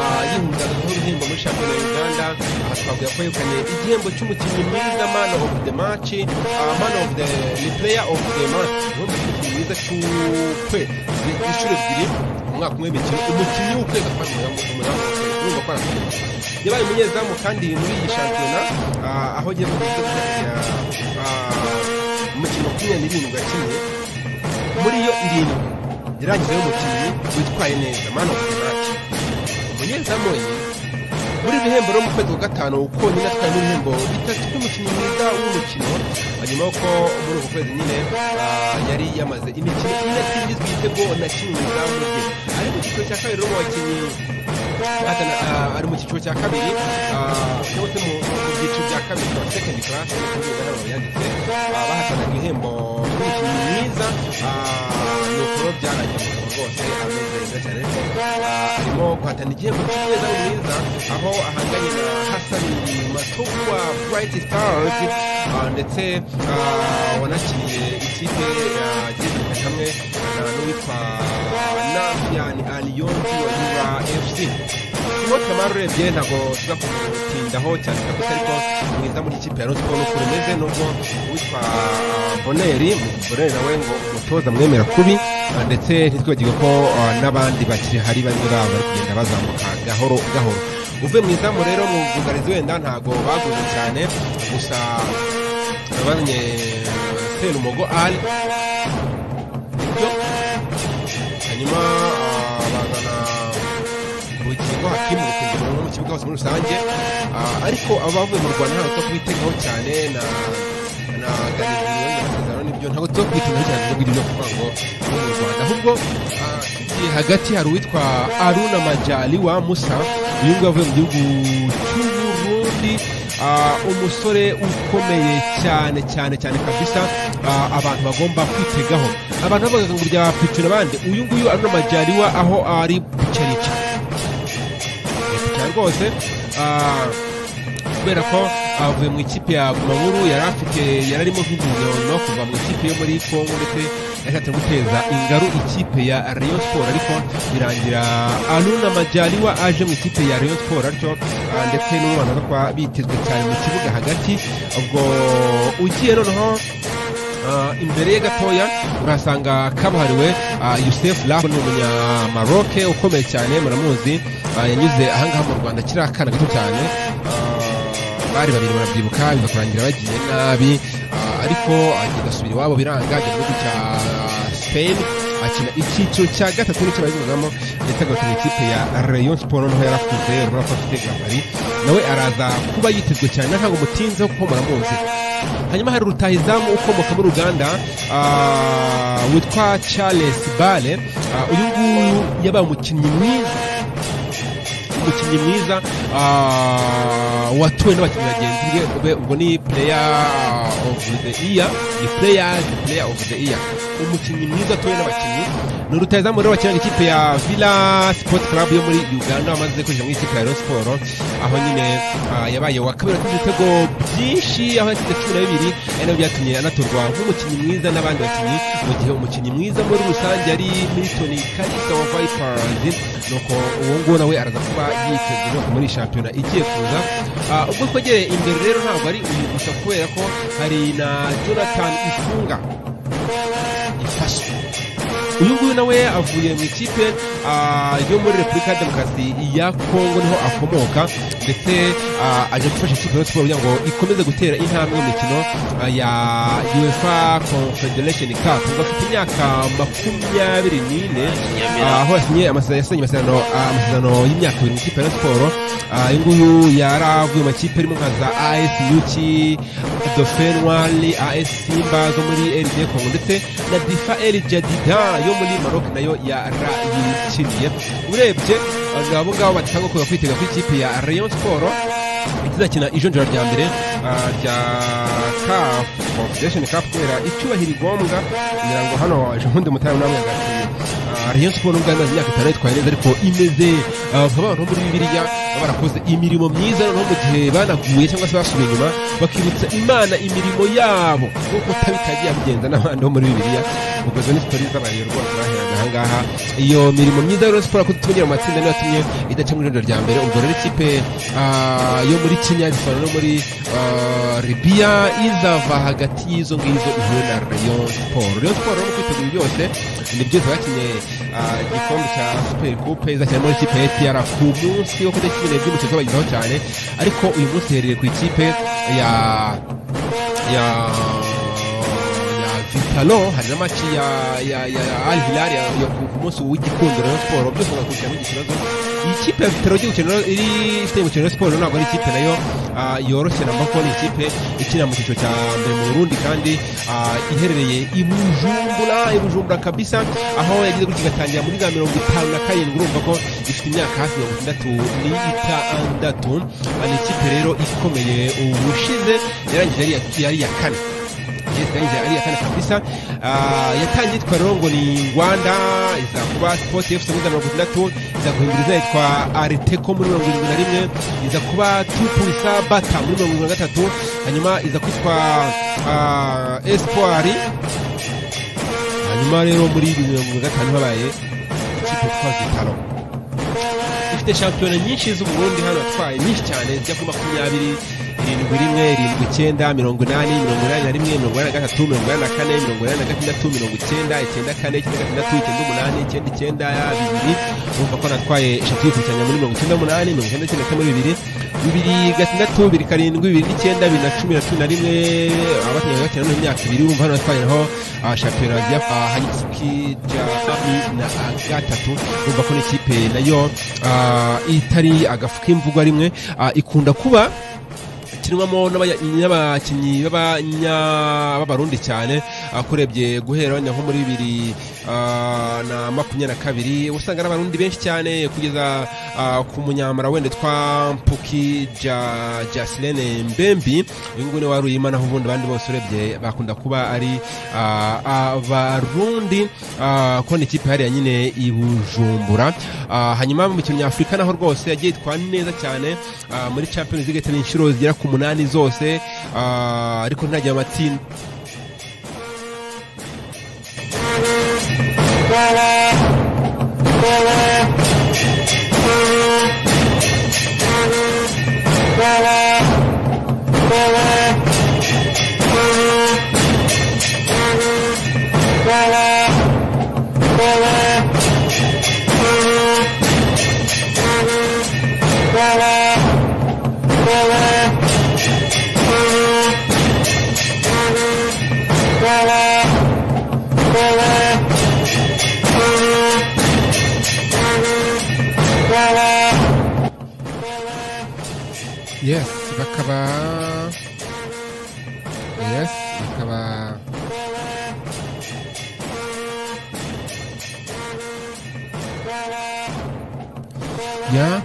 yihundagaho ibihembo muri shampiyona ya uganda aha twavuga ko yegukanye igihembo cy'umukinnyi mwiza man of the match ah, man of the ni player of the match ubundi umukinnyi mwiza cy'ukwe zi- inshuro ebyiri mu mwaka umwe w'imikino umukinnyi w'ukwezi akaba ari umuzamu umuzamu w'ukwezi urumva ko arakomeye yabaye umunyezamu kandi muri iyi shampiyona ah, aho agiye gukomeza kujya umukino makumyabiri n'irindwi akinye muri yo irindwi yarangizeho umukinnyi witwaye neza man of the match umunyezamu we muri ibihembo rero mu kwezi kwa gatanu konyine atwaye n'ibihembo bitatu by'umukinnyi mwiza w'umukino hanyuma yuko muri uku kwezi nyine ah, yari yamaze imikino ine atingizwa igitego na kimwe mu izamu rye ari mu cyiciro cya kabiri rero mu bakinnyi Atana, ah, ari mu cyiciro cya kabiri ah, cyangwa se mu mu byiciro bya kabiri bya second class nkuko bigaragara mu yanditse ah, bahatanaga ibihembo by'umukinnyi mwiza ah, ni ukuro byarangiye umugabo rwose ameze neza cyane ariko ah, arimo guhatana igihembo cy'umweza mwiza aho ahanganye na hasani matovu wa bright stars ah, ndetse ah, wanakiriye ikipe yageze hamwe na n'uwitwa nafiani aliyonzi wa yuba fc Simon Kamara urebye ntabwo tuza kumutindaho cyane kabisa ariko mu izamu ry'ikipe ya Rayon Sport nuko rimeze nubwo uwitwa Boneri Boneri nawe ngo umutoza mwemera kubi ah, ndetse ntitwibagirwe ko ah, n'abandi bakiri hari bamwe baba bari kugenda bazamuka gahoro gahoro uvuye mu izamu rero mu bwugarizi wenda ntabwo baguze cyane gusa bazanye Serumogo Ali ibyo hanyuma ah, bazana urukingo hakimu rukinjira no mu kibuga hose muri rusange Ah, ariko abavuye mu rwanda ntabwo tuba kubitegaho cyane na na ganirizo amasezerano n'ibyo ntabwo tuba kubitegaho cyane kuko ibyo kuvuga ngo ni mu rwanda ahubwo ah, tugiye hagati hari uwitwa aruna majali wa musa uyu nguyu avuye mu gihugu cy'uburundi ah, umusore ukomeye cyane cyane cyane kabisa ah, abantu bagomba kwitegaho abantu bavuga ngo bya pitira abandi uyu nguyu aruna majyariwa aho ari bucerica cyane rwose ah, kubera ko avuye mu ikipe ya Gumaburu yari afite yari arimo nk'impuzankano kuva mu ikipe yo muri Congo ndetse yashatse guteza ingaru ikipe ya Rayon Sport ariko birangira Aruna Majaliwa aje mu ikipe ya Rayon Sport atyo ah, ndetse n'umwana bakaba bitezwe cyane mu kibuga hagati ubwo ugiye noneho Ah, imbere ye gatoya urahasanga kabuhariwe ah, Youssef Laho ni umunyamaroke ukomeye cyane muramuzi ah, yanyuze ahangaha mu Rwanda akiri akana gato cyane Ah, bari babiri barabyibuka bigakurangira bagiye nabi Ah, ariko agenda asubira iwabo biranga ajya mu gihugu cya Spain akina icyiciro cya gatatu n'icyo bayivugamo ndetse agakina ikipe ya Rayon Sport noneho yarakuze urabona ko afite gahari nawe araza kuba yitezwe cyane ntabwo mutinzeho kuko muramuzi hanyuma hari rutahizamu ukomoka muri uganda ah, witwa charles bale Ah, uyu nguyu yabaye umukinnyi mwiza umukinnyi mwiza ah, watuwe n'abakinnyi bagenzi be- be ubwo ni player of the year ni players player of the year umukinnyi mwiza watuwe n'abakinnyi ni rutahizamu rero wakiniraga ikipe ya villa sport club yo muri uganda wamaze kwinjira mu ikipe ya Rayon Sport aho nyine ah, yabaye wa kabiri atsinze ibitego byinshi aho yatsinze cumi na bibiri ari nabyo byatumye anatorwa nk'umukinnyi mwiza n'abandi bakinnyi mu gihe umukinnyi mwiza muri rusange ari Milton Kalisa wa Vipers nuko uwo nguwo nawe araza kuba yitezwe rwose muri shampiyona igiye kuza Ah, ubwo twegereye imbere rero ntabwo ari uyu gusa kubera ko hari na Jonathan Ifunga ifashe uyu nguyu nawe avuye mu ikipe ah, yo muri repubulika ya demokarasi ya kongo niho akomoka ndetse ah, aje gufasha ikipe ya Rayon Sport kugira ngo ikomeze gutera intambwe mu mikino ah, ya uefa confederation cup ngo afite imyaka makumyabiri n'ine Nyamira. ah, aho yasinye amasa- yasinye amasezerano ah, amasezerano y'imyaka ibiri mu ikipe ya Rayon Sport Ah, uyu nguyu yaravuye mu makipe arimo nka za as yuki dauphin wali as simba zo muri rd congo ndetse na difa el jadida yo muri maroc nayo yarayikiniye urebye ah, abo ngabo batanga kuza kwitega ku ikipe ya rayon sport izakina ijonjora rya mbere ah, rya caf confederation cup kubera icyubahiro igombwa kugira ngo hano ejo bundi mutari namwe agakinira Ah, Rayon Sport nubwo imaze imyaka itanu yitwaye neza ariko imeze ah, nka abantu bo muri Bibiliya baba barakoze imirimo myiza noneho mu gihe banaguye cyangwa se basubiye inyuma bakibutsa Imana imirimo yabo nk'uko tabitagiye abigenza n'abandi bo muri Bibiliya ubwo izo ni sitori z'abaye rwose baheraga aha ngaha iyo mirimo myiza ya Rayon Sport kuko tumenyera mu matsinda niyo yatumye idaca mu irondo rya mbere ubwo rero ikipe ah, yo muri Kenya bisobanura no muri ah, Libya izava hagati y'izo ngizo ihuye na Rayon Sport Rayon Sport rero mu kwitegura byose ni byo zakinye ah, igikombe cya super coupe izakina muri ikipe ya APR ku munsi wo kutariki cumi n'ebyiri umukinnyi bagizeho cyane ariko uyu munsi iherereye ku ikipe ya ya ya Vitalo hari na match ya ya ya ya Al Hilal ya, ya ku ku munsi w'igikundiro Rayon Sport byose bagakurikirana mu ikibazo iyi kipe ya Vitalo igiye gukina iri ifite gukina Rayon Sport ntabwo ari ikipe nayo ah, yoroshye na mba ko ni ikipe ikina mu cyiciro cya mbere mu Burundi kandi ah, iherereye i Bujumbura i Bujumbura kabisa aho yagize gutya igatangira muri za mirongo itanu na karindwi urumva ko ifite imyaka hafi mirongo itandatu n'itandatu Ah, ni ikipe rero ikomeye ubushize yarangije ari iya- yari iya kane yesanje ari akana kabisa Ah, yatangiye yitwa rero ngo ni Rwanda iza kuba Sport FC muri mirongo itandatu iza guhindura izina yitwa Arteco muri mirongo irindwi na rimwe iza kuba Tupulisa Bata muri mirongo irindwi na gatatu hanyuma iza kwitwa ah, Espoir hanyuma rero muri mirongo irindwi na gatanu habaye ikipe yitwa Vitalo ifite shampiyona nyinshi z'uburundi hano yatwaye nyinshi cyane zijya kuri makumyabiri irindwi rimwe irindwi icyenda mirongo inani mirongo inani na rimwe mirongo inani na gatatu mirongo inani na kane mirongo inani na gatandatu mirongo icyenda icyenda kane icyenda gatandatu icyenda umunani icyenda icyenda bibiri urumva ko natwaye eshatu yikurikiranya muri mirongo icyenda n'umunani mirongo icyenda icyenda muri bibiri bibiri gatandatu bibiri karindwi bibiri n'icyenda bibiri na cumi na cumi na rimwe abakinnyi bakina no mu myaka ibiri urumva hano natwaye naho ah, shampiyona ya ah, Hanyuski Jafari na ah, gatatu urumva ko n'ikipe nayo ah, itari agafu k'imvugwa rimwe ah, ikunda kuba kinwamo n'abanya- n'abakinnyi b'abanya- b'abarundi cyane akurebye guhera wenda nko muri bibiri ah, na makumyabiri na kabiri usanga ari abarundi benshi cyane kugeza ah, ku munyamara wenda twa mpuki Ja- jasilene mbembi uyu nguyu ni waruyima naho ubundi abandi bose urebye bakunda kuba ari ah, abarundi ah, kuko ni ikipe hariya nyine i bujumbura Ah, hanyuma mu mikino nyafurika naho rwose yagiye itwara neza cyane ah, muri champions league yateye inshuro zigera ku munani zose ah, ariko ntagira amatinda yes bakaba yes bakaba ya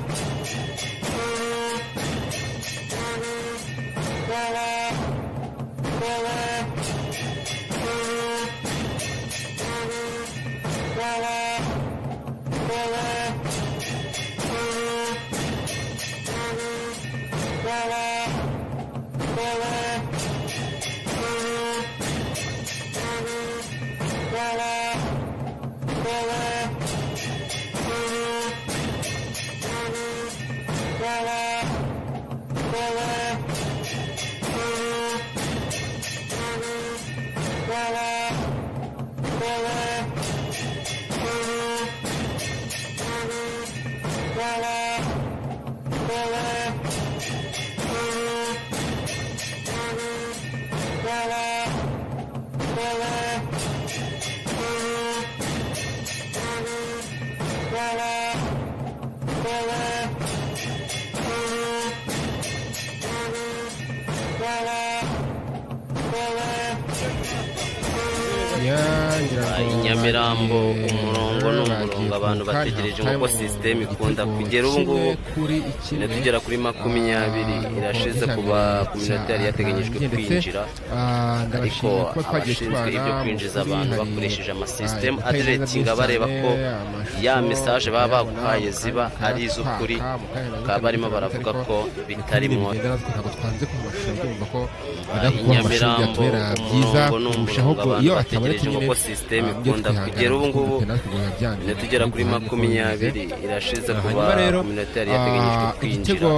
ya ngira ngo i nyamirambo bagiye- umurongo ni umurongo abantu bagiye bategereje kuwukata nk'uko mu sisiteme ikunda igitego kugera ubu ngubu kimwe kuri ikime. tugera kuri makumyabiri Ah, irashize uko kuba bitabiriye ku minota yari yateganyijwe cyane. Ndetse, kwinjira ah, ariko ndabashimira kuba twagiye abashinzwe tubana ibyo mu kwinjiza kuri abantu hari, bakoresheje ama ah, system ibitari neza editing byinshi bareba cyane, ko amashusho, ya message baba mukayabona, baguhaye ziba mukayataka, ari iz'ukuri, mukayabona, bakaba barimo mukayabona, baravuga ariko ko ni bitarimo. ukuntu bigenda natwe ntabwo twanze ku mashusho ndumva ko Ah, wenda i kuba amashusho Nyamirambo byatubera byiza umurongo ni kurushaho umurongo ko abantu iyo atabonetse bategereje nyine kuko system ah, ikunda byo twihangana, kugera ubu ngubu, kuko natwe biba byangiza, minota igera kuri kandi makumyabiri irashize kuba hanyuma rero ku minota yari yateganyijwe ah, kwinjira igitego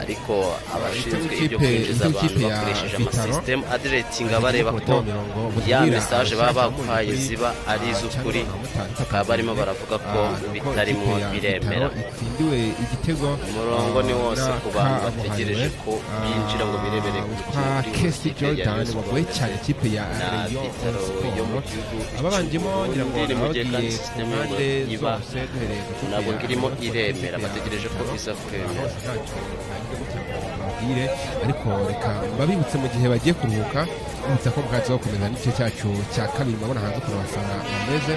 ariko abashinzwe igitego ibyo kipe- kwinjiza igitego abantu kipe ya bakoresheje Vitaro, amasisitemu adiretinga bareba ko igitego mirongo ya butubwira mesaje baba abashaka baguhaye muri- ziba ari ah, iz'ukuri cyangwa abamotari bakaba barimo baravuga ko Ah, nuko bitarimo ikipe ya biremera Vitaro itsindiwe igitego umurongo ni wose ku bantu bategereje ko binjira ngo birebere ku kwa mukino w'igihugu kesi cy'ikipe ya jordan Rayon bagoye cyane Sports. ikipe ya na Rayon Vitaro Sport. yo mu gihugu ababanjemo ngira ngo cy'u Burundi, abagiye kandi ku system mpande iba zose duhereye ku kipe ntabwo ya irimo Rayon Sport, iremera ikipe ya bategereje ko Vitaro. iza kwemera Aho ntacyo bagiye gutya ngo bababwire, ariko reka babibutse mu gihe bagiye kuruhuka bibutsa ko bwatsi wo gukomeza n'igice cyacu cya kabiri murabona hanze ukuntu abafana bameze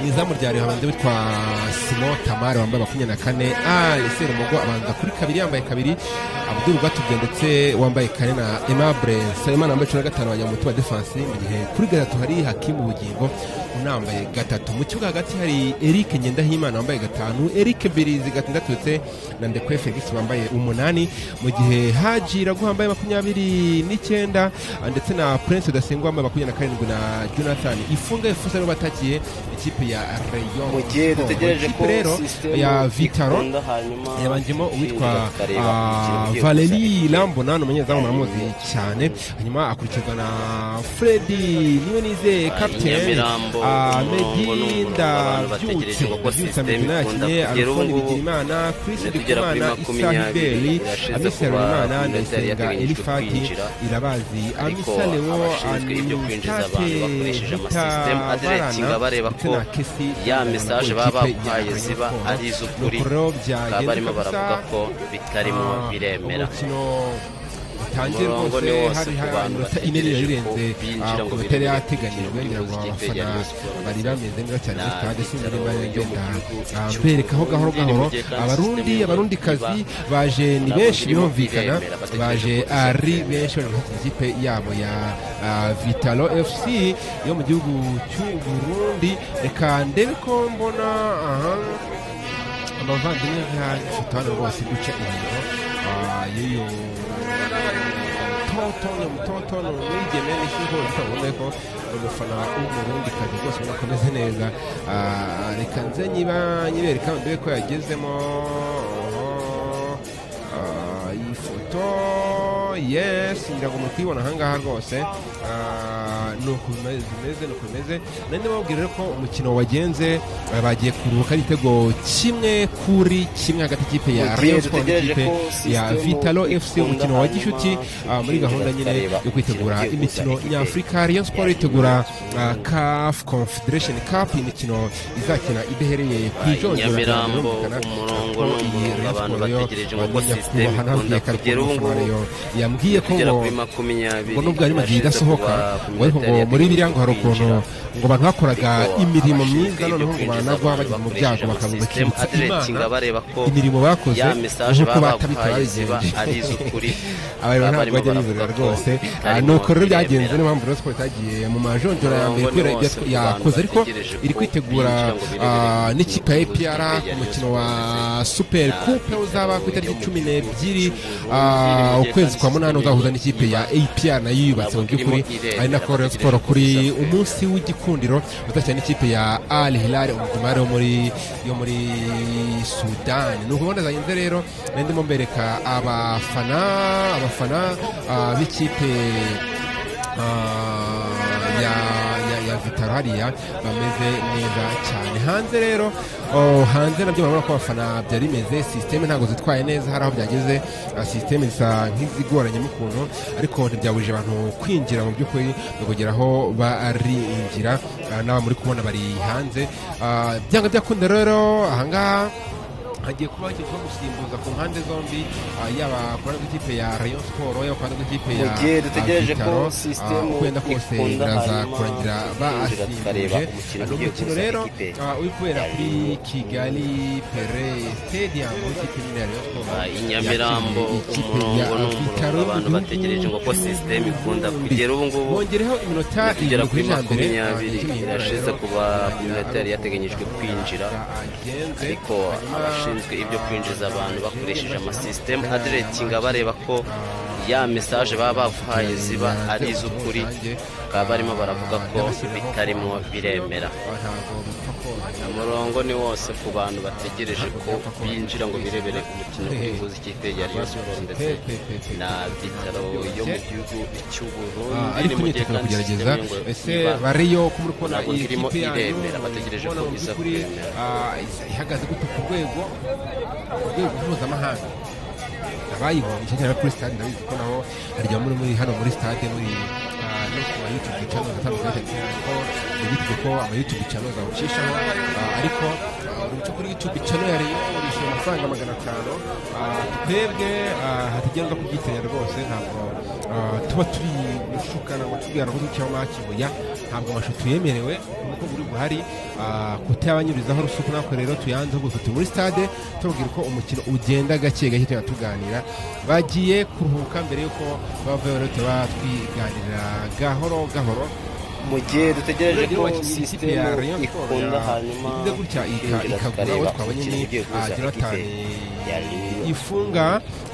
mu izamu rya Reyo habanza witwa Simo Tamare wambaye makumyabiri na kane Ali Serumogo abanza kuri kabiri yambaye kabiri Abdul Rwatubwe ndetse wambaye kane na Aimable Nsabimana wambaye cumi na gatanu abanyamutima defense mu gihe kuri gatatu hari Hakimu Bugingo unambaye gatatu mu kibuga hagati hari Eric Ngendahimana wambaye gatanu Eric Birizi gatandatu ndetse na Ndekwe Felix wambaye umunani mu gihe Haji Ragu wambaye makumyabiri n'icyenda ndetse na Prince Rudasingwa wambaye makumyabiri na karindwi na Jonathan Ifunga Efusa nibo batakiye ikipe ya Rayon mu gihe Sport. dutegereje ko Ikipe rero sisitemu ya Vitaro ikunda hanyuma yabanjemo uwitwa ikindi bakareba ah, umukino ugiye Valeri gusa. Lambona ni umunyezamu muramuzi cyane hanyuma akurikirwa na Freddy niwe nizeye Ah, i kapiteni Nyamirambo, umurongo ni Medi umurongo, abantu bategereje Ndabyutse kuko Ndabyutse system Amedi nawe ikunda yakinnye kugera Alphonse ubu ngubu. Bigirimana Chris Minota igera kuri Ndikumana Isa makumyabiri, Hibeli irashize Amisa kuba Runimana iminota Ndayisenga yari yateganyijwe Elifati kwinjira. Irabazi Ariko Amisa Lewo abashinzwe ibyo kwinjiza Anustate abantu bakoresheje ama Ruta system adiretinga Barana, bareba ndetse ko na Kesi ya Ndabona message ko baba ikipe ya baguhaye Rayon ziba Sport ari iz'ukuri. nuko rero byagenda bakaba barimo kabisa. baravuga ko bitarimo Ah, biremera umukino itangire Umurongo rwose ni wose hari ku hari bantu iminota ine yari bategereje ko irenze binjira ah, ngo ku birebe bitari imikino yateganyijwe ngira ngo y'ikipe abafana ya Rayon Sports. bari bameze neza cyane muri Nta stade sinari bitaro bari yo mu genda gihugu ah, cy'u mberekaho Burundi gahoro ni mu gahoro gihe kandi abarundi system yo abarundikazi baje ni ntabwo benshi irimo birumvikana kwiremera, bategereje baje ko izagera. ari benshi bari gufata ikipe yabo ya ah, vitalo fc yo mu gihugu cy'u burundi reka ndebe ko mbona aha abavandimwe nk'ifite hano rwose duce inyuma Ah, y'uyu mutotono mutotono umwigeme n'ishyuho urabona ko umufana w'umurundi kazi rwose ubona ko ameze neza Ah, reka nze nyiba nyibereka mbere ko yagezemo Ah, iyi foto yesi ngira ngo muri kuyibona ahangaha rwose Ah, ni uko bimeze bimeze, ni uko bimeze nari ndababwira rero ko umukino wagenze ah, bagiye kuruhuka ari igitego kimwe kuri kimwe hagati y'ikipe ya Mu gihe Rayon Sports dutegereje n'ikipe ko ya system Vitalo FC ikunda umukino wa hanyuma Gishuti ah, muri tukinjira gahunda nyine tukareba yo kwitegura imikino imikino igiye kuza, nyafurika ikipe Rayon Sports ya itegura Rayon ah, CAF Confederation Cup imikino izakina idahereye ku Ah, i ijonjora Nyamirambo, Birumvikana umurongo ko ni iyi umurongo, Rayon abantu Sports yo, bategereje ngo ah, uko system nyakubahwa nabwiye ikunda kare ko kugera ubu umufana ngubu. yo yambwiye ko kugera ngo kuri makumyabiri ngo nubwo ari magihe idasohoka ngo ariko ngo muri biriya ngo hari ukuntu ngo abantu bakoraga imirimo myiza noneho ngo baranagwa bajya mu byago bakaza bakibutsa imana imirimo bakoze nk'uko batabika babigenje abayobozi ntabwo bajya bizerera rwose Ah, ni uko rero byagenze niyo mpamvu rero twari tagiye mu majonjora ya mbere kubera ibyo twa- yakoze ariko iri kwitegura ah, n'ikipe ya APR ku mukino wa super coupe uzaba ku itariki cumi n'ebyiri ah, ukwezi kwa munani uzahuza n'ikipe ya APR nayo yubatse mu by'ukuri ari na Rayon Sports kuri umunsi w'igikundiro uzakina n'ikipe ya Al Hilal umugumare wo muri yo muri Sudan ni ukubona zagenze rero nari ndimo mbereka abafana abafana ah, b'ikipe ah, ya ya ya Vitaro hariya bameze neza cyane hanze rero oh, hanze nabyo murabona ko abafana byari bimeze sisiteme ntabwo zitwaye neza hari aho byageze ah, sisiteme zisa nk'izigoranyemo ukuntu ariko ntibyaburije abantu kwinjira mu by'ukuri no kugera aho barinjira Ah, n'aba muri kubona bari hanze Ah, byanga byakunda rero ahangaha hagiye kuba hakekwaho gusimbuza ku mpande zombi ah, yaba ku ruhande rw'ikipe ya rayon sport yaba ku ruhande rw'ikipe ya Mu gihe dutegereje ah, ko Vitaro, system ah, wenda kose ikunda biraza hanyuma kurangira tukinjira basimbuje tukareba umukino ni ugiye umukino kuza rero ikipe ah, uri kubera ya kuri Rayon. kigali pere stadium ikipe nyine ya rayon sport Ah, i Nyamirambo yakiriye ikipe ya umurongo ni umurongo Vitaro abantu mu bategereje ngo ko gihugu sisiteme ikunda cy'u kugera ubu ngubu bongereho iminota tugera irindwi kuri ijana mbere, ah, makumyabiri ikipe ya irashize Rayon kuba irangira kuri metero ari uko yateganyijwe kwinjira. agenze, ariko hanyuma, abashinzwe ibyo kwinjiza abantu bakoresheje amasisiteme Ah, adiretinga bareba ko ya mesaje baba baguhaye ziba ari iz'ukuri bakaba barimo baravuga ko bitarimo biremera umurongo ni wose ku bantu bategereje ko binjira ngo birebere umukino w'ubuvuzi ikipe ya Rayon Sports ndetse na bitaro yo mu gihugu Ah, cy'uburundi ariko imyiteguro kugerageza ese bariyo ko muri kubona ntabwo iyi irimo kipe yanyu iremera, bategereje mubona ko mu iza by'ukuri, kwemera. ah, isa- ihagaze gute ku rwego ku rwego mpuzamahanga abayibonye cyane kuri stade ndabizi ko nabo harya muri muri hano muri stade muri ah, no ku ma youtube channel atandukanye ko bigize ko ama youtube channel zawucishaho ah, ariko ah, uri buce kuri youtube channel yari yishyura amafaranga magana atanu ah, twebwe ah, hatagendwa kubyitanya rwose ntabwo ah, tuba turi gushukana ngo tubwira ngo cyangwa kibuya ntabwo amashusho yemerewe kuko buri buhari ah, kutayabanyurizaho rusuku nako rero tuyanze ahubwo turi muri stade tubabwira uko umukino ugenda gake gake tugenda tuganira bagiye kuruhuka mbere y'uko bavayo rero tuba twiganirira gahoro gahoro mu gihe dutegereje ko ikipe sisiteme ya Rayon Sports ikunda ya- hanyuma ikunze gutya ika- tukinjira ikagura tukareba uwo twabonye umukino ni ugiye ah, kuza Jonathan ikipe ya Rayon. ifunga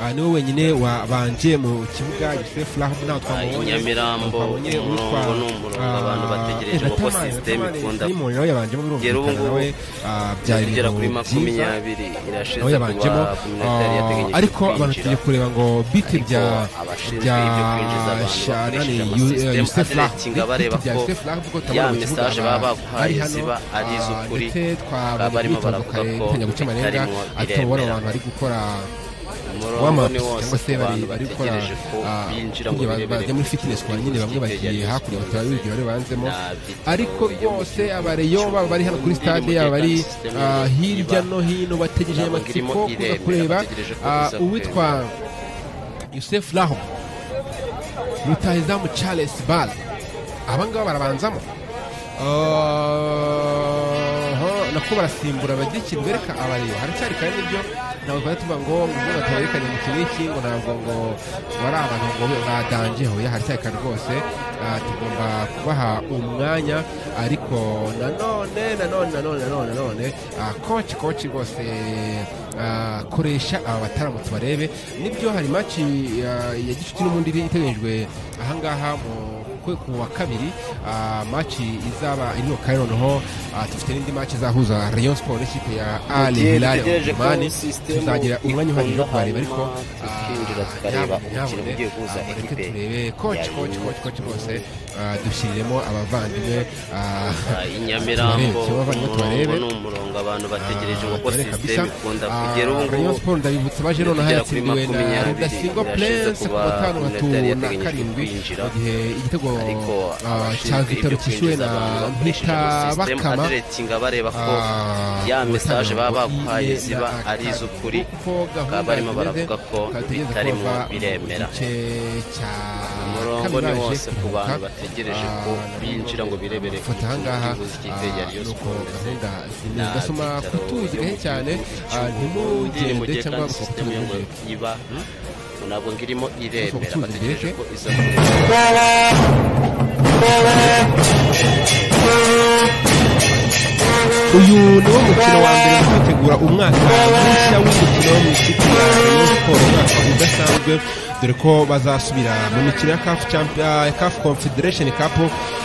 ah, niwe wenyine wabanje mu kibuga Joseph Rahman nawe Ah, i twamubonye Nyamirambo, twabonye umurongo uwitwa, ni umurongo, ah, abantu bategereje ngo Entertainment, system Entertainment ikunda Simon nawe yabanjemo Kugera ubu birumvikana nawe ah, byari tugera kuri ibintu byiza makumyabiri irashize nawe yabanjemo kuba ku minota yari ah, yateganyijwe ariko abantu kwinjira. tugiye kureba ngo biti Ariko bya abashinzwe bya ibyo kwinjiza abantu Shana ni bakoresheje Yu- eh, amasisiteme Youssef Lah. adiretinga Biti bareba bya ko Youssef Lah, kuko ya tutabona mu kibuga message baba aba- baguhaye ari hano, ziba ari ah, iz'ukuri. ndetse twabonye Bakaba barimo imyitozo baravuga kare ko itangira guca bitarimo amarenga ariko biremera. ubona abantu bari gukora umurongo w'amapi ni cyangwa wose se ku bari bantu bari gukora bategereje ko ah, binjira ngo burya ba- birebere bajya muri fitness kwa nyine bamwe bagiye hakurya batabibwira bari banzemo Na Vitaro ariko yo mu bose gihugu abareyo baba bari hano kuri cy'u stade Burundi, yaba bari ni umutekano ah, system hirya iba. no hino bategereje Ntabwo irimo amatsiko kuza iremera, kureba bategereje ko ah, iza uwitwa Yusuf Raho rutahizamu charles bale abangaba barabanzamo Aha, nako barasimbura bagira ikintu bereka abariyo haracyari kandi ibyo ntabwo twari tuvuga ngo ngo bataberekanye mu kintu iki ngo ntabwo ngo bari abantu ngo badanjeho ya haracyari kandi rwose ah, tugomba kubaha umwanya ariko nanone nanone nanone nanone nanone ah, koci koci rwose ah, koresha aba bataramutse barebe nibyo hari maci ah, ya gicuti n'ubundi iri- iteganyijwe ahangaha mu kwe ku wa kabiri ah, maci izaba iri mu Cairo noneho ah, dufite n'indi maci izahuza Rayon Sport n'ikipe ya Al Mugihe Hilal dutegereje ko Omani sisitemu tuzagira umwanya uhagije wo kubareba ariko hanyuma ah, tukinjira tukareba nyabone, umukino nyabone, ugiye guhuza ah, reka ekipe turebe koci ya koci Rayon koci koci rwose ah, dushyiriremo abavandimwe ah, Ah, i nyamirambo turebe, turebe, umurongo turebe. ni umurongo abantu bategereje Ah, kuko turebe kabisa. sisiteme ikunda Ah, kugera ubu Rayon ngubu Sport ndabibutsa baje noneho Tugera kuri yatsindiwe na makumyabiri, Rudasingwa irashize Prince ku kuba batanu batu iminota yari na yateganyijwe karindwi kwinjira. mu gihe igitego ariko ah, cya Vitaro abashinzwe ibyo cyishyuwe kwinjiza na abantu bakoresheje Mpita sisiteme Bakama adiretinga bareba ko Ah, ya mesaje baba ubusanzwe ngo bakwaye iyi ziba na- ari iz'ukuri kuko bakaba gahunda barimo zimeze, baravuga ko bakaba bategereje bitari ko mu bava mu biremera. gice cya umurongo kabiri ni baje wose ku kuruhuka. bantu bategereje Ah, ko nabo binjira ngo birebere ku bafata ahangaha kibuga cy'ikipe ya ah, Rayon nuko Sport ndetse gahunda zimeze na gasoma Vitaro kutuzi yo mu gahe cyane gihugu ah, cy'Uburundi mu ntimugende gihe cyangwa kandi sisiteme yo ngo mukabutuje iba ntabwo ngirimo iremera Kuko bategereje tuzi ko iza kureba uyu niwo mukino wa mbere mu kwitegura umwaka mushya w'imikino mu ikipe ya Rayon Sport umwaka udasanzwe dore ko bazasubira mu mikino ya CAF Champion- ya CAF Confederation Cup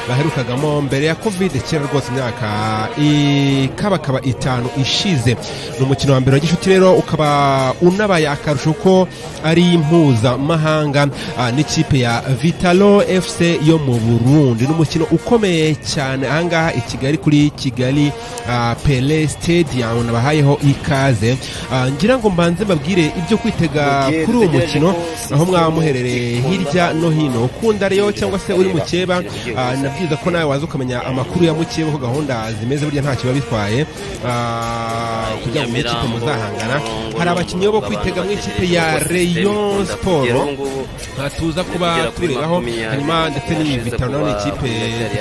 baherukagamo mbere ya Covid kera rwose imyaka ikabakaba itanu ishize ni umukino wa mbere wa gishuti rero ukaba unabaye akarusho ko ari mpuzamahanga ah, n'ikipe ya Vitalo FC yo mu Burundi ni umukino ukomeye cyane ahangaha i Kigali kuri Kigali ah, Pele Stadium nabahayeho ikaze Ah, ngira ngo mbanze mbabwire ibyo kwitega Mugihe kuri uwo dutegereje mukino ko aho mwaba sisitemu muherereye ikunda hirya no hino ukunda rero cyangwa se uri mukeba Ugiye ah, gusa. nabwiza ko nawe waza ukamenya amakuru ya mukeba ko gahunda zimeze burya ntacyo biba bitwaye Ah, kugira ngo ikipe muzahangana hari abakinnyi bo kwitega mu ikipe ya Rayon Sport nta tuza kuba turebaho hanyuma ndetse n'iyi bitaro ni ikipe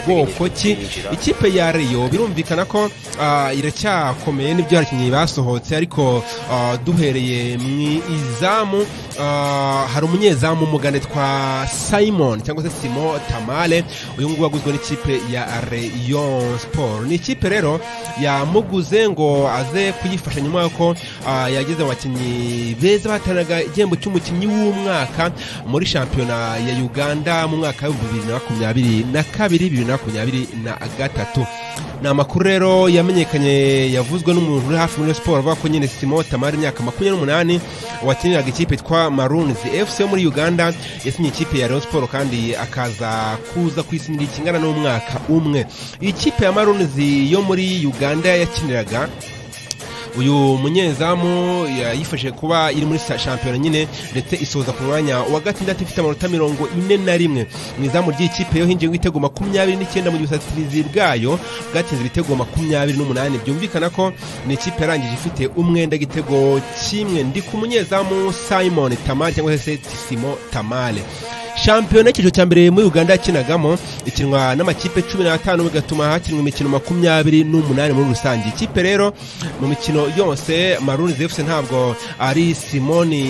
bwoko ki ikipe ya reyo birumvikana ko ah, iracyakomeye n'ibyo abakinnyi basohotse ariko ah, duhereye mu izamu ah, hari umunyezamu umugande twa simon cyangwa se simo tamale uyu nguyu waguzwe n'ikipe ya reyo siporo ni ikipe rero yamuguze ngo aze kuyifasha nyuma y'uko ah, yageze mu bakinnyi beza bahatanaga igihembo cy'umukinnyi w'umwaka muri shampiyona ya uganda mu mwaka w'ibihumbi bibiri na makumyabiri na kabiri bibiri na makumyabiri na gatatu ni amakuru rero yamenyekanye yavuzwe n'umuntu uri hafi muri siporo avuga ko nyine simo tamari imyaka makumyabiri n'umunani wakiniraga ikipe yitwa marunzi fc yo muri uganda yasinye ikipe ya rayon siporo kandi akaza kuza kwisinira ikingana n'umwaka umwe ikipe ya marunzi yo muri uganda yakiniraga uyu munyezamu yayifashije kuba iri muri sa- shampiyona nyine ndetse isoza ku mwanya wa gatandatu ifite amanota mirongo ine na rimwe mu izamu ry'ikipe yo hinjiye ibitego makumyabiri n'icyenda mu gihe ubusatirizi bwayo bwatsinze ibitego makumyabiri n'umunani byumvikana ko ni ikipe yarangije ifite umwenda igitego kimwe ndi ku munyezamu simon tamale cyangwa se simo tamale shampiyona y'icyiciro cya mbere muri uganda yakinagamo ikinwa n'amakipe cumi n'atanu bigatuma hakinwa imikino makumyabiri n'umunani muri rusange ikipe rero mu mikino yose maruni zefuse ntabwo ari simoni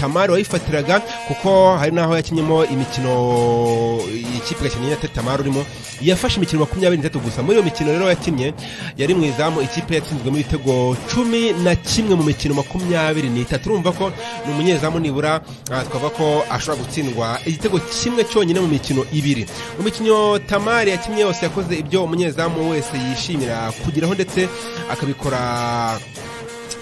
tamari wayifatiraga kuko hari n'aho yakinyemo imikino ikipe gakenye na tamari urimo yafashe imikino makumyabiri n'itatu gusa muri iyo mikino rero yakinnye yari mu izamu ikipe yatsinzwemo ibitego cumi na kimwe mu mikino makumyabiri n'itatu urumva ko ni umunyezamu nibura ah, twavuga ko ashobora gutsindwa igitego kimwe cyonyine mu mikino ibiri mu mikino tamari yakinnye yose yakoze ibyo umunyezamu wese yishimira kugeraho ndetse akabikora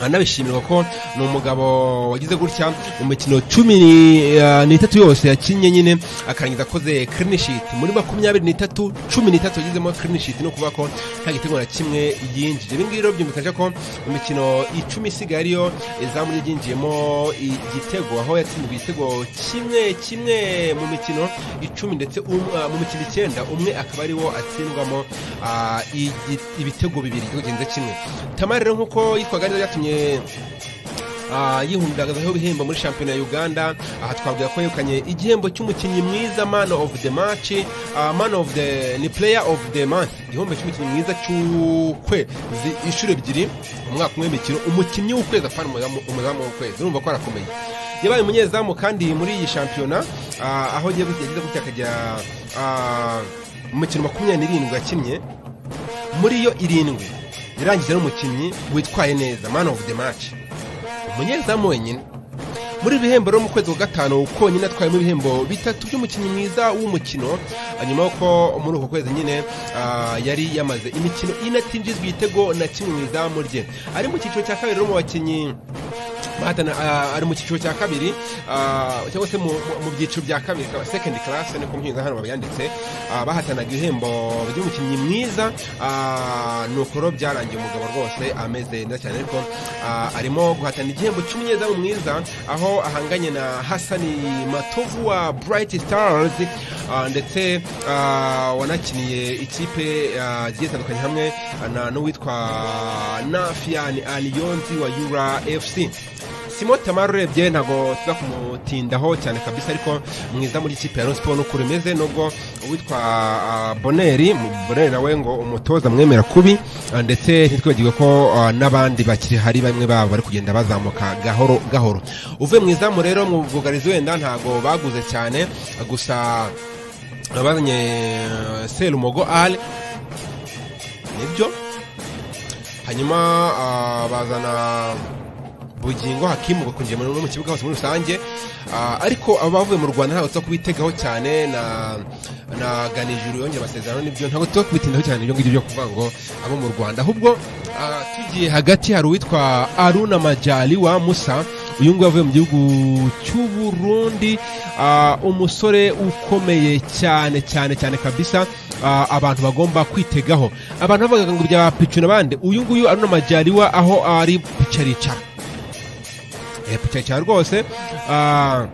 anabishimirwa ko ni umugabo wagize gutya mu mikino cumi ni- ah, n'itatu yose yakinnye nyine akarangiza akoze clean sheet muri makumyabiri n'itatu cumi n'itatu yagizemo clean sheet ni ukuvuga ko nta gitego na kimwe yinjije ibi ngibi rero byumvikanisha ko mu mikino icumi isigaye ariyo izamu rye ryinjiyemo igitego aho yatsinzwe igitego kimwe kimwe mu mikino icumi ndetse um- ah, mu mikino icyenda umwe akaba ariwo atsindwamo ah, igi- ibitego bibiri igitego kirenze kimwe tamari rero nk'uko yitwaga neza byatumye ah, yihumuragazaho ibihembo muri shampiyona ya uganda aha twavuga ko yegukanye igihembo cy'umukinnyi mwiza man of the match ah, man of the ni player of the month igihembo cy'umukinnyi mwiza cy'ukwezi inshuro ebyiri umwaka umwe w'imikino umukinnyi w'ukwezi afana umuzamu umuzamu w'ukwezi urumva ko arakomeye yabaye umunyezamu kandi muri iyi shampiyona ah, aho yagize gutya akajya ah, mu mikino makumyabiri n'irindwi yakinnye muri yo irindwi yarangije n'umukinnyi witwaye neza man of the match umunyezamu wenyine muri iri bihembo rero mu kwezi kwa gatanu konyine atwayemo ibihembo bitatu by'umukinnyi mwiza w'umukino nyuma y'uko muri uko kwezi nyine ah, yari yamaze imikino ine atinjizwa igitego na kimwe mu izamu rye ari mu cyiciro cya kabiri rero mu bakinnyi bahatana ah, ari mu cyiciro cya kabiri ah, cyangwa se mu mu- mu byiciro bya kabiri ka- second class niko mpinga hano babyanditse ah, bahatanaga ibihembo by'umukinnyi mwiza ah, ni ukuro byarangiye umugabo rwose ameze neza cyane ariko ah, arimo guhatana igihembo cy'umunyezamu mwiza aho ahanganye na hasani matovu wa bright stars ah, ndetse ah, wanakiniye ikipe ah, zigiye zitandukanye hamwe na n'uwitwa nafian aliyonzi wa yura fc simo tamara urebye ntabwo tuza kumutindaho cyane kabisa ariko mwiza muri ikipe ya siporo n'uko rimeze nubwo uwitwa ah, boneri mu- boneri nawe ngo umutoza mwemera kubi ah, ndetse ntitwibagirwe ko ah, n'abandi bakiri hari bamwe babo bari kugenda bazamuka gahoro gahoro uvuye mu izamu rero mu bwugarizi wenda ntabwo baguze cyane ah, gusa bazanye ah, serumogo ale nibyo hanyuma ah, bazana bugingo hakimu bakunjiye muri mu kibuga hose muri rusange Ah, ariko abavuye mu rwanda ntabwo tuza kubitegaho cyane na na ganijuru yongera amasezerano nibyo ntabwo tuza kubitindaho cyane ibyo ngibyo byo kuvuga ngo abo mu rwanda ahubwo ah, tugiye hagati hari uwitwa aruna majali wa musa uyu nguyu avuye mu gihugu cy'uburundi ah, umusore ukomeye cyane cyane cyane kabisa ah, abantu bagomba kwitegaho abantu bavuga ngo bya picuna bande uyu nguyu aruna majali wa aho ari picaricara epica cyane rwose ah,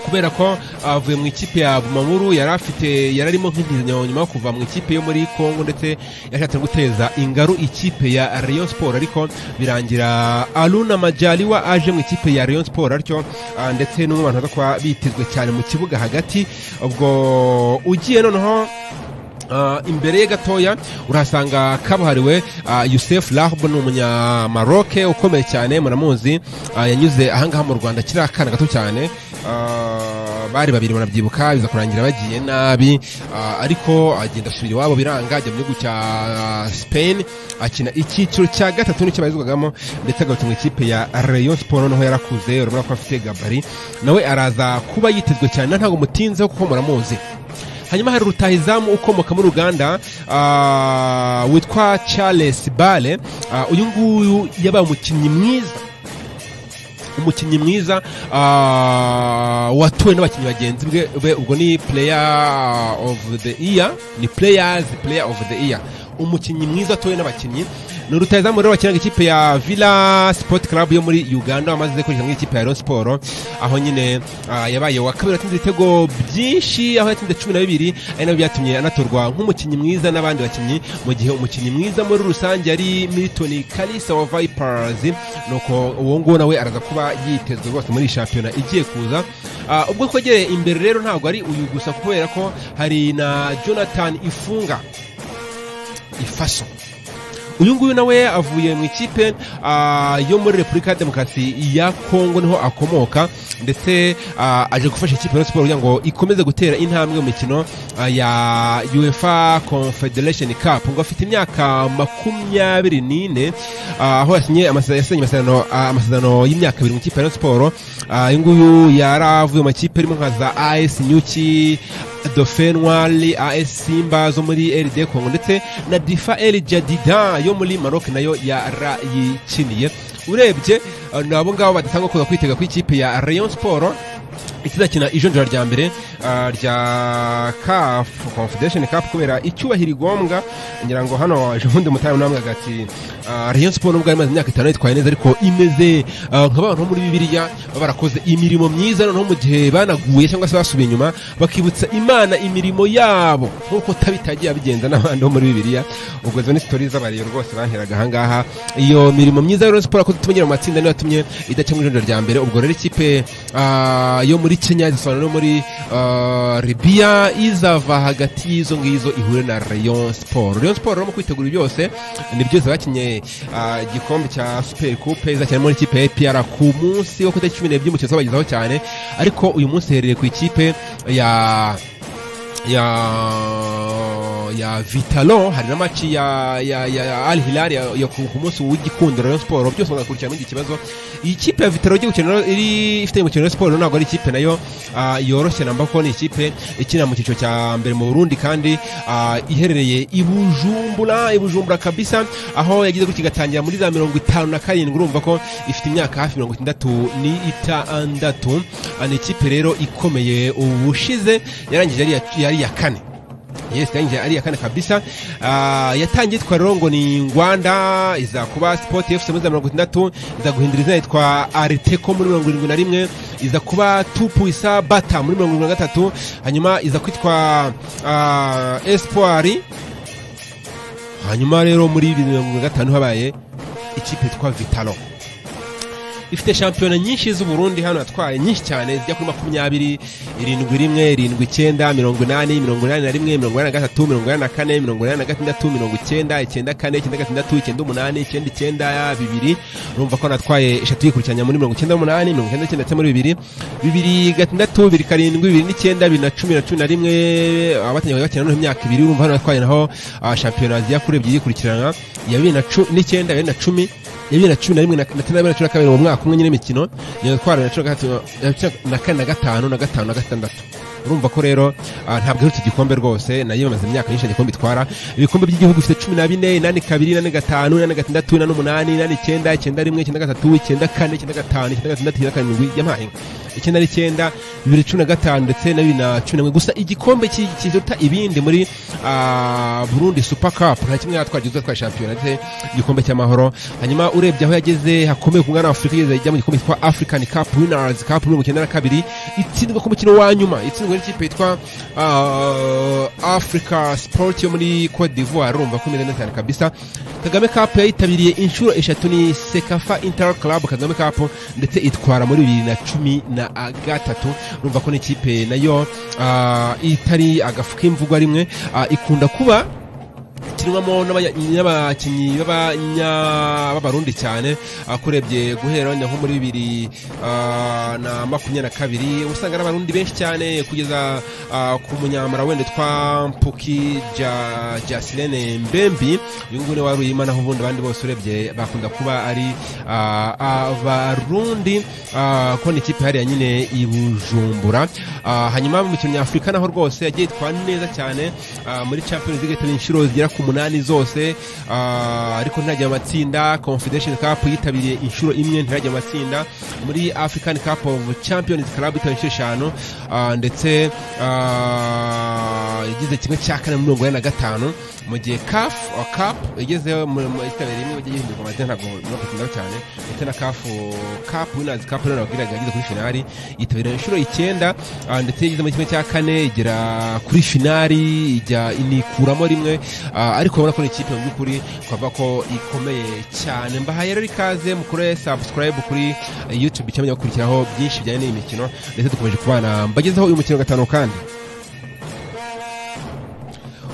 kubera ko avuye mu ikipe ya bumamuru yari afite yari arimo nk'intizanyo nyuma yo kuva mu ikipe yo muri congo ndetse yashatse guteza ingaru ikipe ya rayon sport ariko birangira aruna majaliwa aje mu ikipe ya rayon sport atyo ah, ndetse n'umwe mu bantu baza kuba bitezwe cyane mu kibuga hagati ubwo ugiye noneho Ah, imbere ye gatoya urahasanga kabuhariwe ah, yusef rahb ni umunyamaroke ukomeye cyane muramuzi ah, yanyuze ahangaha mu rwanda kiri akana gato cyane Ah, bari babiri barabyibuka biza kurangira bagiye nabi ah, ariko agenda asubira iwabo biranga ajya mu gihugu cya ah, spain akina icyiciro cya gatatu nicyo barizwagamo ndetse agarutse mu ikipe ya rayon sport noneho yarakuze urabona ko afite gabari nawe araza kuba yitezwe cyane ntabwo mutinzeho kuko muramuzi hanyuma hari rutahizamu ukomoka muri uganda ah, witwa charles bale Ah, uyu nguyu yabaye umukinnyi mwiza umukinnyi mwiza ah, watuwe n'abakinnyi bagenzi bwe- be ubwo ni player of the year ni players player of the year umukinnyi mwiza watuwe n'abakinnyi ni rutahizamu rero wakinaga ikipe ya villa sport club yo muri uganda wamaze kwinjira mu ikipe ya rayon sport aho nyine ah, yabaye wa kabiri atsinze ibitego byinshi aho yatsinze cumi na bibiri ari nabyo byatumye anatorwa nk'umukinnyi mwiza n'abandi bakinnyi mu gihe umukinnyi mwiza muri rusange ari milton kalisa wa vipers nuko uwo nguwo nawe araza kuba yitezwe rwose muri iyi shampiyona igiye kuza Ah, ubwo twegereye imbere rero ntabwo ari uyu gusa kubera ko hari na jonathan ifunga ifaso uyu nguyu nawe avuye mu ikipe ah, yo muri repubulika ya demokarasi ya kongo niho akomoka ndetse ah, aje gufasha ikipe ya Rayon siporo kugira ngo ikomeze gutera intambwe mu mikino ah, ya uefa confederation cup ngo afite imyaka makumyabiri n'ine ah, aho yasinye amase- yasinye amasezerano ah, amasezerano y'imyaka ibiri mu ikipe ya Rayon siporo Ah, uyu nguyu yaravuye mu makipe arimo nka za as nyuki dauphin noir as simba zo muri rd congo ndetse na difa el jadida yo muri maroc nayo yarayikiniye urebye eh, ni abo ngabo badatanga kuza kwitega kw'ikipe ya rayon sport ikizakina ijonjora rya mbere ah, rya kafu confederation cup kubera icyubahiro igombwa ngira ngo hano waje ubundi mutayo namwe agati ah, rayon sport nubwo yari imaze imyaka itanu yitwaye neza ariko imeze ah, nka bantu bo muri bibiliya baba barakoze imirimo myiza noneho mu gihe banaguye cyangwa se basubiye inyuma bakibutsa imana imirimo yabo nk'uko tabitagiye abigenza n'abandi bo muri bibiliya ubwo izo ni sitori z'abariyo rwose baheraga ahangaha iyo mirimo myiza ya rayon sport yakoze ituma igera mu matsinda niyo yatumye idakemura ijonjora rya mbere ubwo rero ikipe ah, yo muri kenya zisobanura no muri ah, libya izava hagati y'izo ngizo ihure na rayon sport rayon sport rero mu kwitegura byose ni byose bakinye ah, igikombe cya super coupe izakina muri ikipe ya APR ku munsi wo ku itariki cumi n'ebyiri umukino uzabagezaho cyane ariko uyu munsi herereye ku ikipe ya ya ya vitalo hari na maci ya ya ya, ya al hilal ya, ya ku ku munsi w'igikundiro Rayon Sport byose bagakurikirana iki kibazo iyi kipe ya vitalo igiye gukina iri ifite umukino wa siporo ntabwo ari ikipe nayo ah, yoroshye namba ko ni ikipe ikina mu cyiciro cya mbere mu Burundi kandi ah, iherereye i Bujumbura i Bujumbura kabisa aho yagize gutya igatangira muri za mirongo itanu na karindwi urumva ko ifite imyaka hafi mirongo itandatu ni itandatu Ah, ni ikipe rero ikomeye ubushize yarangije yari iya- yari iya kane yes yanje ari yakane kabisa Ah, yatangiye itwa rero ngo ni ngwanda iza kuba sport fc muri za mirongo itandatu iza guhindura izina yitwa ariteco muri mirongo irindwi na rimwe iza kuba tupuisa bata muri mirongo irindwi na gatatu hanyuma iza kwitwa ah, espoir hanyuma rero muri bibiri na mirongo irindwi na gatanu habaye ikipe yitwa vitalo ifite shampiyona nyinshi z'uburundi hano yatwaye nyinshi cyane zijya kuri makumyabiri irindwi rimwe irindwi icyenda mirongo inani mirongo inani na rimwe mirongo inani na gatatu mirongo inani na kane mirongo inani na gatandatu mirongo icyenda icyenda kane icyenda gatandatu icyenda umunani icyenda icyenda bibiri urumva ko natwaye eshatu yikurikiranya muri mirongo icyenda n'umunani mirongo icyenda n'icyenda ndetse muri bibiri bibiri gatandatu bibiri karindwi bibiri n'icyenda bibiri na cumi na cumi na rimwe abatangiye bakina noneho imyaka ibiri urumva hano yatwaye naho ah, shampiyona zijya kuri ebyiri yikurikirana iya bibiri na cu- n'icyenda bibiri na cumi ya bibiri na cumi na rimwe na na cyenda na bibiri na cumi na kabiri mu mwaka umwe nyine imikino nyine twara na cumi na gatatu na cumi na kane na gatanu na gatanu na gatandatu urumva ko rero ah, ntabwo iherutse igikombe rwose nayo imaze imyaka nyinshi igikombe itwara ibikombe by'igihugu bifite cumi na bine inani kabiri inani gatanu inani gatandatu inani umunani inani icyenda icyenda rimwe icyenda gatatu icyenda kane icyenda gatanu icyenda gatandatu icyenda karindwi yampaye icyenda n'icyenda bibiri cumi na gatanu ndetse na bibiri na cumi na rimwe gusa igikombe ki- kiruta ibindi muri ah, burundi super cup nta kimwe yatwara gihuza twa shampiyona ndetse igikombe cy'amahoro hanyuma urebye aho yageze hakomeye ku mwana wa afurika yageze ajya mu gikombe cyitwa african cup winners cup mirongo icyenda na kabiri itsindwa ku mukino wa nyuma itsindwa n'ikipe yitwa ah, africa sport yo muri cote d'ivoire urumva ko imeze neza cyane kabisa kagame cup yayitabiriye inshuro eshatu ni sekafa inter club kagame cup ndetse itwara muri bibiri na cumi na ah, gatatu urumva ko n'ikipe nayo ah, itari agafu k'imvugwa rimwe ah, ikunda kuba kinwamo n'abanya- n'abakinnyi b'abanya- b'abarundi cyane akurebye guhera wenda nko muri bibiri ah, na makumyabiri na kabiri uba usanga ari abarundi benshi cyane kugeza ah, ku munyamara wenda twa mpuki Ja- jasilene mbembi uyu nguyu ni wari uyima naho ubundi abandi bose urebye bakunda kuba ari ah, abarundi ah, ko ni ikipe hariya nyine i bujumbura Ah, hanyuma mu mikino nyafurika naho rwose yagiye itwara neza cyane ah, muri champions league yitabiriye inshuro zigera ku munani zose ah, ariko ntirajya mu matsinda confederation cup yitabiriye inshuro imwe ntirajya mu matsinda muri african cup of champions club yitabiriye inshuro eshanu ah, ndetse ah, yagize kimwe cya kane muri mirongo ine na gatanu mu gihe caf cap yageze yitabiriye imwe yagiye yihindurwa amazina ntabwo ntabwo itindaho cyane ndetse na caf cap winners cup rero nababwiraga yageze kuri finali yitabiriye inshuro icyenda ah, ndetse yageze muri kimwe cya kane igera kuri finali ijya inikuramo rimwe ah, ariko urabona ko ni ikipe mu by'ukuri twavuga ko ikomeye cyane mbahaye rero ikaze mukore subscribe kuri youtube cyangwa gukurikiraho byinshi bijyanye n'iyi mikino ndetse dukomeje kubana mbagezeho uyu mukino wa gatanu kandi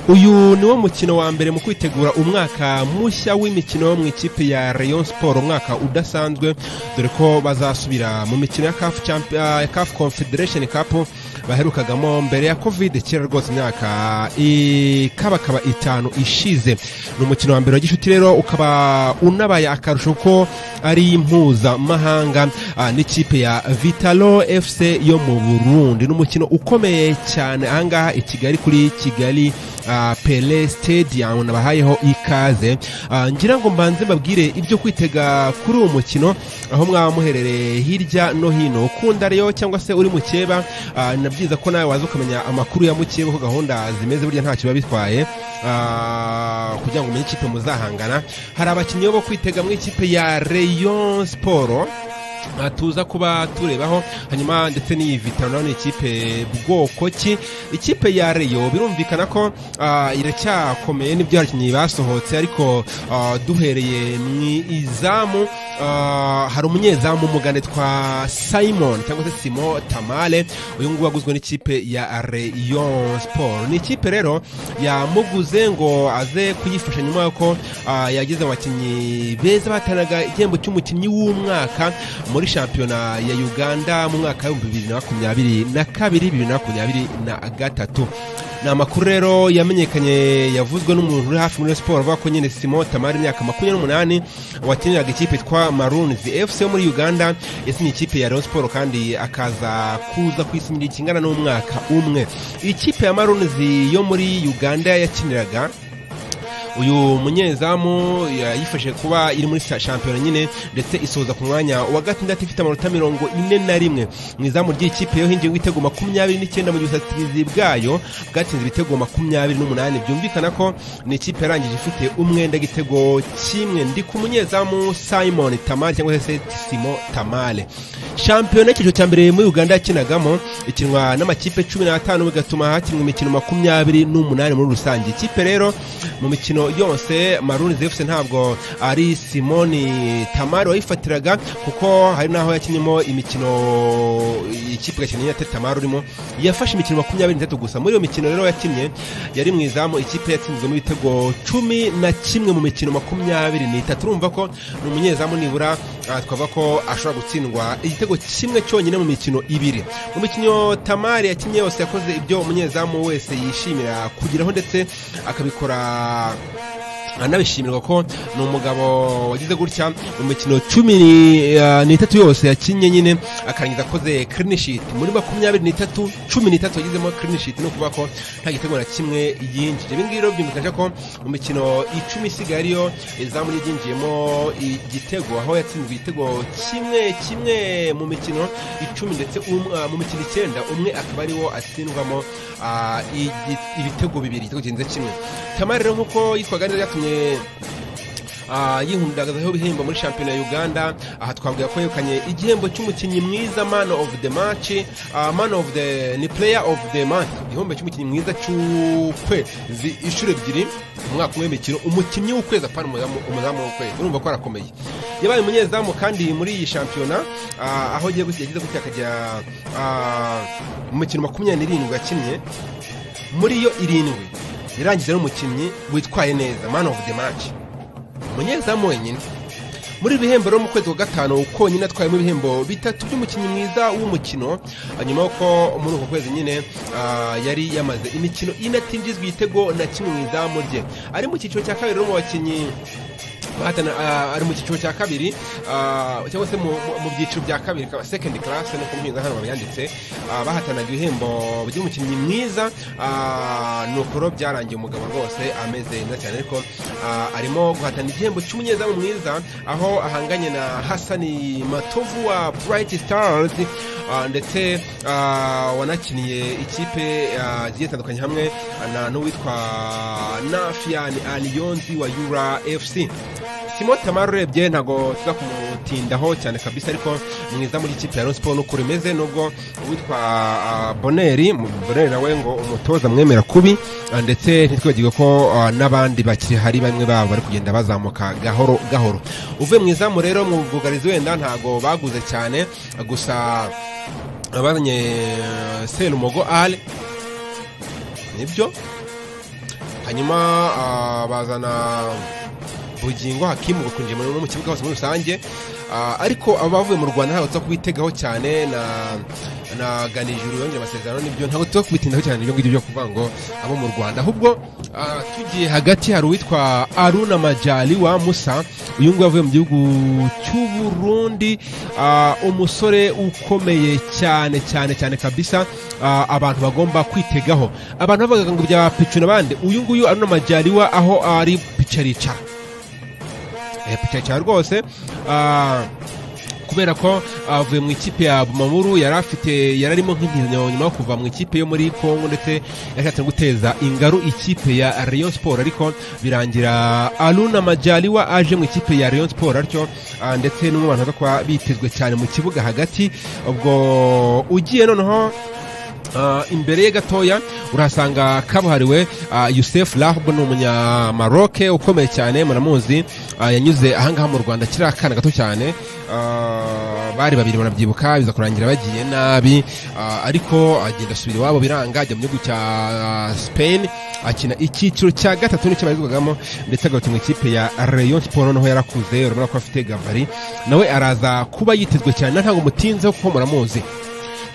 uyu ni wo mukino wa mbere mu kwitegura umwaka mushya w'imikino mu ikipe ya rayon sport umwaka udasanzwe dore ko bazasubira mu mikino ya caf Champ- ah, ya caf confederation cup baherukagamo mbere ya kovide kera rwose imyaka ikabakaba itanu ishize ni umukino wa mbere wa gishuti rero ukaba unabaye akarusho ko ari impuzamahanga ah, n'ikipe ya vitalo fc yo mu burundi ni umukino ukomeye cyane ahangaha i kigali kuri kigali ah, pele stadium nabahayeho ikaze Ah, ngira ngo mbanze mbabwire ibyo kwitega kuri uwo mukino aho mwaba muherereye hirya no hino ukunda rero cyangwa se uri mukeba ah, nabyiza ko nawe waza ukamenya amakuru ya mukeba uko gahunda zimeze burya ntacyo biba bitwaye ah, kugira ngo umenye ikipe muzahangana hari abakinnyi bo kwitega mu ikipe ya rayon sport Ah, tuza kuba turebaho hanyuma ndetse n'iyi vitano ni ikipe bwoko ki ikipe ya reyo birumvikana ko ah, iracyakomeye n'ibyo abakinnyi basohotse ariko ah, duhereye mu izamu ah, hari umunyezamu umugande twa simon cyangwa se simo tamale uyu nguyu waguzwe n'ikipe ya reyo siporo ni ikipe rero yamuguze ngo aze kuyifasha nyuma y'uko ah, yagize abakinnyi beza bahatanaga igihembo cy'umukinnyi w'umwaka muri shampiyona ya uganda mu mwaka w'ibihumbi bibiri na makumyabiri na kabiri bibiri na makumyabiri na gatatu ni amakuru rero yamenyekanye yavuzwe n'umuntu uri hafi muri siporo avuga ko nyine simo tamari imyaka makumyabiri n'umunani wakiniraga ikipe twa marunizi fc yo muri uganda yasinye ikipe ya rayon siporo kandi akaza kuza ku isi kingana n'umwaka umwe ikipe ya marunizi yo muri uganda yakiniraga uyu munyezamu yayifashe kuba iri muri sa- shampiyona nyine ndetse isoza ku mwanya wa gatandatu ifite amanota mirongo ine na rimwe mu izamu ry'ikipe yo hingiye ibitego makumyabiri n'icyenda mu gihe ubusatirizi bwayo bwatsinze ibitego makumyabiri n'umunani byumvikana ko ni ikipe yarangije ifite umwenda igitego kimwe ndi ku munyezamu simon tamale cyangwa se simo tamale shampiyona y'icyiciro cya mbere muri uganda yakinagamo ikinwa n'amakipe cumi n'atanu bigatuma hakinwa imikino makumyabiri n'umunani muri rusange ikipe rero mu mikino yose maruni zefuse ntabwo ari simoni tamari wayifatiraga kuko hari n'aho yakinnye imikino ikipe igakina inyate tamari urimo yafashe imikino makumyabiri n'itatu gusa muri iyo mikino rero yakinnye yari mu izamu ikipe yatsinzwemo ibitego cumi na kimwe mu mikino makumyabiri n'itatu urumva ko ni umunyezamu nibura ah, twavuga ko ashobora gutsindwa igitego kimwe cyonyine mu mikino ibiri mu mikino tamari yakinnye yose yakoze ibyo umunyezamu wese yishimira kugeraho ndetse akabikora anabishimirwa ko ni umugabo wagize gutya mu mikino cumi ni- ah, n'itatu yose yakinnye nyine akarangiza akoze clean sheet muri makumyabiri n'itatu cumi n'itatu yagizemo clean sheet ni ukuvuga ko nta gitego na kimwe yinjije ibi ngibi rero byumvikaje ko mu mikino icumi isigaye ariyo izamu ryinjiyemo igitego aho yatsinzwe igitego kimwe kimwe mu mikino icumi ndetse um- ah, mu mikino icyenda umwe akaba ariwo atsindwamo ah, igi- ibitego bibiri igitego kirenze kimwe tamari rero nk'uko yitwaga neza byatumye ah, yihundagazaho ibihembo muri shampiyona ya uganda aha twavuga ko yegukanye igihembo cy'umukinnyi mwiza man of the match ah, man of the ni player of the month igihembo cy'umukinnyi mwiza cy'ukwezi inshuro ebyiri mu mwaka umwe w'imikino umukinnyi w'ukwezi apana umuzamu umuzamu w'ukwezi urumva ko arakomeye yabaye umunyezamu kandi muri iyi shampiyona ah, aho agiye gutya yagize gutya akajya ah, mu mikino makumyabiri n'irindwi akinnye muri yo irindwi yarangije ari umukinnyi witwaye neza man of the match umunyezamu wenyine muri ibi bihembo rero mu kwezi kwa gatanu konyine atwayemo ibihembo bitatu by'umukinnyi mwiza w'umukino hanyuma yuko muri uko kwezi nyine ah, yari yamaze imikino ine atinjizwa igitego na kimwe mu izamu rye ari mu cyiciro cya kabiri rero mu bakinnyi bahatana ah, ari mu cyiciro cya kabiri ah, cyangwa se mu- mu- mu byiciro bya kabiri ka- second class no kumpinga hano babyanditse ah, bahatanaga ibihembo by'umukinnyi mwiza ah, ni ukuro byarangiye umugabo rwose ameze neza cyane ariko ah, arimo guhatana igihembo cy'umunyezamu mwiza aho ahanganye na hasani matovu wa bright stars ah, ndetse ah, wanakiniye ikipe ah, zigiye zitandukanye hamwe na n'uwitwa nafian aliyonzi wa yura fc simo tamari urebye ntabwo tuza kumutindaho cyane kabisa ariko mwiza muri ikipe ya Rayon siporo nuko rimeze nubwo uwitwa ah, boneri mu- boneri nawe ngo umutoza mwemera kubi ah, ndetse ntitwibagirwe ko ah, n'abandi bakiri hari bamwe babo bari kugenda bazamuka gahoro gahoro uvuye mu izamu rero mu bwugarizi wenda ntabwo baguze cyane ah, gusa abazanye eh, serumogo ale nibyo hanyuma ah, bazana bugingo hakimu bakunjiye muri mu kibuga hose muri rusange Ah, ariko abavuye mu rwanda ntabwo tuza kubitegaho cyane na naganije urubanza amasezerano nibyo ntabwo tuba kubitindaho cyane ibyo ngibyo byo kuvuga ngo abo mu rwanda ahubwo ah, tugiye hagati hari uwitwa aruna majali wa musa uyu nguyu avuye mu gihugu cy'uburundi ah, umusore ukomeye cyane cyane cyane kabisa ah, abantu bagomba kwitegaho abantu bavugaga ngo bya picu n'abandi uyu nguyu aruna majali wa aho ari pica aricara Eh, pica aricara rwose ah, kubera ko avuye mu ikipe ya Bumamuru yari afite yari arimo nk'intizanyo nyuma yo kuva mu ikipe yo muri Congo ndetse yashatse no guteza ingaru ikipe ya Rayon Sport ariko birangira Aluna Majaliwa aje mu ikipe ya Rayon Sport atyo ah, ndetse n'umwe mu bantu baza kuba bitezwe cyane mu kibuga hagati ubwo ugiye noneho Ah, imbere ye gatoya urahasanga kabuhariwe ah, Youssef Lahb ni umunyamaroc ukomeye cyane muramuzi ah, yanyuze ahangaha mu Rwanda akiri akana gato cyane Ah, bari babiri barabyibuka biza kurangira bagiye nabi ah, ariko agenda asubira iwabo biranga ajya mu gihugu cya ah, Spain akina icyiciro cya gatatu nicyo barizwagamo ndetse agarutse mu ikipe ya Rayon Sport noneho yarakuze urabona ko afite gavari nawe araza kuba yitezwe cyane ntabwo mutinzeho kuko muramuzi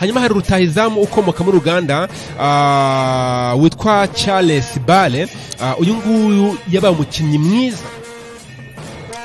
hanyuma hari rutahizamu ukomoka muri uganda ah, witwa charles bale Ah, uyu nguyu yabaye umukinnyi mwiza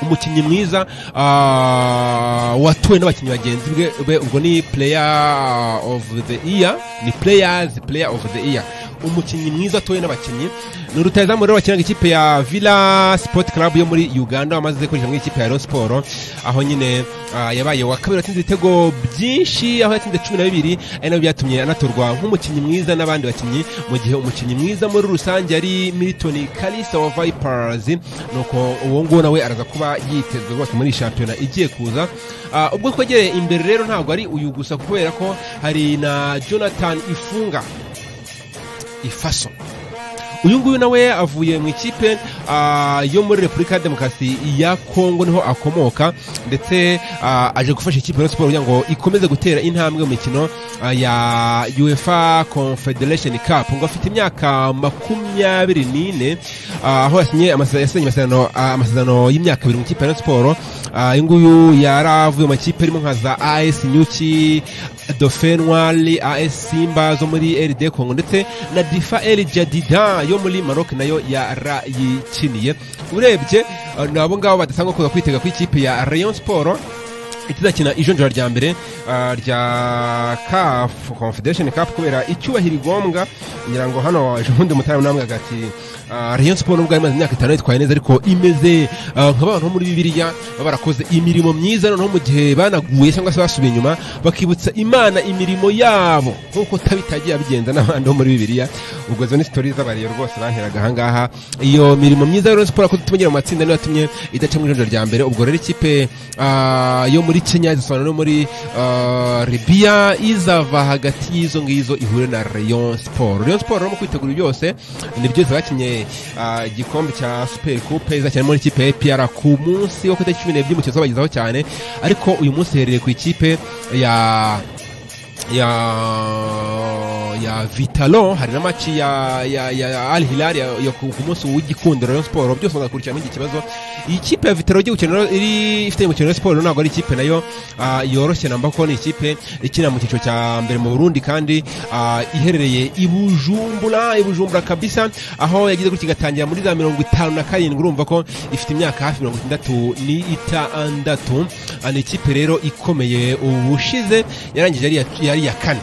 umukinnyi mwiza ah, watowe n'abakinnyi bagenzi bwe- be ubwo ni player of the year ni players player of the year umukinnyi mwiza atowe n'abakinnyi ni rutahizamu rero wakinaga ikipe ya villa sport club yo muri uganda wamaze kwinjira mu ikipe ya Rayon Sport aho nyine ah, yabaye wa kabiri watsinze ibitego byinshi aho yatsinze cumi na bibiri ari nabyo byatumye anatorwa nk'umukinnyi mwiza n'abandi bakinnyi mu gihe umukinnyi mwiza muri rusange yari milton kalisa wa vipers nuko uwo nguwo nawe araza kuba yitezwe rwose muri iyi shampiyona igiye kuza Ah, ubwo twegereye imbere rero ntabwo ari uyu gusa kubera ko hari na jonathan ifunga ifaso uyu nguyu nawe avuye mu ikipe ah, yo muri repubulika ya demokarasi ya kongo niho akomoka ndetse ah, aje gufasha ikipe ya siporo kugira ngo ikomeze gutera intambwe mu mikino ah, ya uefa confederation cup ngo afite imyaka makumyabiri n'ine ah, aho yasinye amase- yasinye amasezerano ah, amasezerano y'imyaka ibiri mu ikipe ya siporo Ah, uyu nguyu yari avuye mu makipe arimo nka za as nyuki dofenwali as simba zo muri rd congo ndetse na difa el jadida yo muri maroc nayo yarayikiniye urebye ah, nabo ngabo badasanga kuza kwitega ku ikipe ya rayon sport itazakina ijonjora rya mbere ah, rya caf confederation cup kubera icyubahiro igombwa ngira ngo hano ejo bundi mutara namwe agati ah, rayon sport nubwo yari imaze imyaka itanu yitwaye neza ariko imeze ah, nka bantu bo muri bibiliya baba barakoze imirimo myiza noneho mu gihe banaguye cyangwa se basubiye inyuma bakibutsa imana imirimo yabo nkuko tabitagiye abigenza n'abandi bo muri bibiliya ubwo zo ni sitori z'abariyo rwose baheraga ahangaha iyo mirimo myiza ya Rayon Sport yakoze ituma igera mu matsinda niyo yatumye idaca mu ijonjora rya mbere ubwo rero ikipe ah, yo muri Kenya zisobanura no muri ah, Libya izava hagati y'izo ngizo ihure na Rayon Sport Rayon Sport rero mu kwitegura byose nibyo zakinye ah, igikombe cya Super Coupe izakinira muri ikipe ya APR ku munsi wo ku itariki 12 by'umukino uzabagezaho cyane ariko uyu munsi herereye ku ikipe ya ya ya Vitalo hari na maci ya ya ya Al Hilal ya, ya ku ku munsi w'igikundiro Rayon Sport byose bazakurikirana iki kibazo iyi kipe ya Vitalo igiye gukina rero iri ifite umukino wa Sport ntabwo ari ikipe nayo ah, yoroshye namba ko ni ikipe ikina mu cyiciro cya mbere mu Burundi kandi ah, iherereye i Bujumbura i Bujumbura kabisa aho yagize gutya igatangira muri za mirongo itanu na karindwi urumva ko ifite imyaka hafi mirongo itandatu ni itandatu Ah, ni ikipe rero ikomeye ubushize yarangije ari iya- yari iya kane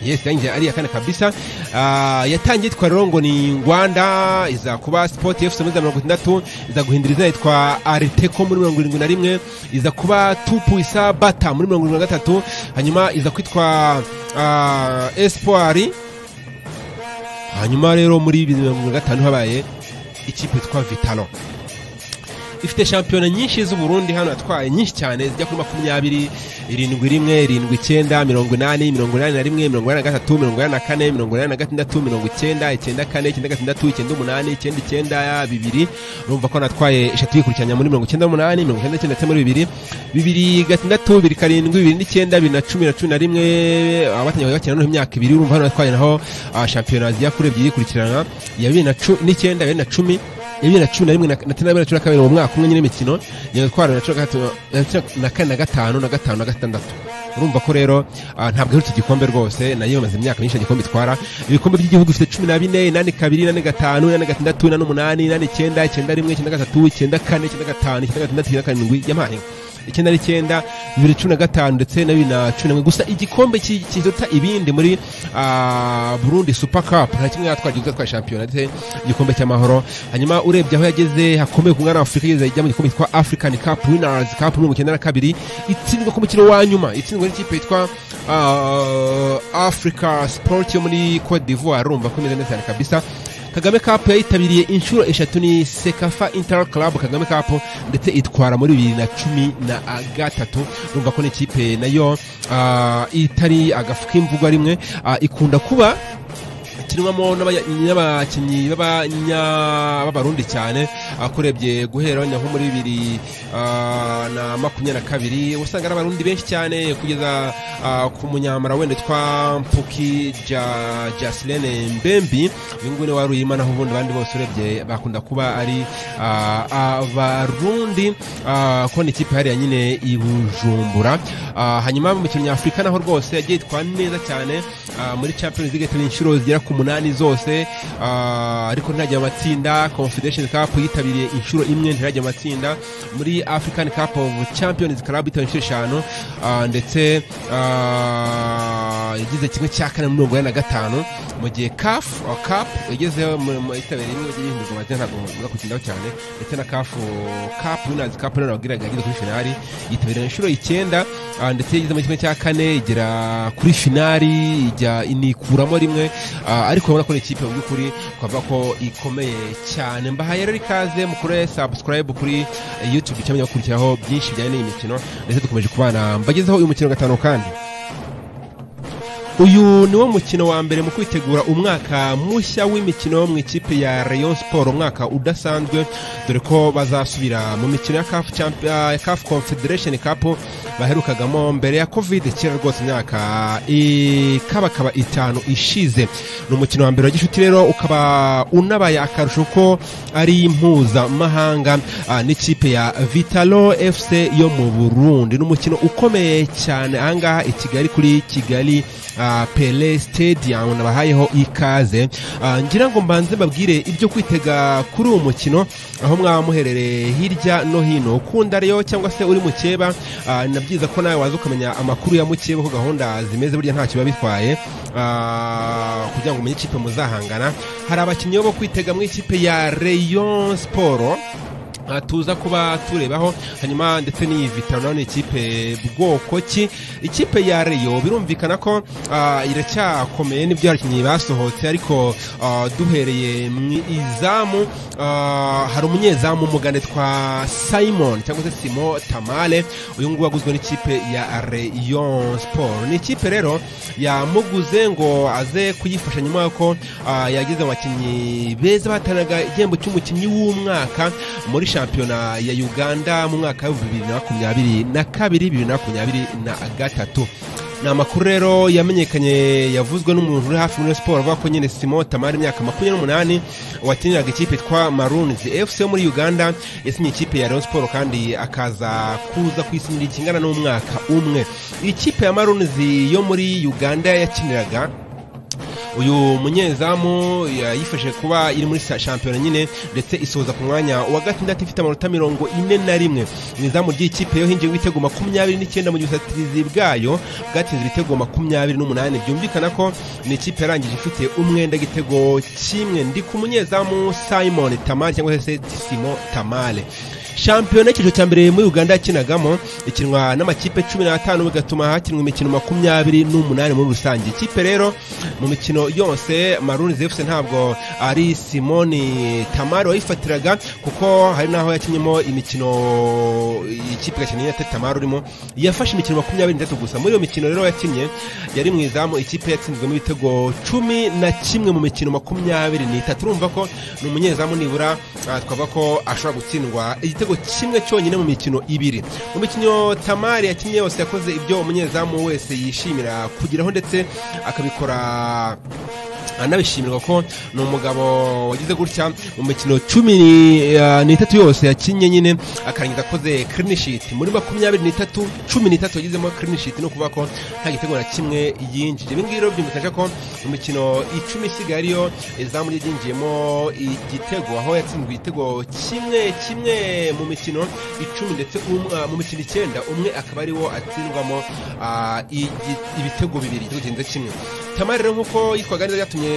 yes yanjye ari iya kane kabisa Ah, yatangiye yitwa rero ngo ni ngwanda iza kuba sport fc muri za mirongo itandatu iza guhindura izina yitwa ariteko muri mirongo irindwi na rimwe iza kuba tupu isa bata muri mirongo irindwi na gatatu hanyuma iza kwitwa ah, espoir hanyuma rero muri bibiri na mirongo irindwi na gatanu habaye ikipe yitwa vitalo ifite shampiyona nyinshi z'uburundi hano yatwaye nyinshi cyane zijya kuri makumyabiri irindwi rimwe irindwi icyenda mirongo inani mirongo inani na rimwe mirongo inani na gatatu mirongo inani na kane mirongo inani na gatandatu mirongo icyenda icyenda kane icyenda gatandatu icyenda umunani icyenda icyenda bibiri urumva ko natwaye eshatu yikurikiranya muri mirongo icyenda n'umunani mirongo icyenda n'icyenda ndetse muri bibiri bibiri gatandatu bibiri karindwi bibiri n'icyenda bibiri na cumi na cumi na rimwe abatangiye bakina noneho imyaka ibiri urumva hano natwaye naho ah, shampiyona zijya kuri ebyiri yikurikirana iya bibiri na cu- n'icyenda bibiri na cumi bibiri na cumi na rimwe na tatu na bibiri na cumi na kabiri mu mwaka umwe nyine imikino nyine twara na cumi na gatatu na kane na gatanu na gatanu na gatandatu urumva ko rero ah, ntabwo aherutse igikombe rwose nayo imaze imyaka myinshi igikombe itwara ibikombe by'igihugu ifite cumi na bine inani kabiri inani gatanu inani gatandatu inani umunani inani icyenda icyenda rimwe icyenda gatatu icyenda kane icyenda gatanu icyenda gatandatu icyenda karindwi yamaye icyenda n'icyenda bibiri cumi na gatanu ndetse na bibiri na cumi na rimwe gusa igikombe ki- kiruta ibindi muri ah, burundi super cup nta kimwe yatwara igihugu yatwaye shampiyona ndetse igikombe cy'amahoro hanyuma urebye aho yageze hakomeye ku mwana wa afurika yageze ajya mu gikombe cyitwa african cup winners cup mu icyenda na kabiri itsindwa ku mukino wa nyuma itsindwa n'ikipe yitwa ah, africa sport yo muri cote d'ivoire urumva ko imeze neza cyane kabisa kagame cup yayitabiriye inshuro eshatu ni sekafa inter club kagame cup ndetse itwara muri bibiri na cumi na gatatu urumva ko n'ikipe nayo ah, itari agafu k'imvugwa rimwe ah, ikunda kuba ikinwamo n'abanya- n'abakinnyi b'abanya- b'abarundi cyane akurebye guhera wenda nko muri bibiri ah, na makumyabiri na kabiri usanga ari abarundi benshi cyane kugeza ah, ku munyamara wenda twa mpuki Ja- jasilene mbembi uyu nguyu ni wari uyimana naho ubundi abandi bose urebye bakunda kuba ari ah, abarundi ah, ko ni ikipe hariya nyine i bujumbura Ah, hanyuma mu mikino nyafurika naho rwose yagiye itwara neza cyane ah, muri champions league turi inshuro zigera ku munani zose ah, ariko ntirajya mu matsinda confederation cup yitabiriye inshuro imwe ntirajya mu matsinda muri african cup of champions club yitabiriye inshuro eshanu ah, ndetse ah, yagize kimwe cya kane muri mirongo ine na gatanu mu gihe caf ah, cap yageze mu- mu- yitabiriye rimwe ry'ibihindurwa amazina ntabwo muza kutindaho cyane ndetse na caf cap winners cup rero nababwiraga yageze kuri finali yitabiriye inshuro icyenda ah, ndetse yageze muri kimwe cya kane igera kuri finali ijya inikuramo rimwe ah, ariko urabona ko ni ikipe mu by'ukuri twavuga ko ikomeye cyane mbahaye rero ikaze mukore subscribe kuri eh, youtube cyangwa mukurikiraho byinshi bijyanye n'iyi mikino ndetse dukomeje kubana mbagezeho uyu mukino wa gatanu kandi uyu ni wo mukino wa mbere mu kwitegura umwaka mushya w'imikino mu ikipe ya rayon sport umwaka udasanzwe dore ko bazasubira mu mikino ya caf Champ- ah, CAF confederation cup baherukagamo mbere ya covid kera rwose imyaka ikabakaba itanu ishize ni umukino wa mbere wa gishuti rero ukaba unabaye akarusho ko ari mpuzamahanga ah, n'ikipe ya vitalo fc yo mu burundi ni umukino ukomeye cyane ahangaha i kigali kuri kigali ah, pele stadium nabahayeho ikaze Ah, ngira ngo mbanze mbabwire ibyo kwitega kuri uwo mukino aho mwaba muherereye hirya no hino ukunda rero cyangwa se uri mukeba ah, ni na byiza ko nawe waza ukamenya amakuru ya mukeba uko gahunda zimeze burya ntacyo biba bitwaye Ah, kugira ngo umenye ikipe muzahangana hari abakinnyi bo kwitega mu ikipe ya rayon sport Ah, tuza kuba turebaho hanyuma ndetse n'iyi vitaro nayo ni ikipe bwoko ki ikipe ya reyo birumvikana ko ah, iracyakomeye n'ibyo abakinnyi basohotse ariko ah, duhereye mu izamu ah, hari umunyezamu umugande twa simon cyangwa se simo tamale uyu nguyu waguzwe n'ikipe ya reyo siporo ni ikipe rero yamuguze ngo aze kuyifasha nyuma y'uko ah, yagize mu bakinnyi beza bahatanaga igihembo cy'umukinnyi w'umwaka muri shampiyona ya uganda mu mwaka wa bibiri na makumyabiri na kabiri bibiri na makumyabiri na gatatu ni amakuru rero yamenyekanye yavuzwe n'umuntu uri hafi muri siporo avuga ko nyine simo tamari imyaka makumyabiri n'umunani wakiniraga ikipe yitwa marunzi fc yo muri uganda yasinye ikipe ya rayon siporo kandi akaza kuza kwisinira ikingana n'umwaka umwe ikipe ya marunzi yo muri uganda yakiniraga uyu munyezamu yayifashe kuba iri muri sa- shampiyona nyine ndetse isoza ku mwanya wa gatandatu ifite amanota mirongo ine na rimwe mu izamu ry'ikipe yo hingiye ibitego makumyabiri n'icyenda mu gihe ubusatirizi bwayo bwatsinze ibitego makumyabiri n'umunani byumvikana ko ni ikipe yarangije ifite umwenda igitego kimwe ndi ku munyezamu simon tamale cyangwa se simo tamale shampiyona y'icyiciro cya mbere muri uganda yakinagamo ikinwa n'amakipe cumi n'atanu bigatuma hakinwa imikino makumyabiri n'umunani muri rusange ikipe rero mu mikino yose maruni zefuse ntabwo ari simoni tamari wayifatiraga kuko hari n'aho yakinyemo imikino ikipe gakeneye atari tamari urimo yafashe imikino makumyabiri n'itatu gusa muri iyo mikino rero yakinnye yari mu izamu ikipe yatsinzwemo ibitego cumi na kimwe mu mikino makumyabiri n'itatu urumva ko ni umunyezamu nibura ah, twavuga ko ashobora gutsindwa igitego kimwe cyonyine mu mikino ibiri mu mikino tamari yakinnye yose yakoze ibyo umunyezamu wese yishimira kugeraho ndetse akabikora anabishimirwa ko ni umugabo wagize gutya mu mikino cumi eh, n'itatu yose yakinnye nyine akarangiza akoze clean sheet muri makumyabiri n'itatu cumi n'itatu yagizemo clean sheet ni ukuvuga ko nta gitego na kimwe yinjije ibi ngibi rero byumvikaje ko mu mikino icumi isigaye ariyo izamu rye ryinjiyemo igitego aho yatsinzwe igitego kimwe kimwe mu mikino icumi ndetse um- ah, mu mikino icyenda umwe akaba ariwo atsindwamo ah, igi- ibitego bibiri igitego kirenze kimwe tamari rero nk'uko yitwaga neza byatumye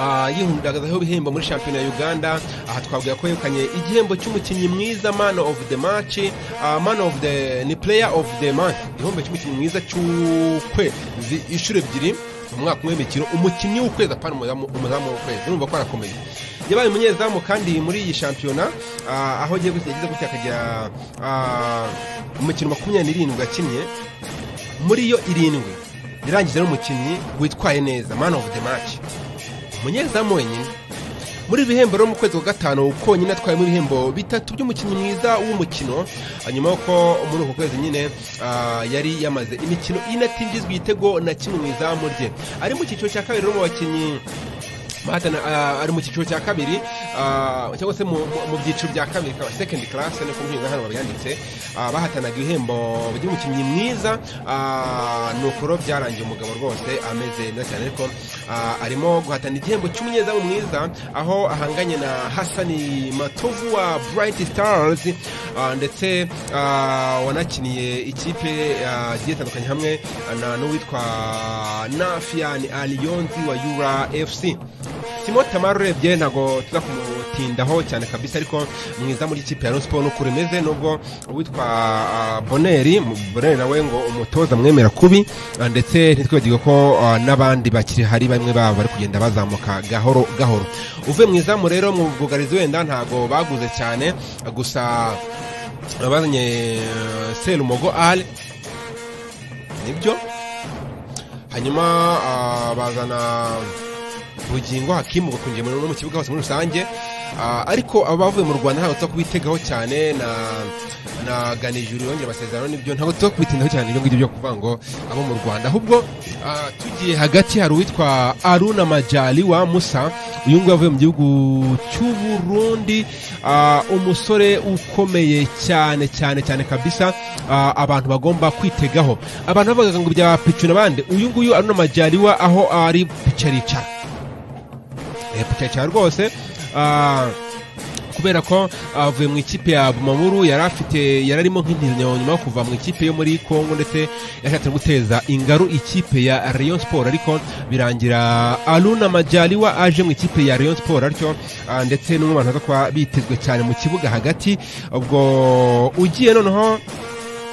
Ah, yihundagazaho ibihembo muri shampiyona ya uganda aha twavuga ko yegukanye igihembo cy'umukinnyi mwiza man of the match ah, man of the ni player of the month igihembo cy'umukinnyi mwiza cy'ukwezi inshuro ebyiri mu mwaka umwe w'imikino umukinnyi w'ukwezi apana umuzamu umuzamu w'ukwezi urumva ko arakomeye yabaye umunyezamu kandi muri iyi shampiyona ah, aho agiye gutya yagize gutya akagira ah, umukino makumyabiri n'irindwi yakinnye muri yo irindwi yarangije ari umukinnyi witwaye neza man of the match umunyezamu wenyine muri ibi bihembo rero mu kwezi kwa gatanu konyine atwayemo ibihembo bitatu by'umukinnyi mwiza w'umukino hanyuma yuko muri uku kwezi nyine ah, yari yamaze imikino ine atinjizwa igitego na kimwe mu izamu rye ari mu cyiciro cya kabiri rero mu bakinnyi bahatana ah, ari mu cyiciro cya kabiri ah, cyangwa se mu mu- mu byiciro bya kabiri ka second class niko mbwira hano babyanditse ah, bahatanaga ibihembo by'umukinnyi mwiza ah, ni ukuro byarangiye umugabo rwose ameze neza cyane ariko ah, arimo guhatana igihembo cy'umunyezamu mwiza aho ahanganye na hasani matovu wa bright stars ah, ndetse ah, wanakiniye ikipe ah, zigiye zitandukanye hamwe na n'uwitwa nafian aliyonzi wa yura fc timo tamari urebye ntabwo tuza kumutindaho cyane kabisa ariko mwiza muri ikipe ya siporo n'uko rimeze nubwo uwitwa ah, boneri mu- boneri nawe ngo umutoza mwemera kubi ah, ndetse ntitwibagirwe ko ah, n'abandi bakiri hari bamwe babo bari kugenda bazamuka gahoro gahoro uvuye mu izamu rero mu bwugarizi wenda ntabwo baguze cyane gusa bazanye eh, serumogo ale nibyo hanyuma ah, bazana bugingo hakimu gakungiye muri no mu kibuga hose muri rusange Ah, ariko aba bavuye mu rwanda ntabwo tuza kubitegaho cyane na na ganijuru yongera amasezerano n'ibyo ntabwo tuza kubitindaho cyane ibyo ngibyo byo kuvuga ngo abo mu rwanda ahubwo ah, tugiye hagati hari uwitwa aruna majali wa musa uyu nguyu avuye mu gihugu cy'uburundi ah, umusore ukomeye cyane cyane cyane kabisa ah, abantu bagomba kwitegaho abantu bavugaga ngo bya picuna bande uyu nguyu aruna majali wa aho ari picaricara cyane rwose ah, kubera ko avuye mu ikipe ya Bumamuru yari afite yari arimo nk'intizo nyuma yo kuva mu ikipe yo muri Kongo ndetse yashatse guteza ingaru ikipe ya Rayon Sport ariko birangira Aluna Majaliwa aje mu ikipe ya Rayon Sport ariko ah, ndetse n'umwe mu bantu baza kuba bitezwe cyane mu kibuga hagati ubwo ugiye noneho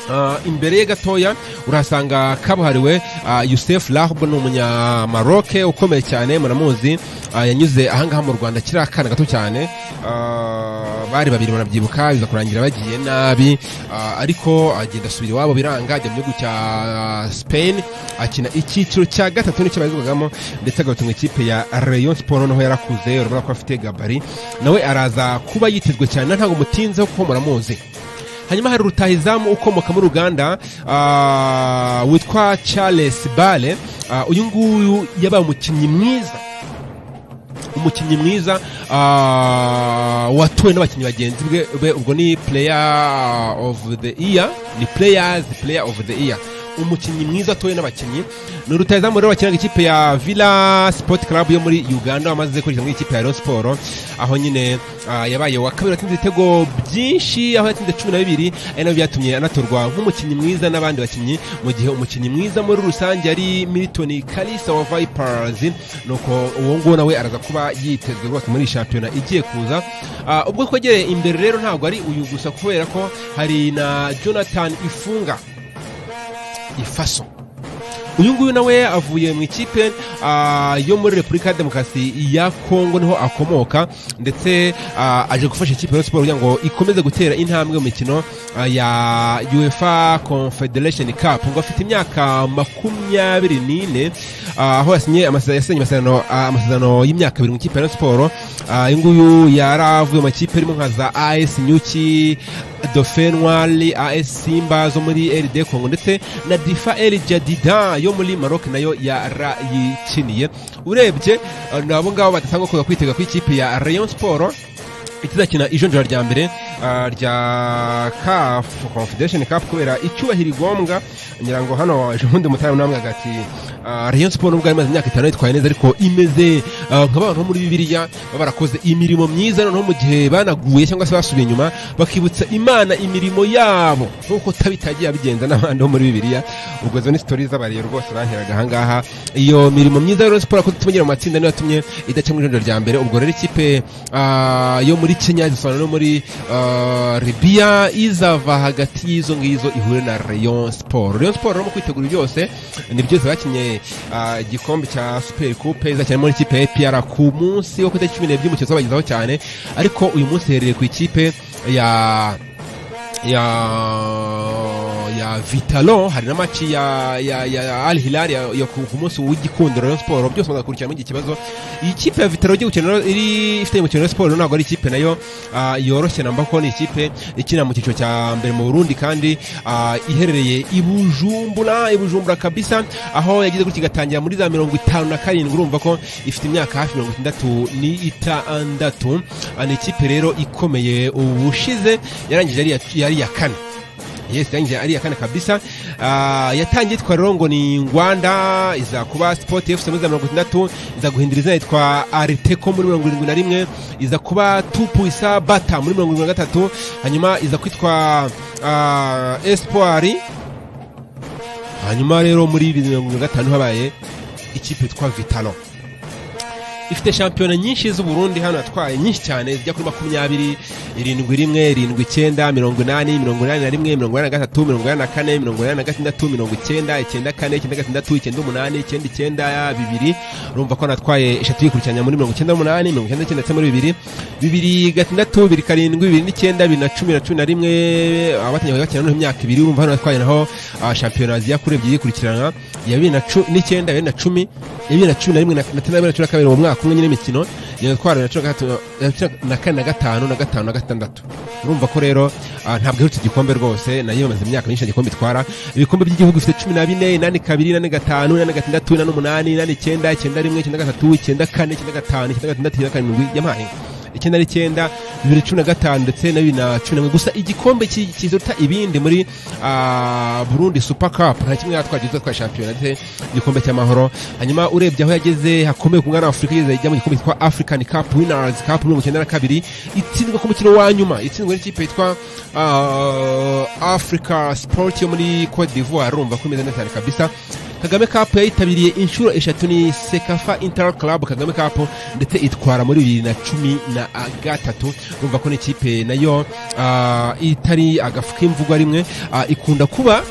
Ah, imbere ye gatoya urahasanga kabuhariwe ah, Youssef Lahb ni umunyamaroke ukomeye cyane muramuzi ah, yanyuze ahangaha mu Rwanda kiri akana gato cyane Ah, bari babiri barabyibuka biza kurangira bagiye nabi ah, ariko agenda asubira iwabo biranga ajya mu gihugu cya ah, Spain akina icyiciro cya gatatu nicyo bayizwagamo ndetse agatunga ikipe ya Rayon Sport noneho yarakuze urabona ko afite gabari nawe araza kuba yitezwe cyane ntabwo mutinzeho kuko muramuzi hanyuma hari rutahizamu ukomoka muri uganda ah, witwa charles bale Ah, uyu nguyu yabaye umukinnyi mwiza umukinnyi mwiza ah, watowe n'abakinnyi bagenzi bwe- be ubwo ni player of the year ni players player of the year umukinnyi mwiza atowe n'abakinnyi ni rutahizamu rero wakinaga ikipe ya villa sport club yo muri uganda wamaze kurikira muri ikipe ya rayon siporo aho nyine ah, yabaye wa kabiri watsinze ibitego byinshi aho yatsinze cumi na bibiri ari nabyo byatumye anatorwa nk'umukinnyi mwiza n'abandi bakinnyi mu gihe umukinnyi mwiza muri rusange ari milton kalisa wa vipers nuko uwo nguwo nawe araza kuba yitezwe rwose muri iyi shampiyona igiye kuza Ah, ubwo twegereye imbere rero ntabwo ari uyu gusa kubera ko hari na jonathan ifunga ifaso uyu nguyu nawe avuye mu ikipe ah, yo muri repubulika ya demokarasi ya kongo niho akomoka ndetse ah, aje gufasha ikipe ya Rayon siporo kugira ngo ikomeze gutera intambwe mu mikino ah, ya uefa confederation cup ngo afite imyaka makumyabiri n'ine ah, aho yasinye amase- yasinye amasezerano ah, amasezerano y'imyaka ibiri mu ikipe ya Rayon siporo Ah, uyu nguyu yaravuye mu makipe arimo nka za as nyuki dauphin noir as simba zo muri rd congo ndetse na difa el jadidan yo muri maroc nayo yarayikiniye urebye nabo ngabo badasanzwe kuza kwitega kw'ikipe ya rayon sport itazakina ijonjora rya mbere ah, rya kafu confederation cup kubera icyubahiro igombwa ngira ngo hano ejo bundi mutara namwe agati ah, rayon sport nubwo yari imaze imyaka itanu yitwaye neza ariko imeze ah, nk'abantu bo muri bibiliya baba barakoze imirimo myiza noneho mu gihe banaguye cyangwa se basubiye inyuma bakibutsa imana imirimo yabo nk'uko tabitagiye abigenza n'abandi bo muri bibiliya ubwo zo ni sitori z'abariyo rwose banteraga ahangaha iyo mirimo myiza ya rayon sport yakoze ituma igera mu matsinda niyo yatumye idaca mu ijonjora rya mbere ubwo rero ikipe ah, yo muri kenya zisobanura no muri ah, libya izava hagati y'izo ngizo ihure na rayon sport rayon sport rero mu kwitegura byose ni byose bakinye ah, igikombe cya super coupe izakina muri ikipe ya APR ku munsi wo ku itariki cumi n'ebyiri umukino uzabagezaho cyane ariko uyu munsi herereye ku ikipe ya ya ya vitalo hari na maci ya ya ya al hilal ya, ya ku ku munsi w'igikundiro rayon sport byose muza gukurikirana mugihe ikibazo iyi kipe ya vitalo igiye gukina rero iri ifite umukino wa siporo ntabwo ari ikipe nayo ah, yoroshye namba ko ni ikipe ikina mu cyiciro cya mbere mu burundi kandi ah, iherereye i bujumbura i bujumbura kabisa aho yagize gutya igatangira muri za mirongo itanu na karindwi urumva ko ifite imyaka hafi mirongo itandatu ni itandatu Ah, ni ikipe rero ikomeye ubushize yarangije ari iya- yari iya kane yes yanjye ari iya kane kabisa Ah, yatangiye yitwa rero ngo ni ngwanda iza kuba sport fc muri za mirongo itandatu iza guhindura izina yitwa ariteco muri mirongo irindwi na rimwe iza kuba tupuisa bata muri mirongo irindwi na gatatu hanyuma iza kwitwa ah, espoir hanyuma rero muri bibiri na mirongo irindwi na gatanu habaye ikipe yitwa vitalo ifite shampiyona nyinshi z'uburundi hano yatwaye nyinshi cyane zijya kuri makumyabiri irindwi rimwe irindwi icyenda mirongo inani mirongo inani na rimwe mirongo inani na gatatu mirongo inani na kane mirongo inani na gatandatu mirongo icyenda icyenda kane icyenda gatandatu icyenda umunani icyenda icyenda bibiri urumva ko natwaye eshatu yikurikiranya muri mirongo icyenda n'umunani mirongo icyenda n'icyenda ndetse muri bibiri bibiri gatandatu bibiri karindwi bibiri n'icyenda bibiri na cumi na cumi na rimwe abatangiye bakina noneho imyaka ibiri urumva hano natwaye naho ah, shampiyona ziya kuri ebyiri yikurikirana iya bibiri na cu- n'icyenda iya bibiri na cumi iya bibiri na cumi na rimwe na na tatu na bibiri na cumi na kabiri mu mwaka umwe nyine imikino iyo twara na cumi na gatatu- na cumi na kane na gatanu na gatanu na gatandatu urumva ko rero ah, ntabwo iherutse igikombe rwose nayo imaze imyaka myinshi nta gikombe itwara ibikombe by'igihugu bifite cumi na bine inani kabiri inani gatanu inani gatandatu inani umunani inani icyenda icyenda rimwe icyenda gatatu icyenda kane icyenda gatanu icyenda gatandatu icyenda karindwi yampaye icyenda n'icyenda bibiri cumi na gatanu ndetse na bibiri na cumi na rimwe gusa igikombe ki- kizuta ibindi muri ah, burundi super cup nta kimwe yatwaje izo twa shampiyona ndetse igikombe cy'amahoro hanyuma urebye aho yageze hakomeye ku mwana wa afurika yageze ajya mu gikombe cyitwa african cup winners cup mirongo icyenda na kabiri itsinzwe ku mukino wa nyuma itsinzwe n'ikipe yitwa ah, africa sport yo muri cote d'ivoire urumva ko imeze neza cyane kabisa kagame cup yayitabiriye inshuro eshatu ni sekafa inter club kagame cup ndetse itwara muri bibiri na cumi na gatatu urumva ko n'ikipe nayo ah, itari agafu k'imvugwa rimwe ah, ikunda kuba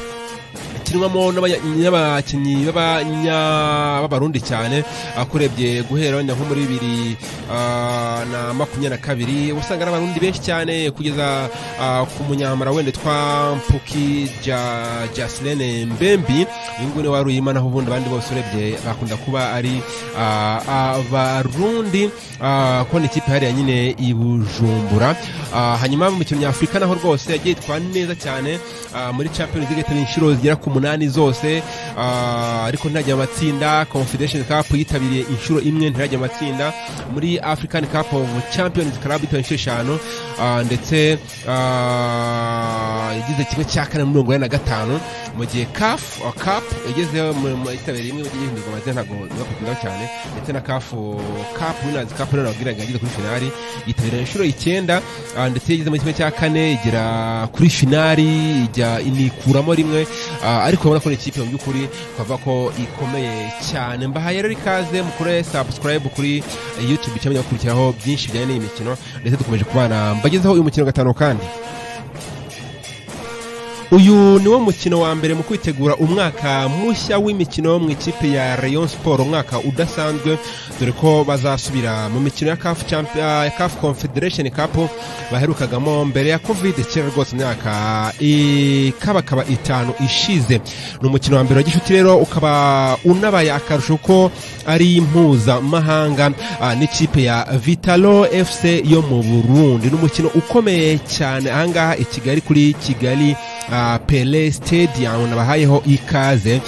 ikinwamo n'abanya- n'abakinnyi b'abanya- b'abarundi cyane akurebye guhera wenda nko muri bibiri ah, na makumyabiri na kabiri uba usanga ari abarundi benshi cyane kugeza ah, ku munyamara wenda twa mpuki Ja- jasilene mbembi uyu nguyu niwe wari uyima naho ubundi abandi bose urebye bakunda kuba ari ah, abarundi ah, kubona ikipe hariya nyine i bujumbura Ah, hanyuma mu mikino nyafurika naho rwose yagiye yitwara neza cyane ah, muri champions league yatari inshuro zigera ku munani zose ah, ariko ntirajya mu matsinda confederation cup yitabiriye inshuro imwe ntirajya mu matsinda muri african cup of champions club yitabiriye inshuro eshanu ah, ndetse ah, yagize kimwe cya kane muri mirongo ine na gatanu mu gihe caf ah, cup yagezeho mu- mu- yitabiriye imwe yagiye ihindurwa amazina ntabwo ndakukunda cyane ndetse na caf cup winners cup rero nabwiraga yageze kuri finali yitabiriye inshuro icyenda ah, ndetse yageze mu kimwe cya kane igera kuri finali ijya inikuramo rimwe ah, ariko urabona ko ni ikipe mu by'ukuri twavuga ko ikomeye cyane mbahaye rero ikaze mukore subscribe kuri youtube cyangwa gukurikiraho byinshi bijyanye n'iyi mikino ndetse dukomeje kubana mbagezeho uyu mukino gatanu kandi uyu niwo mukino wa mbere mu kwitegura umwaka mushya w'imikino mu ikipe ya Rayon Sport umwaka udasanzwe dore ko bazasubira mu mikino ya CAF Champions CAF Confederation Cup baherukagamo mbere ya Covid kera rwose imyaka ikabakaba itanu ishize ni umukino wa mbere wa Gishuti rero ukaba unabaye akarusho ko ari mpuzamahanga n'ikipe ya Vitalo FC yo mu Burundi ni umukino ukomeye cyane ahangaha i Kigali kuri Kigali pele stadium nabahayeho ikaze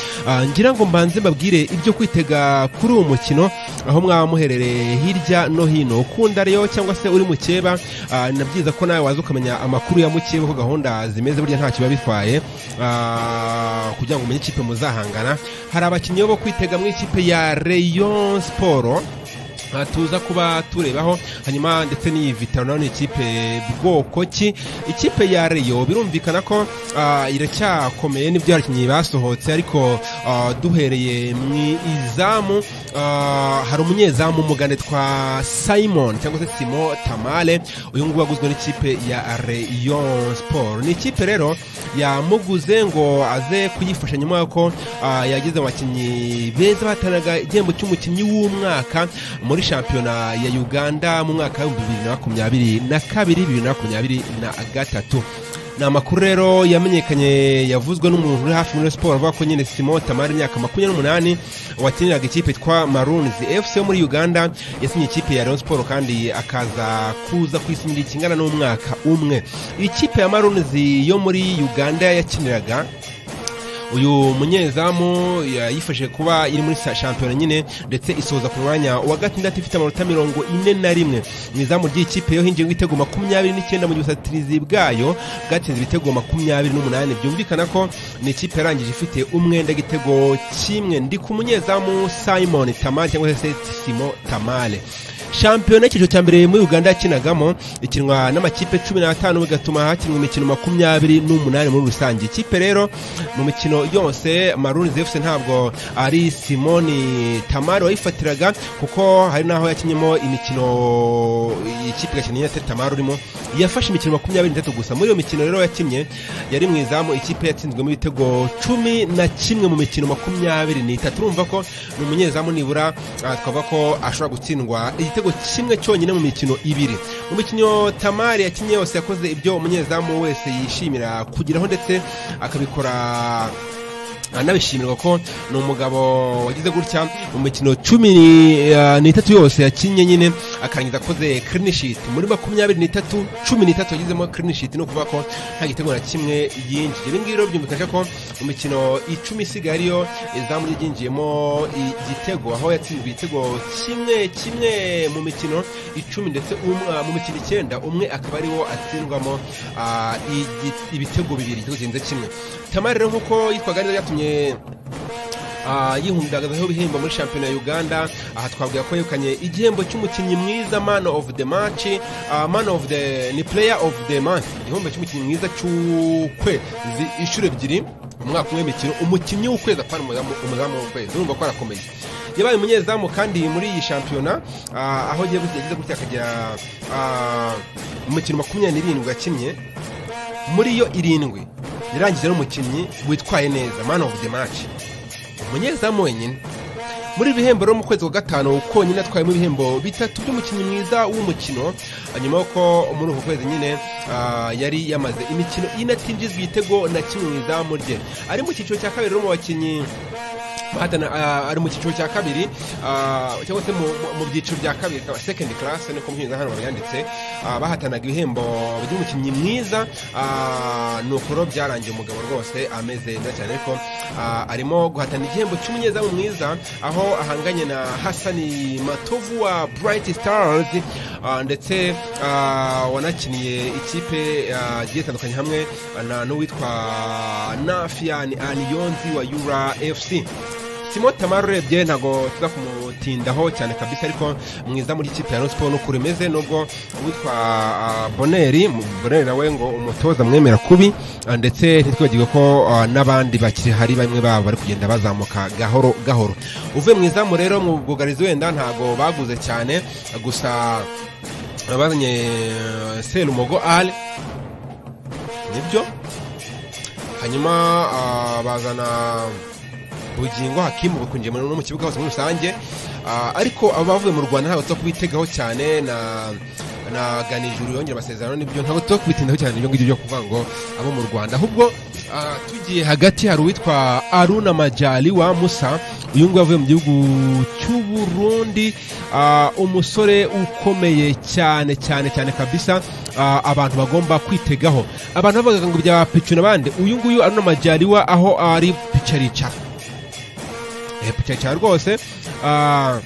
ngira ngo mbanze mbabwire ibyo kwitega kuri uwo mukino aho mwaba muherereye hirya no hino ukunda rero cyangwa se uri mukeba ni byiza ko nawe waza ukamenya amakuru ya mukeba ko gahunda zimeze burya ntacyo biba bitwaye kugira ngo umenye ikipe muzahangana hari abakinnyi bo kwitega mu ikipe ya Rayon Sport tuza kuba turebaho hanyuma ndetse n'iyi vitaro nayo ni ikipe bwoko ki ikipe ya reyo birumvikana ko iracyakomeye n'ibyo abakinnyi basohotse ariko duhereye mu izamu hari umunyezamu mugane twa simon cyangwa se simo tamale uyu nguyu waguzwe n'ikipe ya reyo siporo ni ikipe rero yamuguze ngo aze kuyifasha nyuma y'uko yageze mu bakinnyi beza bahatanaga igihembo cy'umukinnyi w'umwaka muri muri shampiyona ya uganda mu mwaka w'ibihumbi bibiri na makumyabiri na kabiri bibiri na makumyabiri na gatatu ni amakuru rero yamenyekanye yavuzwe n'umuntu uri hafi muri siporo avuga ko nyine simo tamari imyaka makumyabiri n'umunani wakiniraga ikipe yitwa marunizi fc yo muri uganda yasinye ikipe ya rayon siporo kandi akaza kuza ku isi ikingana n'umwaka umwe ikipe ya marunizi yo muri uganda yakiniraga uyu munyezamu yifashije kuba iri muri shampiyona nyine ndetse isoza ku mwanya wa gatandatu ifite amanota mirongo ine na rimwe mu izamu ry'ikipe yo hinjiye ibitego makumyabiri n'icyenda mu gihe ubusatirizi bwayo bwatsinze ibitego makumyabiri n'umunani byumvikana ko ni ikipe yarangije ifite umwenda igitego kimwe ndi ku munyezamu simon tamale cyangwa se simo tamale shampiyona y'icyiciro cya mbere muri uganda yakinagamo ikinwa n'amakipe cumi n'atanu bigatuma hakinwa imikino makumyabiri n'umunani muri rusange ikipe rero mu mikino yose maruni zefuse ntabwo ari simoni tamari wayifatiraga kuko hari n'aho yakinyemo imikino ikipe gakeneye atari tamari urimo yafashe imikino makumyabiri n'itatu gusa muri iyo mikino rero yakinnye yari mu izamu ikipe yatsinzwemo ibitego cumi na kimwe mu mikino makumyabiri n'itatu urumva ko ni umunyezamu nibura twavuga ko ashobora gutsindwa igitego kimwe cyonyine mu mikino ibiri mu mikino tamari yakinnye yose yakoze ibyo umunyezamu wese yishimira kugeraho ndetse akabikora anabishimirwa ko ni umugabo wagize gutya mu mikino cumi n'itatu yose yakinnye nyine akarangiza akoze kirinishiti muri makumyabiri n'itatu cumi n'itatu yagizemo kirinishiti ni ukuvuga ko nta gitego na kimwe yinjiye ibi ngibi rero byumvikaje ko mu mikino icumi isigaye ariyo izamu ryinjiyemo igitego aho yatsinzwe igitego kimwe kimwe mu mikino icumi ndetse mu mikino icyenda umwe akaba ariwo atsindwamo ibitego bibiri igitego kirenze kimwe tamari rero nk'uko yitwaga neza yatumye yihumbagazaho ibihembo muri shampiyona ya uganda aha twavuga ko yegukanye igihembo cy'umukinnyi mwiza man of the match man of the ni player of the month igihembo cy'umukinnyi mwiza cy'ukwezi inshuro ebyiri umwaka umwe w'imikino umukinnyi w'ukwezi apana umuzamu w'ukwezi urumva ko arakomeye yabaye umunyezamu kandi muri iyi shampiyona aho agiye yagize gutya akagira umukino makumyabiri n'irindwi yakinnye muri yo irindwi yarangije n'umukinnyi witwaye neza man of the match umunyezamu wenyine muri ibihembo rero mu kwezi kwa gatanu konyine atwayemo ibihembo bitatu by'umukinnyi mwiza w'umukino nyuma y'uko muri uku kwezi nyine yari yamaze imikino inatinjizwa igitego na kimwe mu izamu rye ari mu cyiciro cya kabiri rero mu bakinnyi ari mu cyiciro cya kabiri cyangwa se mu byiciro bya kabiri sekendi karasi niko muhinzi hano babyanditse bahatanaga ibihembo by'umukinnyi mwiza ni ukuro byarangiye umugabo rwose ameze neza cyane ariko arimo guhatana igihembo cy'umunyezamu mwiza aho ahanganye na hasani matovu wa burayiti sitarazi ndetse wanakiniye ikipe igiye itandukanye hamwe n'uwitwa nafiyani aniyonzi wa yura efusi simo tamari urebye ntabwo tuza kumutindaho cyane kabisa ariko mwiza muri ikipe ya siporo nuko imeze nubwo witwa boneri boneri nawe ngo umutoza mwemera kubi ndetse ntitwibagirwe ko n'abandi bakiri hari bamwe babo bari kugenda bazamuka gahoro gahoro uvuye mu izamu rero mu bwugarizi wenda ntabwo baguze cyane gusa bazanye serumogo ari nibyo hanyuma ah, bazana bugingo hakimu bakunjiye muri- no mu kibuga hose muri rusange Ah, ariko abavuye mu rwanda ntabwo tuba kubitegaho cyane na na ganijuru yongera amasezerano n'ibyo ntabwo tuba kubitindaho cyane ibyo ngibyo byo kuvuga ngo abo mu rwanda ahubwo ah, tugiye hagati hari uwitwa aruna majali wa musa uyu nguyu avuye mu gihugu cy'uburundi ah, umusore ukomeye cyane cyane cyane kabisa ah, abantu bagomba kwitegaho abantu bavugaga ngo bya picuna bande uyu nguyu aruna majali wa aho ari picarica epica cyane rwose ah,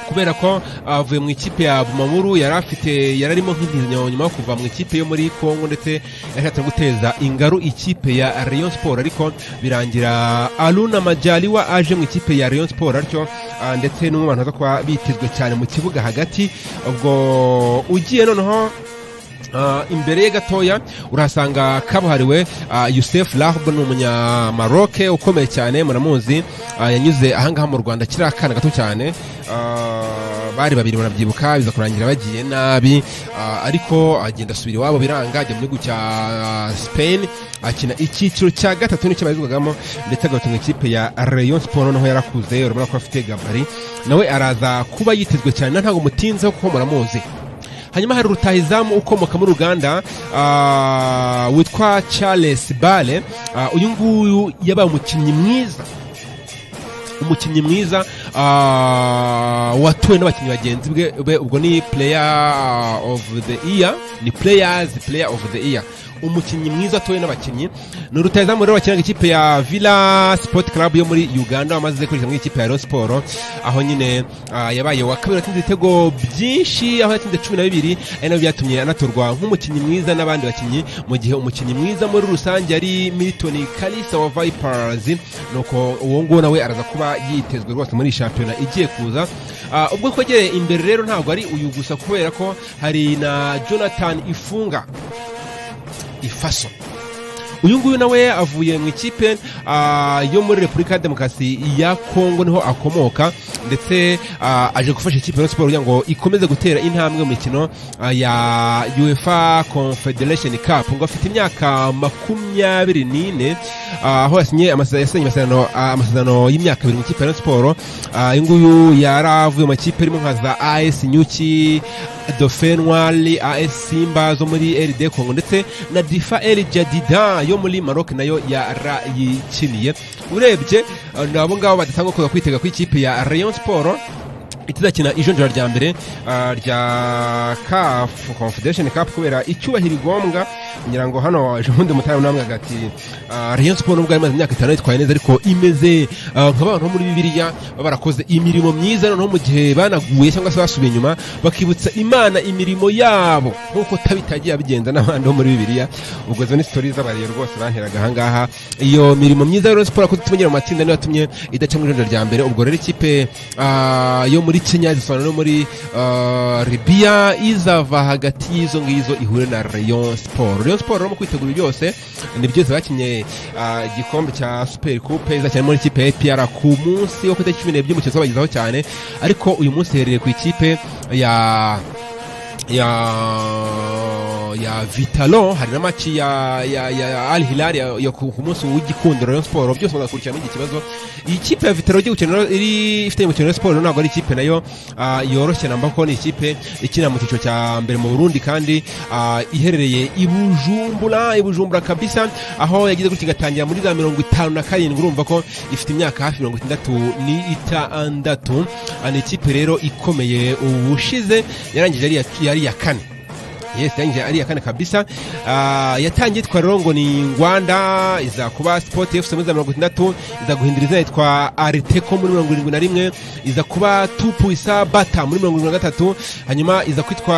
kubera ko avuye mu ikipe ya Bumamuru yari afite yari arimo nk'intizanyo nyuma yo kuva mu ikipe yo muri Kongo ndetse yashatse guteza ingaru ikipe ya Rayon Sport ariko birangira Aluna Majaliwa aje mu ikipe ya Rayon Sport ariko ah, ndetse n'umwe mu bantu baza kuba bitezwe cyane mu kibuga hagati ubwo ugiye noneho Ah, imbere ye gatoya urahasanga kabuhariwe ah, Youssef Lahb ni umunyamaroc ukomeye cyane muramuzi ah, yanyuze ahangaha mu Rwanda kiri akana gato cyane Ah, bari babiri barabyibuka biza kurangira bagiye nabi ah, ariko agenda asubira iwabo biranga ajya mu gihugu cya ah, Spain akina icyiciro cya gatatu nicyo barizwagamo ndetse agatunga ikipe ya Rayon Sport noneho yarakuze urabona ko afite gabari nawe araza kuba yitezwe cyane ntabwo mutinzeho kuko muramuzi hanyuma hari rutahizamu ukomoka muri uganda ah, witwa charles bale Ah, uyu nguyu yabaye umukinnyi mwiza umukinnyi mwiza ah, watuwe n'abakinnyi bagenzi bwe be ubwo ni player of the year ni players player of the year umukinnyi mwiza watuwe n'abakinnyi ni urutahizamu rero wakinaga ikipe ya villa sport club yo muri uganda wamaze kurikira muri ikipe ya Rayon Sport aho nyine ah, yabaye wa kabiri watsinze ibitego byinshi aho yatsinze cumi na bibiri ari nabyo byatumye anatorwa nk'umukinnyi mwiza n'abandi bakinnyi mu gihe umukinnyi mwiza muri rusange ari milton kalisa wa vipers nuko uwo nguwo nawe araza kuba yitezwe rwose muri iyi shampiyona igiye kuza Ah, ubwo kwegereye imbere rero ntabwo ari uyu gusa kubera ko hari na jonathan ifunga ifaso uyu nguyu nawe avuye mu ikipe ah, yo muri repubulika ya demokarasi ya kongo niho akomoka ndetse ah, aje gufasha ikipe ya Rayon siporo kugira ngo ikomeze gutera intambwe mu mikino ah, ya uefa confederation cup ngo afite imyaka makumyabiri n'ine ah, aho yasinye amase- yasinye amasezerano ah, amasezerano y'imyaka ibiri mu ikipe ya Rayon siporo Ah, uyu nguyu yaravuye mu makipe arimo nka za as nyuki dauphin noir as simba zo muri rd congo ndetse na difa el jadida yo muri maroc nayo yarayikiniye urebye ah, ni abo ngabo badatanga kuza kwitega kw'ikipe ya rayon sport itazakina ijonjora rya mbere ah, rya CAF Confederation Cup kubera icyubahiro igombwa ngira ngo hano ejo bundi mutari namwe hagati ah, Rayon Sport nubwo yari imaze imyaka itanu yitwaye neza ariko imeze ah, nk'abantu bo muri Bibiliya baba barakoze imirimo myiza noneho mu gihe banaguye cyangwa se basubiye inyuma bakibutsa Imana imirimo yabo nk'uko tabitagiye abigenza n'abandi bo muri Bibiliya ubwo zo ni stories z'abariyo rwose banteraga aha ngaha iyo mirimo myiza ya Rayon Sport yakoze tumenyera mu matsinda niyo yatumye idaca mu ijonjora rya mbere ubwo rero ikipe ah, yo muri Kenya zisobanura no muri ah, Libya izava hagati y'izo ngizo ihure na Rayon Sport Rayon Sport rero mu kwitegura byose ni byose bakinye ah, igikombe cya Super Coupe izakinira muri ikipe ya APR ku munsi wo ku itariki cumi n'ebyiri umukino uzabagezaho cyane ariko uyu munsi iherereye ku ikipe ya ya ya Vitalo hari na maci ya ya, ya Al Hilal ya, ya ku ku munsi w'igikundiro Rayon Sport byose muzakurikirana iki kibazo iyi kipe ya Vitalo igiye gukina iri ifite mu Rayon Sport ntabwo ari ikipe nayo ah, yoroshye namba ko ni ikipe ikina mu cyiciro cya mbere mu Burundi kandi ah, iherereye i Bujumbura i Bujumbura kabisa aho yagize gutya igatangira muri za mirongo itanu na karindwi urumva ko ifite imyaka hafi mirongo itandatu n'itandatu Ah, ni ikipe rero ikomeye ubushize yarangije ari iya- yari iya kane yes yanje ari yakane kabisa Ah, yatangiye itwa rero ngo ni ngwanda iza kuba sport fc muri za mirongo itandatu iza guhindura izina yitwa ariteco muri mirongo irindwi na rimwe iza kuba tupu isa bata muri mirongo irindwi na gatatu hanyuma iza kwitwa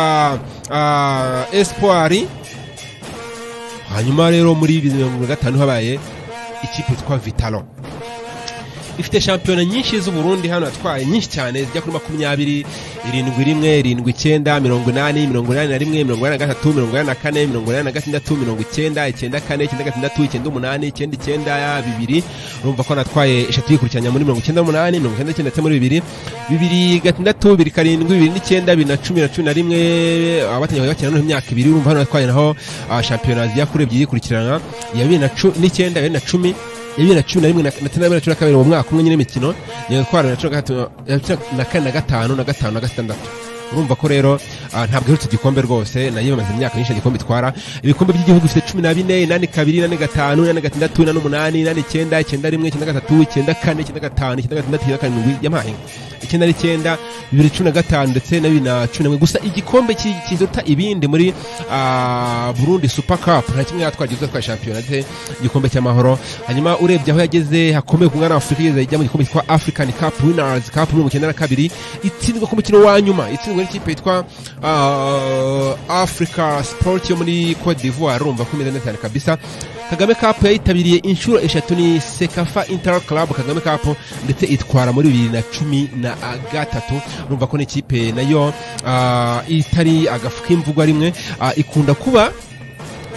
ah, espoir hanyuma rero muri bibiri na mirongo irindwi na gatanu habaye ikipe yitwa vitalo ifite shampiyona nyinshi z'uburundi hano yatwaye nyinshi cyane zijya kuri makumyabiri irindwi rimwe irindwi icyenda mirongo inani mirongo inani na rimwe mirongo inani na gatatu mirongo inani na kane mirongo inani na gatandatu mirongo icyenda icyenda kane icyenda gatandatu icyenda umunani icyenda icyenda bibiri urumva ko natwaye eshatu yikurikiranya muri mirongo icyenda n'umunani mirongo icyenda n'icyenda ndetse muri bibiri bibiri gatandatu bibiri karindwi bibiri n'icyenda bibiri na cumi na cumi na rimwe abatangiye bajya bakina noneho imyaka ibiri urumva hano natwaye naho ah, shampiyona zijya kuri ebyiri yikurikirana iya bibiri na cu- n'icyenda iya bibiri na cumi iya bibiri na cumi na rimwe na ndetse na bibiri na cumi na kabiri mu mwaka umwe nyine imikino niyo twara na cumi na gatatu na cumi na kane na gatanu na gatanu na gatandatu urumva ko rero ah, ntabwo iherutse igikombe rwose nayo imaze imyaka myinshi igikombe itwara ibikombe by'igihugu bifite cumi na bine inani kabiri inani gatanu inani gatandatu inani umunani inani icyenda icyenda rimwe icyenda gatatu icyenda kane icyenda gatanu icyenda gatandatu icyenda karindwi yamahe icyenda n'icyenda bibiri cumi na gatanu ndetse na bibiri na cumi na rimwe gusa igikombe ki- kiruta ibindi muri ah, burundi super cup nta kimwe yatwara gihuza twa shampiyona ndetse igikombe cy'amahoro hanyuma urebye aho yageze hakomeye ku mwana wa afurika yageze ajya mu gikombe cyitwa african cup winners cup muri mirongo icyenda na kabiri itsindwa ku mukino wa nyuma itsindwa n'ikipe yitwa ah, africa sport yo muri cote d'ivoire urumva ko imeze neza cyane kabisa kagame cup yayitabiriye inshuro eshatu ni sekafa inter club kagame cup ndetse itwara muri bibiri na cumi na gatatu urumva ko n'ikipe nayo ah, itari agafu k'imvugwa rimwe ah, ikunda kuba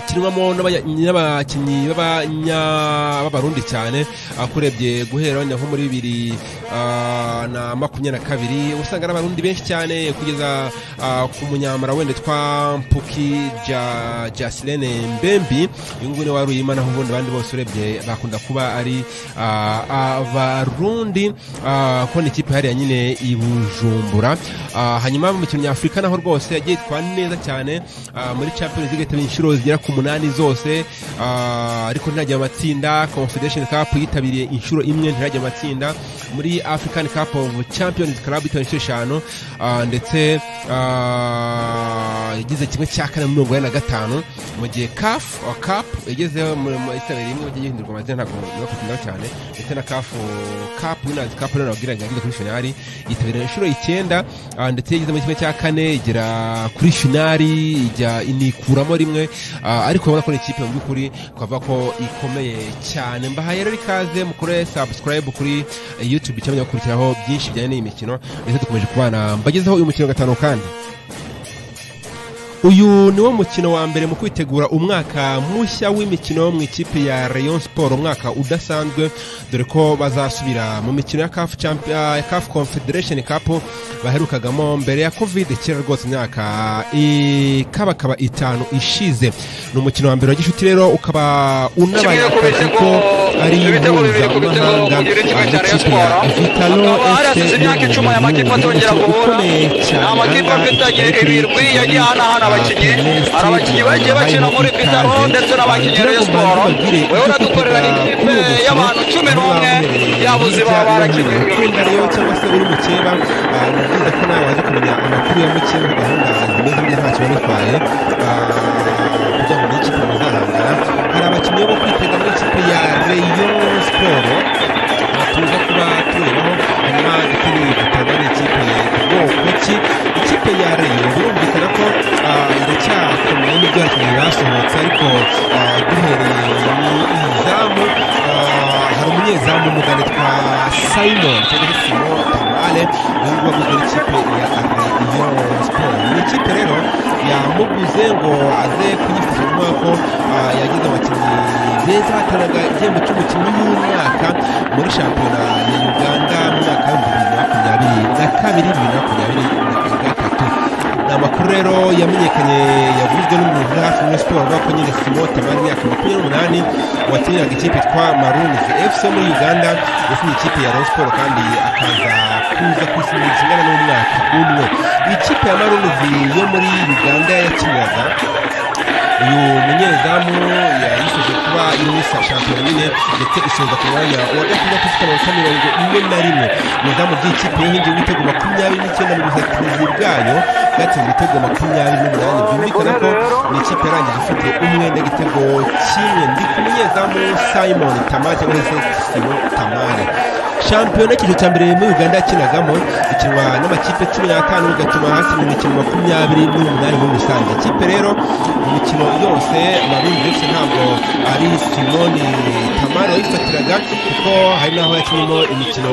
kinwamo n'abanya- n'abakinnyi b'abanya- b'abarundi cyane akurebye guhera wenda nko muri bibiri ah, na makumyabiri na kabiri usanga ari abarundi benshi cyane kugeza ah, ku munyamara wenda twa mpuki Ja- jasilene mbembi uyu nguyu ni wa ruyima naho ubundi abandi bose urebye bakunda kuba ari ah, abarundi ah, ko ni ikipe hariya nyine i bujumbura Ah, hanyuma mu mikino nyafurika naho rwose yagiye itwara neza cyane ah, muri champions league yitabiriye inshuro zigera ku munani zose ah, ariko ntirajya mu matsinda confederation cup yitabiriye inshuro imwe ntirajya mu matsinda muri african cup of champions club yitabiriye inshuro eshanu ah, ndetse ah, yagize kimwe cya kane muri mirongo ine na gatanu mu gihe caf cup yageze yitabiriye imwe yagiye hindurwa amazina ntabwo ndakukunda cyane ndetse na caf cup winners cup rero nababwiraga yageze kuri finali yitabiriye inshuro icyenda ah, ndetse yageze muri kimwe cya kane igera kuri finali ijya inikuramo rimwe ah, ariko urabona ko ni ikipe mu by'ukuri twavuga ko ikomeye cyane mbahaye rero ikaze mukore subscribe kuri eh, youtube cyangwa mugakurikiraho byinshi bijyanye n'iyi mikino ndetse dukomeje kubana mbagezeho uyu mukino wa gatanu kandi uyu ni wo mukino wa mbere mu kwitegura umwaka mushya w'imikino mu ikipe ya rayon sport umwaka udasanzwe dore ko bazasubira mu mikino ya caf Champ- ah, ya caf confederation cup baherukagamo mbere ya covid kera rwose imyaka ikabakaba itanu ishize ni umukino wa mbere wa gishuti rero ukaba unabaye akazi ko ari mpuzamahanga n'ikipe ya vitalo fc n'umuhungu ndetse ukomeye cyane ni amakipe afite ibirwi yagiye ahanahana abakinnyi hari abakinnyi bagiye bakina muri bitaro ndetse n'abakinnyi Rayon siporo wewe uradukorera ikipe y'abantu cumi n'umwe yabuze baba barakinnye ukunda rero cyangwa se uri mukeba ah, ni byiza ko nawe waza kumenya amakuru ya mukeba na gahunda zimeze neza ntacyo banitwaye kugira ngo niyo kipe muzahangana hari abakinnyi bo kwitega muri ikipe ya rayon siporo tuza kuba turebaho hanyuma ndetse n'igitabo n'ikipe bwoko ki ikipe ya rayon birumvikana ko ah, iracyakomeye n'ibyo abakinnyi basohotse ariko ah, duhereye mu izamu ah, hari umunyezamu w'umugande twa simon cyangwa se simo tamale uyu nguyu waguzwe n'ikipe ya rayon siporo ni ikipe rero yamuguze ngo aze kuyifasha kuvuga ko ah, yagize abakinnyi beza batanaga igihembo cy'umukinnyi w'umwaka muri shampiyona ya uganda mu mwaka w'ibihumbi bibiri na makumyabiri na kabiri bibiri na makumyabiri na gatatu ni amakuru rero yamenyekanye yavuzwe n'umuntu uri hafi muri siporo avuga ko nyine simo tamari imyaka makumyabiri n'umunani wakiniraga ikipe yitwa marunizi fc yo muri uganda yasinye ikipe ya rayon siporo kandi akaza kuza ku isi mu gihe kingana n'umwaka umwe ikipe ya marunizi yo muri uganda yakiniraga uyu munyezamu yayisoje kuba irisa shampiyona nyine ndetse isoza ku mwanya wa gatandatu ufite amanota mirongo ine na rimwe umuzamu by'ikipe yo hingiye ibitego makumyabiri n'icyenda mu buzatizi bwayo bwatsinze ibitego makumyabiri n'umunani byumvikana ko ni ikipe yarangije ifite umwenda igitego kimwe ndi ku munyezamu simon tamari cyangwa se simo tamari shampiyona y'icyiciro cya mbere muri uganda yakinagamo ikinwa n'amakipe cumi n'atanu bigatuma hakinwa imikino makumyabiri n'umunani muri rusange ikipe rero umukino yose amarundi yose ntabwo ari simoni tamara yayifatiraga kuko hari n'aho yakinnye imikino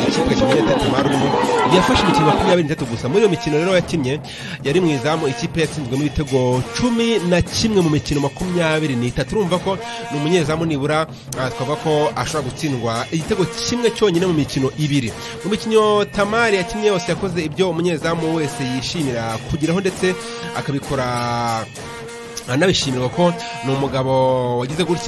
ikipe kimwe cya tamara urimo yafashe imikino makumyabiri n'itatu gusa muri iyo mikino rero yakinnye yari mu izamu ikipe yatsinzwemo ibitego cumi na kimwe mu mikino makumyabiri n'itatu urumva ko ni umunyezamu nibura twavuga ko ashobora gutsindwa igitego kimwe cyonyine mu mikino ibiri mu mikino tamari yakinnye yose yakoze ibyo umunyezamu wese yishimira kugeraho ndetse akabikora anabishimirwa ko ni umugabo wagize gutya